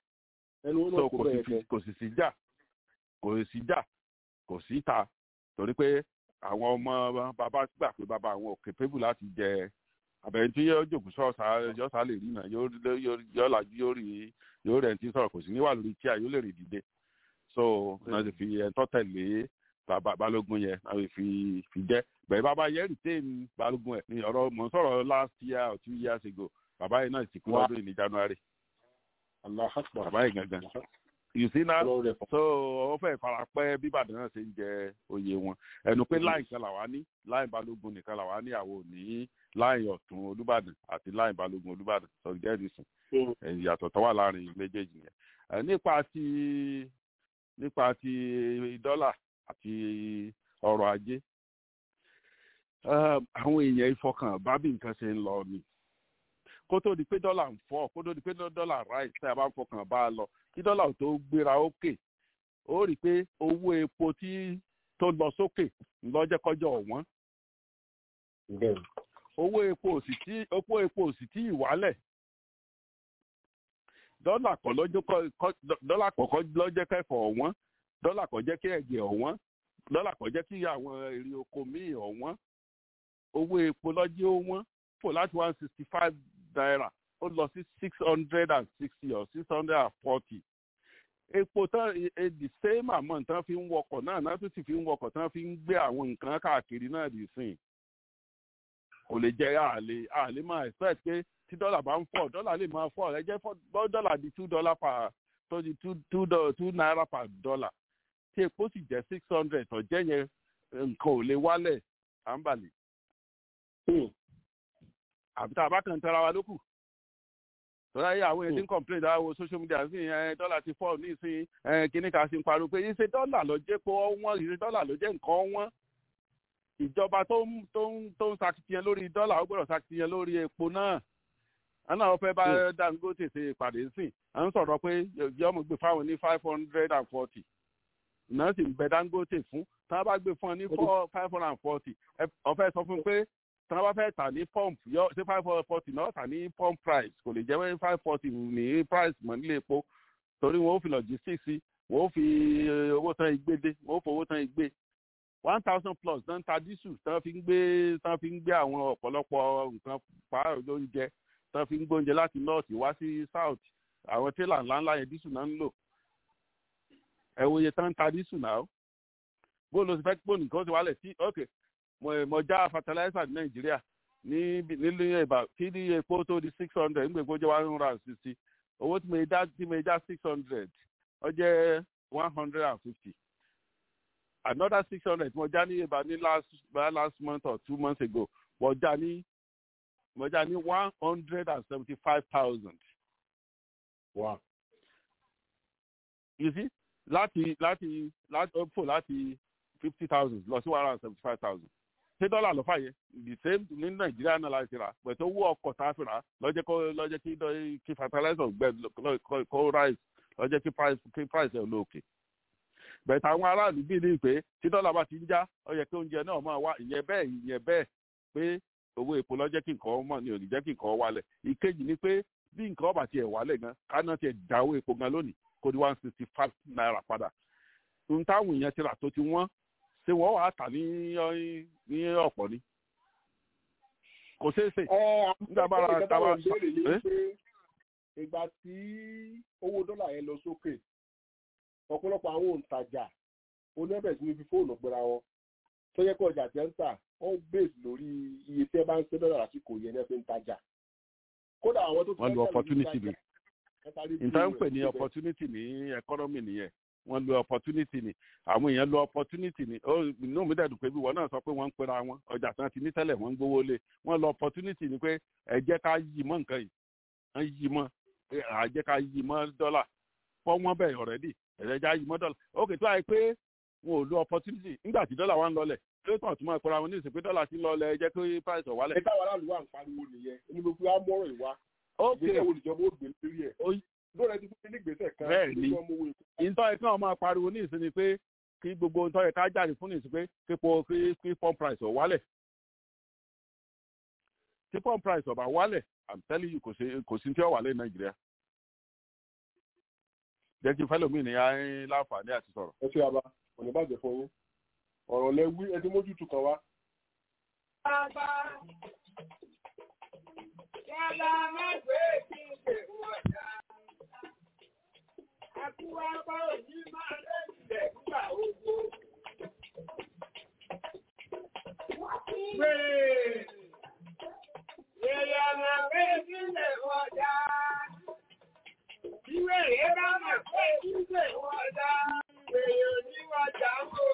so kò sì sí jà kò sì jà kò sí ta torí pé àwọn ọmọ bàbá gbà pé bàbá àwọn òkè pébù láti jẹ àbẹ̀yìn tí yóò jòkó sọ́ọ̀sà yọ́sà lè rí náà yóò lajú yóò rí yóò rẹ̀ tí sọ̀rọ̀ kò sí níwà lórí tíà yóò lè rí dìde so náà ti fi ẹ̀ńtọ́ tẹ̀lé bàbá balógun yẹn náà ti fi fi jẹ́ bẹ̀rẹ̀ bàbá yẹn retain balógun ẹ̀ ní ọ̀rọ̀ mọ̀ ń sọ̀rọ̀ last year or two years ago bàbá yẹn náà ti kú lọ́dún yìí ní january bàbá yẹn gangan you see now so ó fẹ́ farapẹ́ bí ìbàdàn náà ṣe ń jẹ oyè wọn ẹnu pé láì kan làwa ní láì balógun nìkan làwa ní àwọn òní láì ọ̀tún olúbàdàn àti láì balógun olúbàdàn sọ̀rọ̀ jẹ́rìsìn ìyàtọ̀ tó wà láàrin méjèèjì yẹn nípa ti nípa ti dọ́là àti ọrọ̀ ajé àwọn èèyàn ìfọkàn bá bí nǹkan ṣe ń lọ ni kó tó di pé dọ́là ń fọ́ kó tó di pé dọ́là ráì tí a bá ń fọkàn bá a lọ kí dọ́là tó gbéra ókè ó rí i pé owó epo tí tó lọ sókè ńlọ́jẹ́kọ́jọ́ ọ̀wọ́n owó epo òsì tí owó epo òsì tí ìwálẹ̀ dọ́là kọ́ dọ́là kọ́kọ́ lọ́jẹ́ kẹfọ́ ọ̀wọ́n dọ́là kọ́ jẹ́ kí ẹ̀jẹ̀ ọ̀wọ́n dọ́là kọ́ jẹ́ kí àwọn èrè oko míì ọ̀wọ́n owó epo lọ́jẹ́ ọ̀wọ́n fò láti one sixty five naira ó lọ sí six hundred and sixty or six hundred and forty epo tán the same amount tán fi ń wọkọ̀ náà náà tún sì fi ń wọkọ̀ tán fi ń gbé àwọn nǹkan káàkiri náà dì sìn kò lè jẹ́ àlè àlè máa expect pé tí dọ́là bá ń fọ̀ dọ́là lè máa fọ̀ ẹ jẹ́ dọ́là di two dollar per tó di two two two naira per dollar tí epo sì jẹ́ six hundred tó jẹ́ yẹn nǹkan ò lè wálẹ̀ à ń bàlẹ̀ àbí tá a bá kàn tẹ́ra wa lókù tọ́lá yẹ àwọn èdè ń complain dáa wo social media sí ẹ dọ́là ti fọ́ ní ìsìn ẹ kíní ká sí ń pariwo pé ìṣe dọ́là ló jẹ́ pé wọ́n ìṣe dọ́là ló jẹ́ nǹkan wọ́n ìjọba tó ń tó ń tó ń sakitiyan lórí dọ́là ó gbọ́dọ̀ sakitiyan lórí epo náà àná àwọn fẹ́ bá dangote ṣe ìpàdé sìn à ń sọ̀rọ̀ pé yọmọ gbé fáwọn ní five hundred and forty náà sì ń bẹ dangote fún tí wọ́n bá gbé fún ọ ní five hundred and forty ọ̀fẹ́ sọ fún pé tí wọ́n bá fẹ́ tà ní pump yọ ṣé five forty náà tà ní pump price kò lè jẹ́ pé five forty ní price mọ̀ nílé epo torí wọn ó fi logistics sí wọn ó fi owó tán igbé dé wọn ó fi owó tán igbé one thousand plus náà ń ta dísù tí wọ́n fi ń gbé tí wọ́n fi ń gbé àwọn ọ̀pọ̀lọpọ̀ nǹkan pààrọ̀ lóúnjẹ tí wọ́n fi ń gbóúnjẹ láti north wá sí south àwọn tẹ́là ńláńlá yẹn dísù náà ń lò ẹ wo iye tán ń ta dísù náà bó ló ti fẹ́ pò nìkan ti wálẹ̀ sí okay mo já fertilizer ní nàìjíríà ní nílùú ìbá kí ní epo tó di six hundred nígbà epo jẹ́ one hundred and sixty owó tí mo já tí mo já six hundred ó jẹ́ one hundred and fifty another six hundred mo já ní ìbá ní last last month or two months ago mo já ní mo já ní one hundred and seventy five thousand. wow. you see láti láti láti fò láti fifty thousand lọ sí one hundred and seventy five thousand ṣé dọ́là ló fà yẹ the same ní nàìjíríà náà la ti rà pẹ̀tẹ́ owó ọkọ̀ tá a fi rà lọ́jẹ́ kó lọ́jẹ́ kí dọ́- kí fertilizer gbẹ lọ- kó- kó rise lọ́jẹ́ kí price kí price ẹ̀ lóòkè bẹ̀tẹ̀ àwọn aráàlú bí ní pé tí dọ́là bá ti ń já ó yẹ kí oúnjẹ náà máa wá ìyẹn bẹ́ẹ̀ ìyẹn bẹ́ẹ̀ pé owó epo lọ́jẹ́ kí nǹkan mọ̀ ní òní jẹ́ kí nǹkan wálẹ̀ ìkejì ni pé bí nǹkan ọba tiẹ̀ wálẹ̀ gan káná tiẹ̀ já owó epo gan lónìí kó di one sixty five naira padà ohun táwọn èèyàn ti rà tó ti wọ́n ṣé wọ́n wàá tà ní ní ọ̀pọ̀ ni kò ṣeé ṣe nígbà bá ra ìjọba táwa ìbéèrè ni Eh? pé ìgbà tí owó dọ́là yẹn lọ sókè ọ̀pọ̀lọpọ̀ àwọn òǹtajà oníbẹ̀ sí ní fi fóònù gbéra wọn tó yẹ kó ọjà tẹ́ ń tà ó ń bèèsì lórí iye tẹ́ bá ń ṣe dọ́là lásìkò yẹn náà fi ń tajà kódà àwọn tó ti wọ́n lu fẹ́ tẹ̀lé opportunity ní ni tajà, ẹ sáré bí nǹkan ń rẹ̀ pè ní síbẹ̀. opportunity ní economy nìyẹn wọ́n lu opportunity ni àwọn èèyàn lu opportunity ni ó inú mi dẹ̀dùn pé bí wọ́n náà sọ pé wọ́n ń pera wọn ọjà tí wọ́n ti ní tẹ́lẹ̀ wọ́n ń gbówó lé wọ́n lu opportunity ni pé ẹ jẹ́ ká yí mọ́ nǹkan yìí wọ́n yí mọ́ ẹ à jẹ́ ká yí mọ́ dọ́là fọ́ wọ́n bẹ̀ already ẹ̀rẹ́ já yí mọ́ dọ́là ok tó àyè pé wọn ò lu opportunity nígbà tí dọ́là wa ń lọlẹ̀ tó tàn tún máa pera wọn ní ìsìn pé dọ́là ti ń lọlẹ̀ ẹ jẹ́ kí price ọ̀ wálẹ̀ ẹ táwọn aráàlú wà ń pariwo nìyẹn ẹni gbogbo wa mọ́rọ̀ ìwá ok ìgbésẹ̀ wo ìjọba ó gbé lórí ẹ̀ Ó- lórí ẹ ti fún ní ìgbésẹ̀ kan Bẹ́ẹ̀ ni. tí wọ́n mú owó epo ìtọ́ ẹ̀ka ọmọ apariwo ní ìsinmi pé kí gbogbo ìtọ́ ẹ̀ka jáde fún ní ìsinmi pé kí po kí kí pump price ọ̀ wálẹ̀ tí pump price ọ̀ bá wálẹ̀ i'm telling you kò sí kò sí tí ó wálẹ̀ ní nàìjíríà jẹ́ kí fẹ́lómi ní ayé láǹfààní àti sọ̀rọ̀. ẹ ṣe àbá òní bàjẹ́ fún yín ọ̀rọ̀ lẹ wí ẹ ti mójútù kan wá Bàbá, yàrá mẹ́gbẹ́ kí n pè wọ́n dá. Àkú apá òní máa lẹ́sẹ̀ nígbà ogbó. Pé yàrá mẹ́gbẹ́ kí n pè wọ́n dá. Ìwé rẹ̀ bá mọ̀ pé kí n pè wọ́n dá. Èèyàn ní wọ́n jà wò.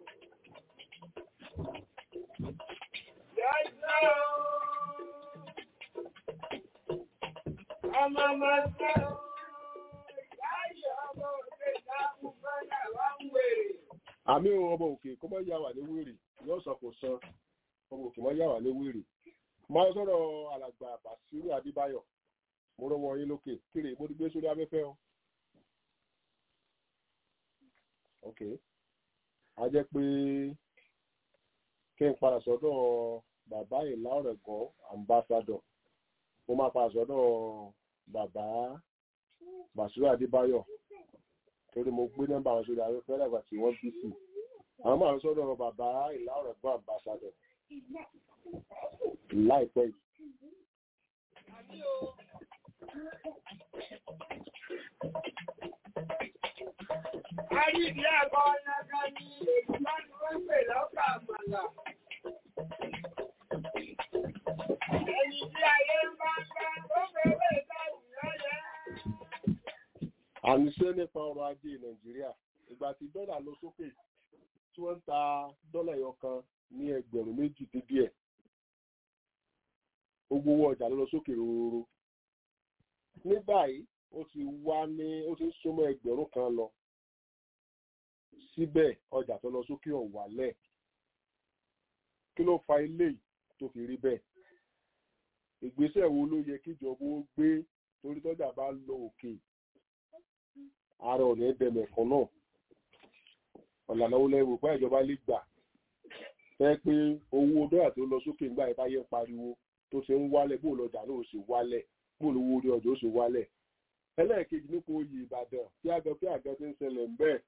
Ọmọ ọmọ ṣẹ́ o, láyé ọmọ òde ìdáhùn bọ́lá wá ń wèrè. àmì ohun ọmọ òkè kó mọ́ yà wà ní wèrè yóò sọ kò san ọmọ òkè mọ́ yà wà ní wèrè máa sọ̀rọ̀ alàgbà bàṣírù adébáyọ̀ mo rọwọ́ yín lókè kéré mo ti gbé sórí afẹ́fẹ́ o. ok a jẹ́ pé kí n padà sọ́dọ̀ bàbá ìlà ọ̀rẹ́gọ́ ambassador mo máa padà sọ́dọ̀ bàbá bàṣírù adébáyọ̀ torí mo gbé nọ́mbà wọn sórí afẹ́fẹ́ lẹ́gbàá tí wọ́n bí sí àwọn máa ń sọ́dọ̀ bàbá ìlà ọ̀rẹ́gọ́ ambassador láìpẹ́ yìí. Àrídìí àgọ́ ọ̀nàgà ni èyí bá ní wọ́n pè lọ́kà àmàlà. Ẹni tí ayé ń bá ń bá tó fẹ́rẹ̀ ìdáhùn lọ́yẹ́. àníṣe nípa ọrọ̀ ajé nàìjíríà ìgbà tí dọ́là lọ sókè tí wọ́n ń ta dọ́là ẹyọ kan ní ẹgbẹ̀rún méjì dín díẹ̀ gbogbo owó ọjà ló lọ sókè rororo ní báyìí ó ti wá ní ó ti ń súnmọ́ ẹgbẹ̀rún kan lọ síbẹ̀ ọjà tó lọ sókè ọ̀ wálẹ̀ kí ló fa eléyìí tó fi rí bẹ́ẹ̀ ìgbésẹ̀ wo ló yẹ kíjọba ó gbé torí tọ́jà bá lọ òkè ara ọ̀nà ẹ̀dẹ̀mẹ̀ kan náà ọ̀làna wo lẹ́wọ̀ pé ìjọba lè gbà fẹ́ pé owó dọ́là tó lọ sókè nígbà yẹn táyé ń pariwo tó ṣe ń wálẹ̀ bó lọ́jà náà ó sì wálẹ̀ bó lówó orí ọjà ó sì wálẹ̀ ẹlẹ́ẹ̀kejì nípa oyè ìbàdàn tí àgọ́ tí àgọ́ ti ń ṣẹlẹ̀ ń bẹ́ẹ̀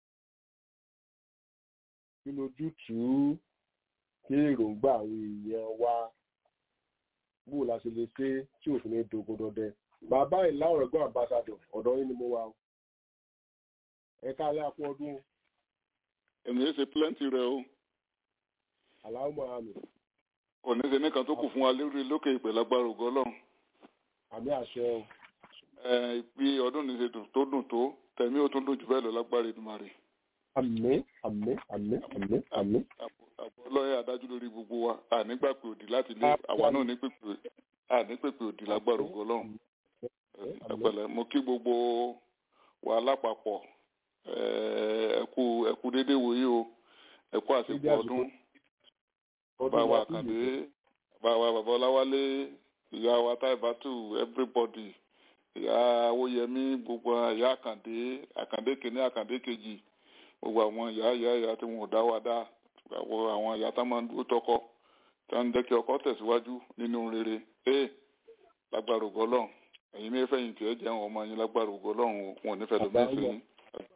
kí lójútùú kí èròǹgbà àwọn èèyàn wa bó la ṣe lè ṣe tí òfin ní dogun dọdẹ bàbá ìlà ọ̀rẹ́gbọ́n ambassador ọ̀dọ́ yín ni mo wà o ẹ̀ka alẹ́ àpò ọdún èmi yẹn ṣe plenty rẹ o aláwọ̀ mọ̀hánì kò ní ṣe nìkan tó kù fún wa lórí lókè ìpè lágbára ògo Ọlọ́run àmì àṣẹ o ẹ bí ọdún ní ṣe dùn tó dùn tó tẹ̀mí ó tún dùn jù bẹ́ẹ̀ lọ lágbára Èdùmàrè àmì àmì àmì àmì àmì àbọ̀ ọlọ́yẹ adájú lórí gbogbo wa ànígbà pé òdì láti lé àwa náà ní pèpè àní pèpè òdì lágbára ògo Ọlọ́run ẹ pẹ̀lẹ́ mo kí gbogbo wa lápapọ̀ ẹ ẹ kú ẹ kú déédéé wòye o ẹ kú àsìkò ọdún bàbá wa kàdé bàbá wa bàbá ọláwálé ìyá wa táìbátù everybody ìyá owóyẹmí gbogbo ìyá àkàndé àkàndé kìíní àkàndé kejì gbogbo àwọn ìyá ìyá ìyá tí wọn ò dá wa dá gbogbo àwọn ìyá tá máa ń dúró tọkọ tí wọn ń jẹ́ kí ọkọ tẹ̀síwájú nínú rere ee lágbára ògo Ọlọ́run ẹ̀yin ní fẹ̀yìntì ẹ jẹun ọmọ yín lágbára ògo Ọlọ́run wọn ò ní fẹ́ lómi sí yín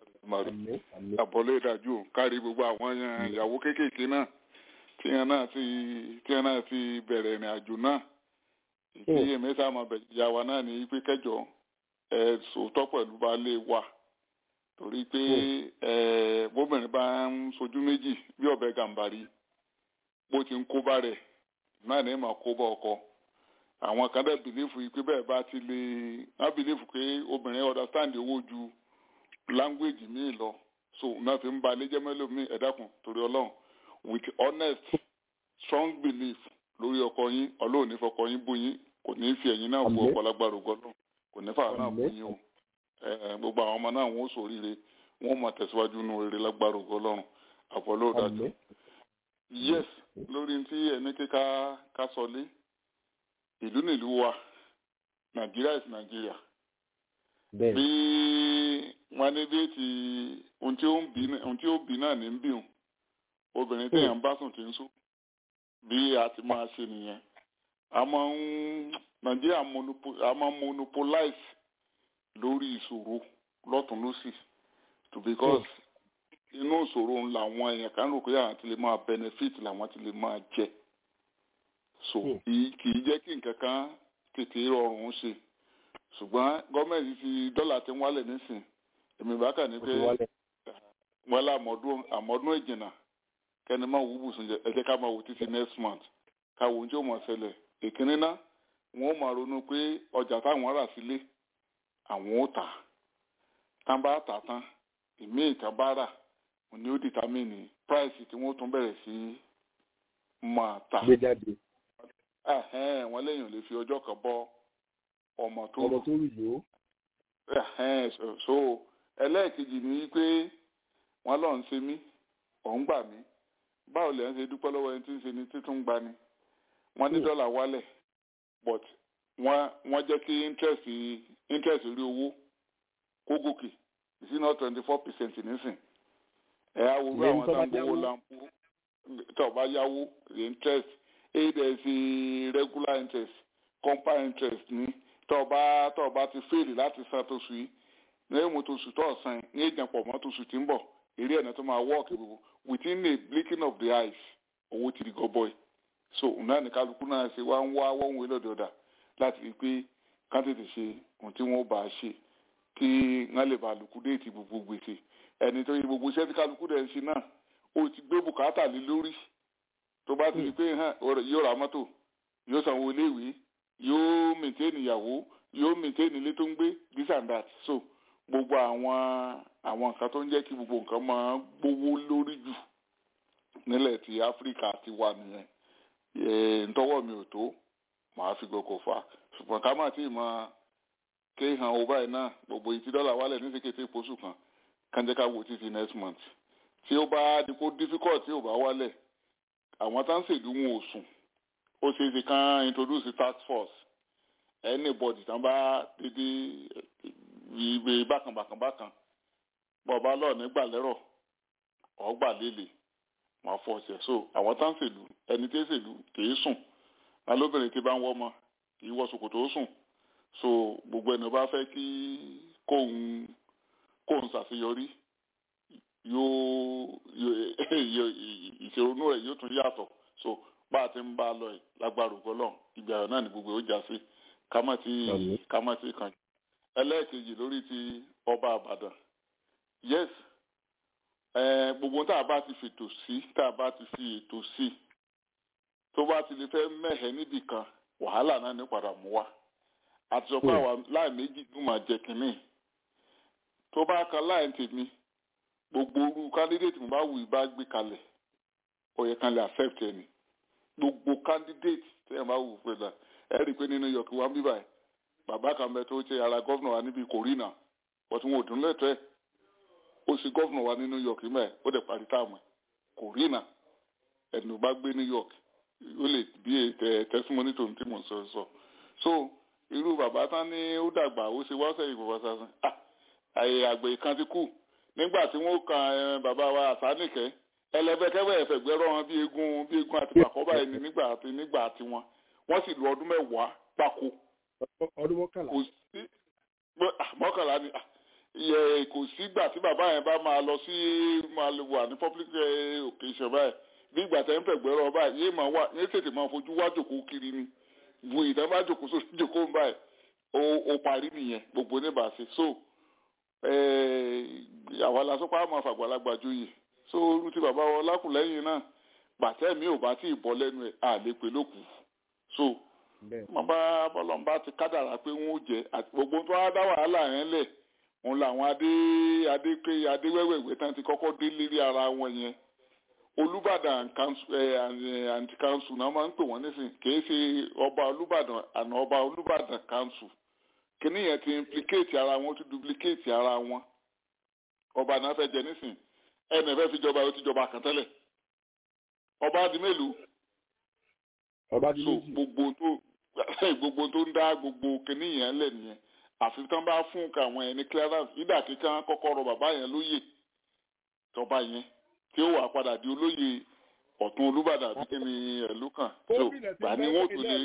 àbọ̀lé ìdájú kárí gbogbo àwọn ìyàwó kéékèèké náà tí wọn náà ti tí wọn náà ti bẹ̀rẹ̀ ìrìn àjò náà ìdí èmi sáà máa bẹ̀ ìyá wa náà ní pé kẹjọ ẹ sòótọ́ pẹ̀lú baálé wa torí pé ẹ bóbìnrin bá ń sojú méjì bí ọ̀bẹ gàǹbarí bó ti ń kó bá rẹ̀ náà ní mà kó bá ọkọ àwọn kan dẹ̀ bìlífù yìí pé bẹ́ẹ̀ bá ti lè wọ́n bìlífù pé obìnrin understand owó ju language míì lọ so náà fi ń ba alẹ́ jẹ́ mẹ́lòmíì ẹ̀dákun torí ọlọ́run with honest strong belief lórí ọkọ yín ọlọ́run ní fọkọ yín bú yín kò ní fi ẹ̀yin náà bu ọ̀pọ̀lágbára ògbọ́n náà kò ní fà náà bú yín o gbogbo àwọn ọmọ náà wọn ó ṣoríire wọn ó máa tẹ̀síwájú nínú rere lágbára ògbọ́n lọ́run àpọ̀lọ́ òdájú yes lórí tí ẹni kíká ká sọlé ìlú nílùú wa nàìjíríà is nàìjíríà bí wọn ní bí ti ohun tí ó bí náà ní ń bí òun obìnrin téèyàn bá sùn tí ń sùn bí a ti máa ṣe nìyẹn a máa ń nàìjíríà a máa ń monopolize lórí ìṣòro lọ́tún lọ́sì to because inú ìṣòro ń làwọn èèyàn kan rò pé àwọn ti lè máa benefit làwọn ti lè máa jẹ so kì í jẹ́ kí nǹkan kan tètè rọrùn ṣe ṣùgbọ́n gọ́ọ̀mẹ̀ntì ti dọ́là ti ń wálẹ̀ nísìn èmi bá kà ní pé wọ́n lá àmọ́dún ìjìnà kẹ́ni máa wú bùsùn jẹ ẹ jẹ́ ká máa wò títí next month ká wo oúnjẹ òmò ṣẹlẹ̀ ìkíní náà wọ́n máa ronú pé ọjà táwọn rà sílé àwọn ò tà tá bá tà tán ìmí ìta bá rà ní ó dìtámìnì price tí wọ́n tún bẹ̀rẹ̀ sí máa tà wọ́n lẹ́yìn ò lè fi ọjọ́ kan bọ́ ọmọ tó ọmọ tó rù yó. so ẹlẹ́ẹ̀kejì ni pé wọ́n lọ́ọ́ ń ṣe mí òun gbà mí báwo lè ń ṣe dúpẹ́ lọ́wọ́ ẹni tí ń ṣe ni títún gba ni wọ́n ní dọ́là wálẹ̀ but wọ́n wọ́n jẹ́ kí interest interest rí owó kó gòkè sí náà twenty four percent nísìn ẹ̀ á wo bí àwọn tá ń gbowó lampo tó bá yáwó the interest eight days regular interest compound interest ní tó bá tó bá ti fèèlì láti san tó sùn yìí lẹ́yìn mo tó sùn tó ọ̀sán ní ìjàpọ̀ mọ́ tó sùn tí ń bọ̀ eré ẹ̀nà tó máa wọ́ọ̀kì gbogbo within a blinking of the eyes owó ti di gọbọi so náà ní kálukú náà ṣe wá ń wá wọ́n wé lọ́dọ̀ ọ̀dà láti rí i pé ká tètè ṣe ohun tí wọ́n bá a ṣe kí wọ́n lè bá lùkú déètì gbogbo gbèsè ẹni tó yẹ gbogbo iṣẹ́ tí kálukú dẹ̀ ń ṣe náà ó ti gbé bùkátà lé lórí tó bá ti rí i pé yóò ra mọ́tò yóò sanwó iléèwé yóò mìtẹ́ẹ̀nì ìyàwó yóò mìtẹ́ẹ̀nì ilé tó ń gbé this and that so gbogbo àwọn àwọn nǹkan tó ń jẹ́ kí gbogbo nǹkan máa gbówó lórí jù nílẹ̀ ti áfíríkà ti wà nìyẹn ntọ́wọ́ mi ò tó màá fi gbogbo fà ṣùgbọ́n ká má tí ì máa ké hàn ó báyìí náà gbogbo ìtí dọ́là wálẹ̀ ní sèkété ìpósù kan kánjẹ́ ká wo títí next month tí ó bá di kó difficult tí ò bá wálẹ̀ àwọn tá ń ṣèlú wọn ò sùn ó ṣe é ṣe kán introduce task force anybody tán bá dédé ìgbé bákan bákan bákan bọba lọ nígbà lẹrọ ọgbà lélẹ̀ wọn fọ ọsẹ so àwọn tá ń ṣèlú ẹni tí ń ṣèlú kìí sùn alóbìnrin tí bá ń wọmọ kìí wọ ṣòkòtò ó sùn so gbogbo ẹni bá fẹ́ kí kóun kóun ṣàṣeyọrí yóò ìṣèrònú rẹ̀ yóò tún yàtọ̀ so bá a ti ń bá a lọ yìí lágbára ògbọlọ ìgbà náà ni gbogbo ó já sí kámátì kámátì kan ẹlẹ́ẹ̀kejì lórí ti ọba àbàdàn yes gbogbo tá a bá ti fètò sí tá a bá ti fi ètò sí tó bá ti lè fẹ́ mẹ́hẹ̀ níbì kan wàhálà náà ní padà mú wa àti sọ pé àwa láì méjì ló máa jẹ kínní tó bá kan láì tèmi gbogbo orú candidate mo bá wù í bá gbé kalẹ̀ ó yẹ kan lè accept ẹni gbogbo candidate tẹ́yìn bá wù pé ẹ rí i pé nínú yọ̀kí wa ń bí báyìí bàbá kan bẹ tó ṣe ara gọ́vnà wa níbi kòrínà bọ́tí wọn ò dún lẹ́tọ́ ẹ̀ ó ṣe gọ́vnà wa ní new york mẹ́ ó dẹ̀ parí táàmù ẹ̀ kòrínà ẹ̀dùn bá gbé new york ó lè bí testimony tó ń tí mò ń sọ sọ so irú bàbá tán ní ó dàgbà ó ṣe wá sẹ́yìn bàbá sásán ah àyè àgbẹ̀ kan ti kú nígbà tí wọ́n kan bàbá wa àsánìkẹ́ ẹlẹ́fẹ̀kẹ́fẹ́ ẹ̀fẹ̀gbẹ́rọ̀ wọn bí egun bí egun àti pàkọ́bà ẹni nígbà àti nígbà àti wọn wọ́n sì lu ọdún mẹ́wàá gbáko. ọdún mọ́kànlá. kò sí mọ́kànlá ni iye kò sígbà tí bàbá yẹn bá máa lọ sí máa lè wà ní public occasion báyìí bí ìgbà tẹ́ ń fẹ̀gbẹ́rọ̀ báyìí yé máa wà yé tètè máa fojú wá jòkó kiri ni bu ìtàn bá jòkó sórí jòkó báyìí ó parí nìyẹn gbogbo oníbàṣẹ so àwa la sọ pé a máa fàgbàlagbà joyè so orú ti bàbá wọn lákùlẹ́yìn náà gbàtẹ́ mi ò bá tí ì bọ́ lẹ́nu ẹ̀ à lè pè lókù so bàbá bọ́lọ́mbà ti kádàrà pé wọ́n ó jẹ́ àti gbogbo tó wá dá wàhálà yẹn lẹ̀ òun làwọn adé adé pé adé wẹ́wẹ́wẹ́ tán ti kọ́kọ́ dé lérí ara wọn yẹn olùbàdàn àǹtí kanṣu náà máa ń pè wọ́n nísìn kìí ṣe ọba olùbàdàn àná ọba olùbàdàn kanṣu kíní yẹn ti implicate ara wọn ó ti duplicate ara wọn ọba náà fẹ́ jẹ nísìn ẹnì fẹ́ fi jọba ó ti jọba kan tẹ́lẹ̀ ọba di mélòó ọba di so méjì gbogbo tó gbogbo tó ń dá gbogbo kíní yẹn lẹ̀ nìyẹn àfi tán bá fún káwọn ẹni clearance ìdá kíkan kọ́kọ́ rọ bàbá yẹn lóyè tọba yẹn tí ó wà padà di olóyè ọ̀tún olúbàdàn àbí kí ni ẹ̀lú kan so gómìnà tí gbà ní wọ́n tún lè.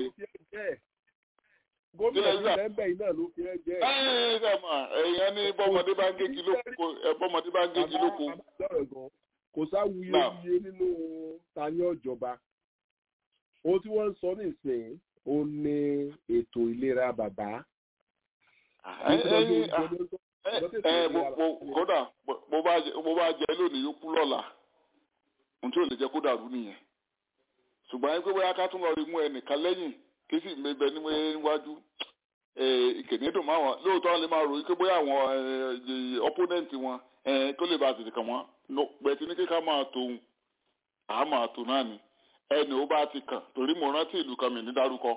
gómìnà tí Kílẹ̀ lẹ́ńbẹ̀ yìí náà ló fi ẹ́ jẹ́ ẹ ẹ mà ẹ̀yàn ní bọ́mọdé bá ń gégi lóko ẹ bọ́mọdé bá ń gégi lóko kò sáwuye Now. iye nínú tani ọjọba ohun tí wọ́n ń sọ nísìnyí ó ní ètò ìlera bàbá ẹ ẹ ẹ mo mo kódà mo bá jẹ mo bá jẹ lónìí yóò kú lọ́la ohun tí ò lè jẹ́ kó dàrú nìyẹn ṣùgbọ́n ẹ pé bóyá ká tún lọ rí mú ẹnìkan lẹ́yìn kí sì mẹbẹ níwájú ìkèní dùn máa wọn lóòótọ́ lè máa ròyìn pé bóyá àwọn opponent wọn eh, kó lè bá tètè kàn wọ́n bẹ̀tì ní kíkà máa tó òun àá máa tó náà ni ẹni ó bá ti kàn torí mo rántí ìlú kan mi ní dárúkọ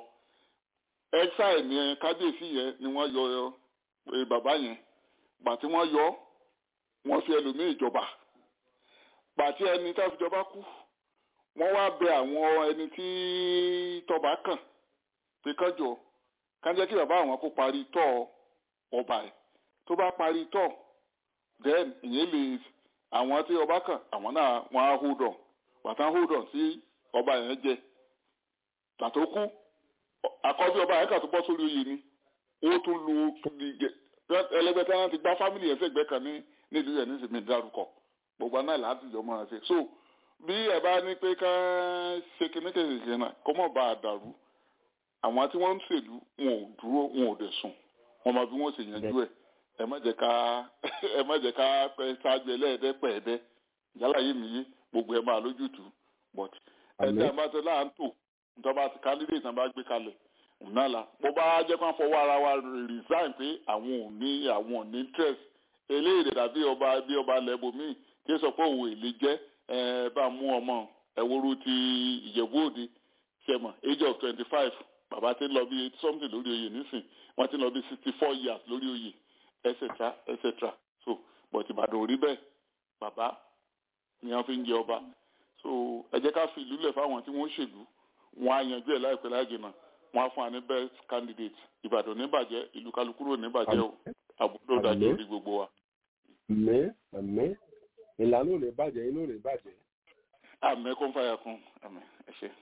exile ní kábíyèsí yẹn ni wọ́n yọ eh, bàbá yẹn gbà tí wọ́n yọ wọ́n fi ẹlòmíì jọba gbà tí ẹni tá fi jọba kú wọ́n wá bẹ àwọn ẹni tí tọba kàn pé kánjọ kánjẹ́ kí bàbá àwọn kó parí tọ́ ọba ẹ̀ tó bá parí tọ́ then ìyẹn lè àwọn tí ọba kàn àwọn náà wọ́n á hold on bàtà hold on sí ọba yẹn jẹ tàtó kú àkọ́bí ọba yẹn kà tó bọ́ sórí oyè ni ó tún lu ẹlẹgbẹtẹ náà ti gbá fámìlì yẹn sẹgbẹ kan ní nílùú yẹn nísìnyí dárúkọ gbogbo náà láti jọ máa ṣe so bí ẹ bá ní pé ká ṣe kíníkèké náà kó mọ̀ bá a dàrú àwọn tí wọ́n ń ṣèlú wọn ò dúró wọn ò dẹ̀ sùn wọn mọ bí wọ́n ṣe yanjú ẹ̀ ẹ má jẹ́ ká ẹ má jẹ́ ká pẹ́ ṣáájú ẹlẹ́ẹ̀dẹ́ pẹ̀ẹ́dẹ́ yálà yìí mi yé gbogbo ẹ máa lójútùú but ẹ̀dẹ́ àbátẹ láàntò nítorí bá ti candidate náà bá gbé kalẹ̀ náà la bó bá jẹ́ kó fọwọ́ ara wa resign pé àwọn ò ní àwọn ò ní interest eléyìí dàbí ọba bí ọba lẹ́bùnmí tí ó sọ pé òun èlé jẹ́ ẹ bá mú ọmọ ẹ̀wòrú ti ìjẹ̀bú òde sẹ́mọ̀ age of twenty five bàbá ti ń lọ bí eighty something lórí oyè nísìn wọ́n ti ń lọ bí sixty four years lórí oyè etc etc so but ìbàdàn ò rí bẹ́ẹ̀ bàbá ni wọ́n fi ń jẹ ọba so ẹ jẹ́ ká fi ìlú lẹ̀ fáwọn tí wọ́n ṣèlú wọn á yanjú ẹ̀ láìpẹ́ láì jìnnà wọn á fún wa ní best candidate ìbàdàn níbàjẹ́ ìlú kálukúrò níbàjẹ́ o àbúrò dájú orí gbogbo wa. àmín àmín ìlànà ò lè bàjẹ́ inú ò lè bàjẹ́. àmín kó ń fàyà kún àmín ẹ ṣe.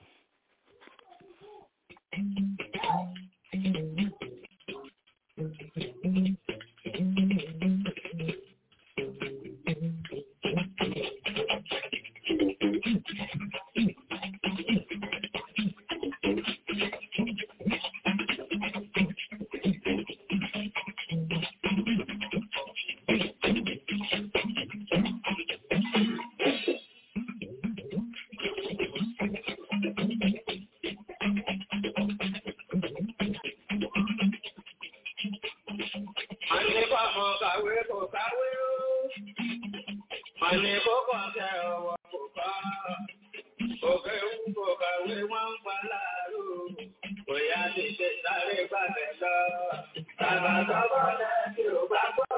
Àní bọ́mọ kàwé kò kàwé o. Àní kókò ọ̀kẹ́ ọwọ́ kò kọ́. Òkè ń kò kàwé wọ́n ń pa láàárọ̀. Bóyá ti ṣe sáré gbàgbẹ́ lọ. Bàbá sọ́kọ̀ lẹ́yìn ò bá gbọ́.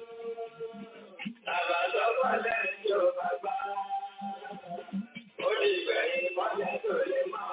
Bàbá sọ́kọ̀ lẹ́yìn ò bá gbọ́. Ó ní ìgbẹ̀yìn mọ́lẹ̀ tó lè mọ́.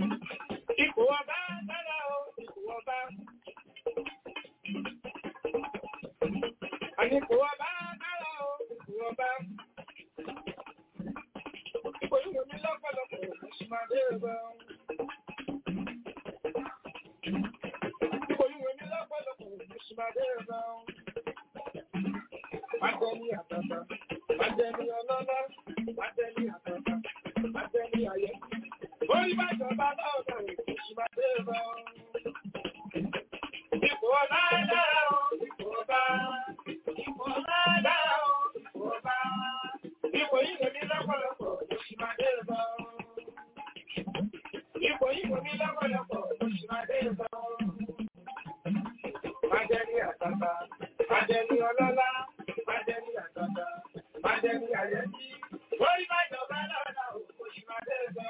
Ipò ọba dára o, ipò ọba. Àní ipò ọba dára o, ipò ọba. Ipò yìí wò mí lọ́pọ̀lọpọ̀, mo sì máa dé ẹ̀rọ. Ipò yìí wò mí lọ́pọ̀lọpọ̀, mo sì máa dé ẹ̀rọ. Májẹ́ ní àtàtà, májẹ́ ní ọlọ́lá, májẹ́ ní àtàtà, májẹ́ ní ayé. Orí bá jọba lọ́ọ̀dọ̀ ìkùsù máa dé ẹ̀rọ. Ipò ọba dára o, ipò ọba. Ipò ọba dára o, ipò ọba. Ipò yìí wò mí lọ́pọ̀lọpọ̀, mo sì máa dé ẹ̀rọ. Ipò yìí wò mí lọ́pọ̀lọpọ̀, mo sì máa dé ẹ̀rọ. Májẹ́ ní àtàtà, májẹ́ ní ọlọ́lá, májẹ́ ní àtàtà, májẹ́ ní àyẹ́sí. Orí bá jọba lọ́ọ̀dọ̀ ìkùsù máa dé ẹ̀rọ.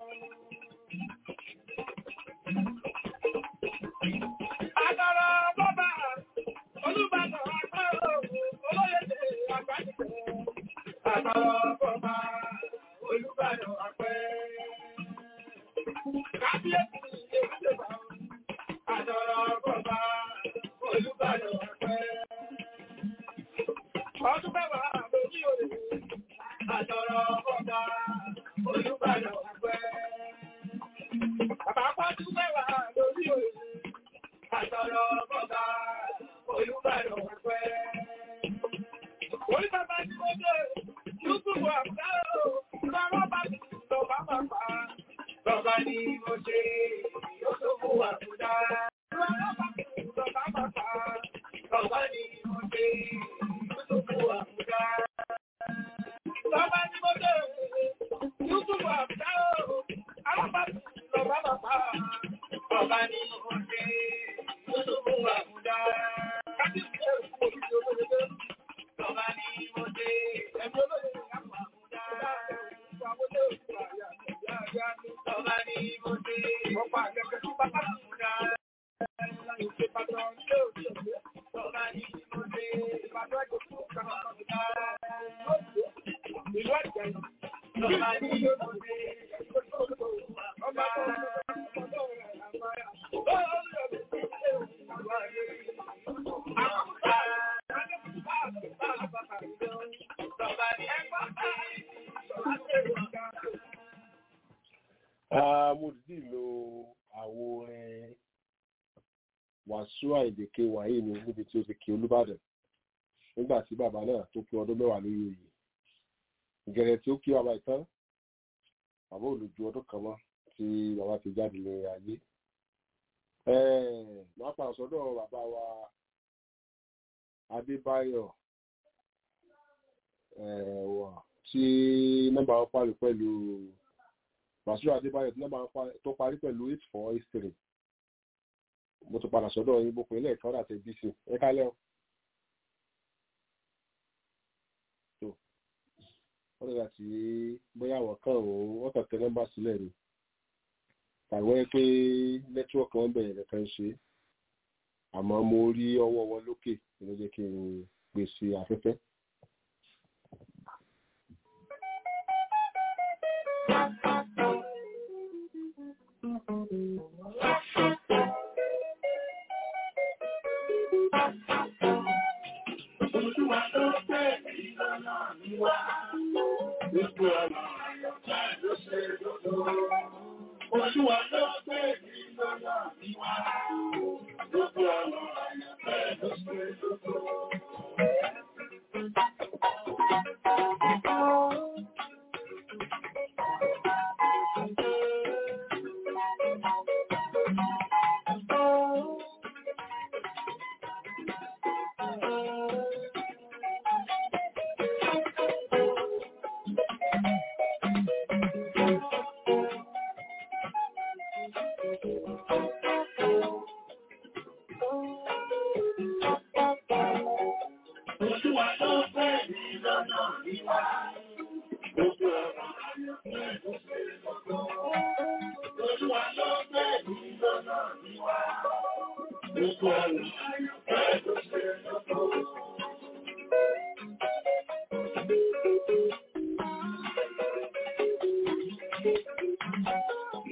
Àtàrà bọ́bà, Olúbàdàn àpárò, olóyèdè àgbájúkẹ́. Àtàrà bọ́bà, Olúbàdàn àpẹ́. Kábíyèsí Ewúdébà, àtàrà bọ́bà, Olúbàdàn àpẹ́. Ọdún mẹ́wàá lórí òde, àtàrà bọ́bà, Olúbàdàn àpẹ́. Bàbá pàdú mẹ́wàá lórí òde. Àtọ̀rọ̀ bọ́bá Olúbàdàn pẹ́. Orí bàbá tí ó dé, Yúsùfù àbúdáró, lọ́wọ́ bá ti lọ́bá bàbá. Lọ́bá ni mo ṣe, Yúsùfù àbúdá. Lọ́wọ́ bá ti lọ́bá bàbá. Lọ́bá ni mo ṣe, Yúsùfù àbúdá. Lọ́bá ni mo ṣe, Yúsùfù àbúdáró, lọ́wọ́ bá ti lọ́bá bàbá. Lọ́bá ni mo ṣe. Ah, mo dìde lo àwo orin wàásù àìdèké wàyí ni níbi tí ó ti kí olúbàdàn nígbà tí bàbá náà tó kí ọdún mẹ́wàá lórí oyè ìgẹ̀rẹ̀ tí ó kí bàbá ìtàn bàbá olùjú ọdún kan mọ́ tí bàbá ti jáde lé ayé máa pa àsọdọ̀ bàbá wa adébáyọ̀ wà tí nọ́mbà wọn parí pẹ̀lú Bàṣírò Adébáyọ̀ tí nọ́mbà tó parí pẹ̀lú eight four eight three. Mo ti padà sọ́dọ̀ yín bó pé ilé ẹ̀kọ́ àti BC. Ẹ kálẹ̀ o. Tó wọ́n nígbà tí bóyá àwọn kan ò wọ́n kàn tẹ nọ́mbà sílẹ̀ ni. Tàbí wọ́n pé nẹ́tíwọ́ọ̀kì wọn bẹ̀rẹ̀ nìkan ṣe. Àmọ́ mo rí ọwọ́ wọn lókè ló jẹ́ kí n pèsè afẹ́fẹ́. Olúwa tó pè mí lọ́nà mi wá. Gbogbo ọ̀nà àyọ̀ká ló ṣe lóko. Olúwa tó pè mí lọ́nà mi wá. Gbogbo ọ̀nà àyọ̀ká ló ṣe lóko. Olúwa tó pè mí lọ́nà mi wá. Gbogbo ọ̀nà àyọ̀ká ló ṣe lóko. Olúwa tó pè mí lọ́nà mi wá. Gbogbo ọ̀nà àyọ̀ká ló ṣe lóko.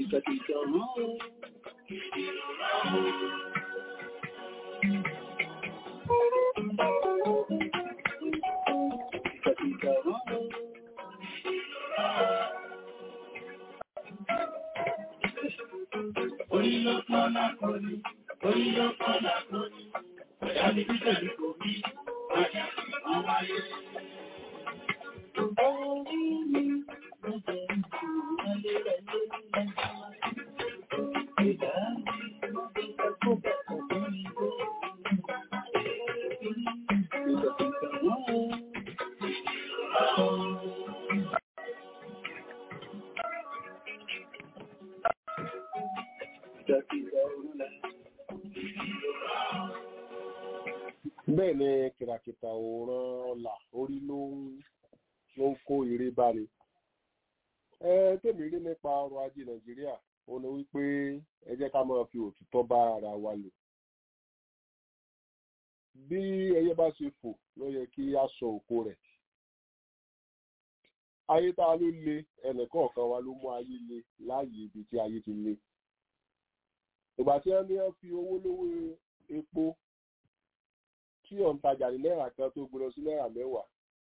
bẹ́ẹ̀ ni kìràkìtà òòràn ọ̀la orí ló ń ló ń kó ire báni. ẹ tèmi rí nípa ọrọ̀ ajé nàìjíríà ó ní wípé ẹ jẹ́ ká máa fi òtítọ́ bá ara wa lò. bí ẹyẹ bá ṣe fò ló yẹ kí a sọ òkò rẹ̀. ayé tá a ló le ẹnìkọ̀ọ̀kan wa ló mú ayé le láàyè ibi tí ayé ti le. ìgbà tí wọ́n ní wọ́n fi owó lówó epo tí òǹtajà ní náírà kan tó gbé lọ sí náírà mẹ́wàá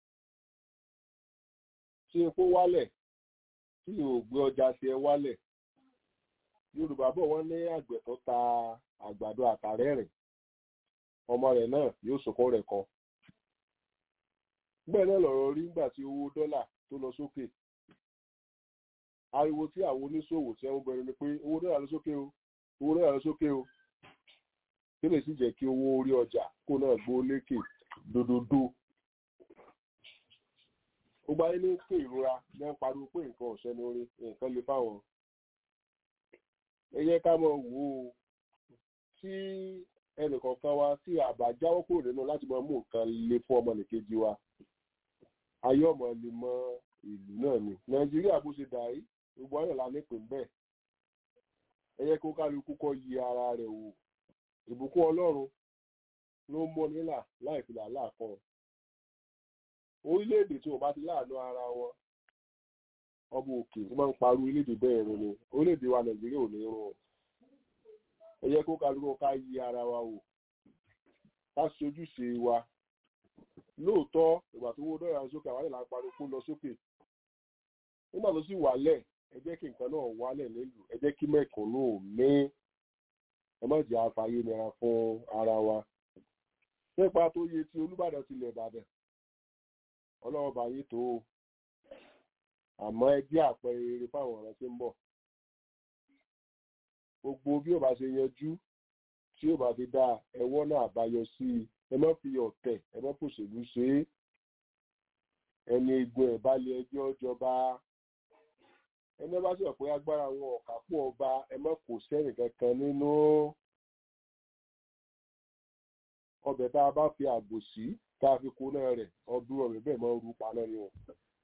tí epo wálẹ̀ tí ò gbé ọjà tiẹ̀ wálẹ̀ yorùbá bọ̀ wọ́n ní àgbẹ̀ tó ta àgbàdo àtàrẹ́rìn ọmọ rẹ̀ náà yóò sọkọ́ rẹ̀ kọ bẹ́ẹ̀ náà lọ̀rọ̀ rí nígbà tí owó dọ́là tó lọ sókè ariwo tí àwọn oníṣòwò tí wọ́n bẹ̀rẹ̀ ni pé owó dọ́là lọ sókè o owó dọ́là lọ sókè o kí lè sì jẹ́ kí owó orí ọjà kó náà gbó lékè dòdòdó. ó gbáyé ní pé ìrora ní ń pariwo pé nǹkan ọ̀sẹ̀ ní orí nǹkan lè fáwọn. ẹ yẹ ká mọ̀ wò ó tí ẹnìkọ̀ọ̀kan wa tí àbá jáwọ́ kúrò nínú láti máa mú nǹkan le fún ọmọnìkejì wa ayé ọmọ lè mọ ìlú náà ni nàìjíríà bó ṣe dà yìí gbogbo ayọ̀ la nípìn bẹ́ẹ̀ ẹ yẹ kó kálukú kọ́ yí ara rẹ̀ wò ìbùkún ọlọ́run ló ń mọ́ nílà láì fi làálàá kan orílẹ̀-èdè tí wọ́n bá ti láàánú ara wọn ọmọ òkè tí máa ń parú orílẹ̀-èdè bẹ́ẹ̀ rún ni orílẹ̀-èdè wa nàìjíríà ò ní rún o ẹ yẹ kó kálukú ká yí ara wa wò ká ṣojúṣe wa lóòótọ́ ìgbà tó wó dọ́là sókè àwọn ìlànà pariwo kó lọ sókè nígbà tó sì wálẹ̀ ẹ jẹ́ kí nǹkan náà wálẹ̀ nílùú ẹ jẹ́ kí mẹ́kànnù ní ẹ má jẹ́ àfààyè nira fún ara wa nípa tó yẹ tí olúbàdàn tilẹ̀ ìbàdàn ọlọ́run bá yé tó o àmọ́ ẹ jẹ́ àpẹẹrẹ rere fáwọn ọ̀rẹ́ tí ń bọ̀ gbogbo bí ó bá ṣe yanjú tí ó bá fi dá ẹwọ́ náà àbáyọ sí i ẹ má fi ọ̀tẹ̀ ẹ má fòṣèlú ṣe é ẹni egun ẹ̀ bá lé ẹjọ́ jọba ẹni bá sọ pé agbára wọn ọ̀kà pọ̀ ọba ẹ má kò sẹ́rìn kankan nínú ọbẹ̀ tá a bá fi ààbò sí tá a fi kóná rẹ̀ ọdún ọ̀rẹ́ bẹ́ẹ̀ máa ń rú paná ni o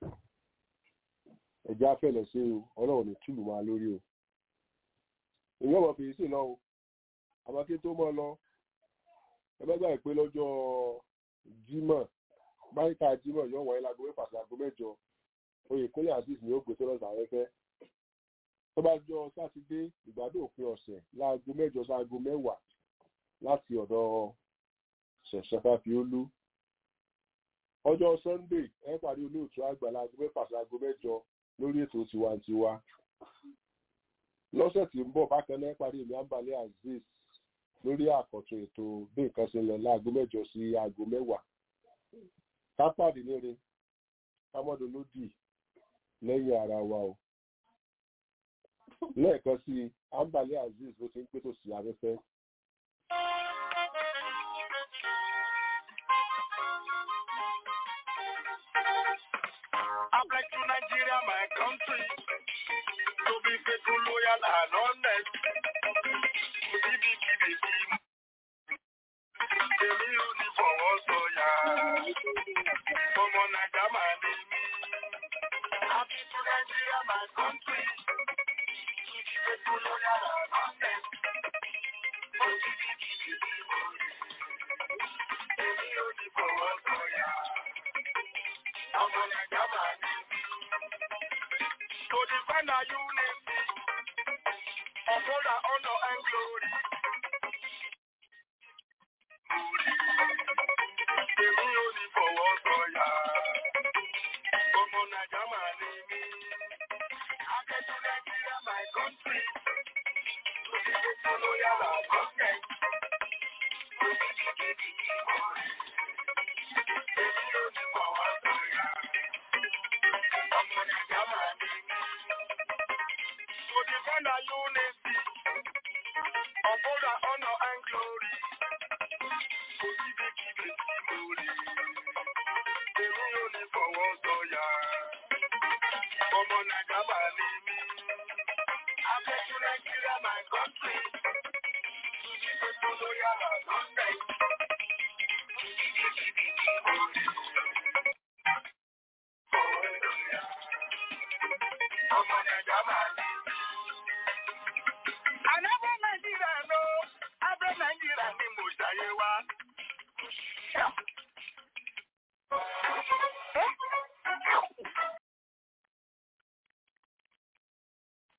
ẹ̀já fẹ̀lẹ̀ sí o ọlọ́run ní tùlù máa lórí o ìyẹn ọmọ fèrèsé lọ o àmọ́ kí tó mọ́ lọ ẹ bá gbà pé lọ́jọ́ jímọ̀ báyìíká jímọ̀ yóò wáyé láago mẹ́fà sí aago mẹ́jọ oyè kúnlẹ̀ azeez ni ó gbé sọ́dọ̀ sàrẹ́fẹ́ tó bá jọ sátidé ìgbádùn òpin ọ̀sẹ̀ láago mẹ́jọ sáago mẹ́wàá láti ọ̀dọ̀ ṣẹ̀ṣẹ̀ fàfiolú ọjọ́ sunday ẹ parí olóòtú àgbà láago mẹ́fà sí aago mẹ́jọ lórí ètò tiwantiwa lọ́sẹ̀ tí ń bọ̀ bákan náà parí èmi àǹbalẹ̀ azeez lórí àkọ́tún ètò bí nǹkan ṣe ń lọ láago mẹ́jọ sí aago mẹ́wàá kápáàdì lére kámọ́dọ̀ lódì lẹ́yìn ara wa o lẹ́ẹ̀kan sí àǹbalẹ̀ azeez ló ti ń pètò sí afẹ́fẹ́. I pledge to Nigeria, my country, to be faithful, loyal, and honest. To be big, big, big. Èmi ò ní fọwọ́ sọ̀yà. Ọmọ Nàìjà máa ní mí. Happy to Nigeria, my country. To be faithful, loyal, and honest. To be big, big, big. Èmi ò ní fọwọ́ sọ̀yà. Ọmọ Nàìjà máa ní mí. To defend our unity. Uphold our honor and glory. Èmi ò ní fọwọ́ sọ̀yà. Ọmọ Nàìjà máa ní mí. Akẹ́kọ̀ọ́ Nàìjíríà my country. Òṣìṣẹ́ tó ló yára gọ́ọ̀mẹ̀. Èmi ò ní fọwọ́ sọ̀yà. Ọmọ Nàìjà máa ní mí. To defend our unity. Uphold our honor and glory. Kò síbi kíbi tí mo rí. Èmi ò ní fọwọ́ sọ̀yà. Ọmọ Nàìjà máa ní mí.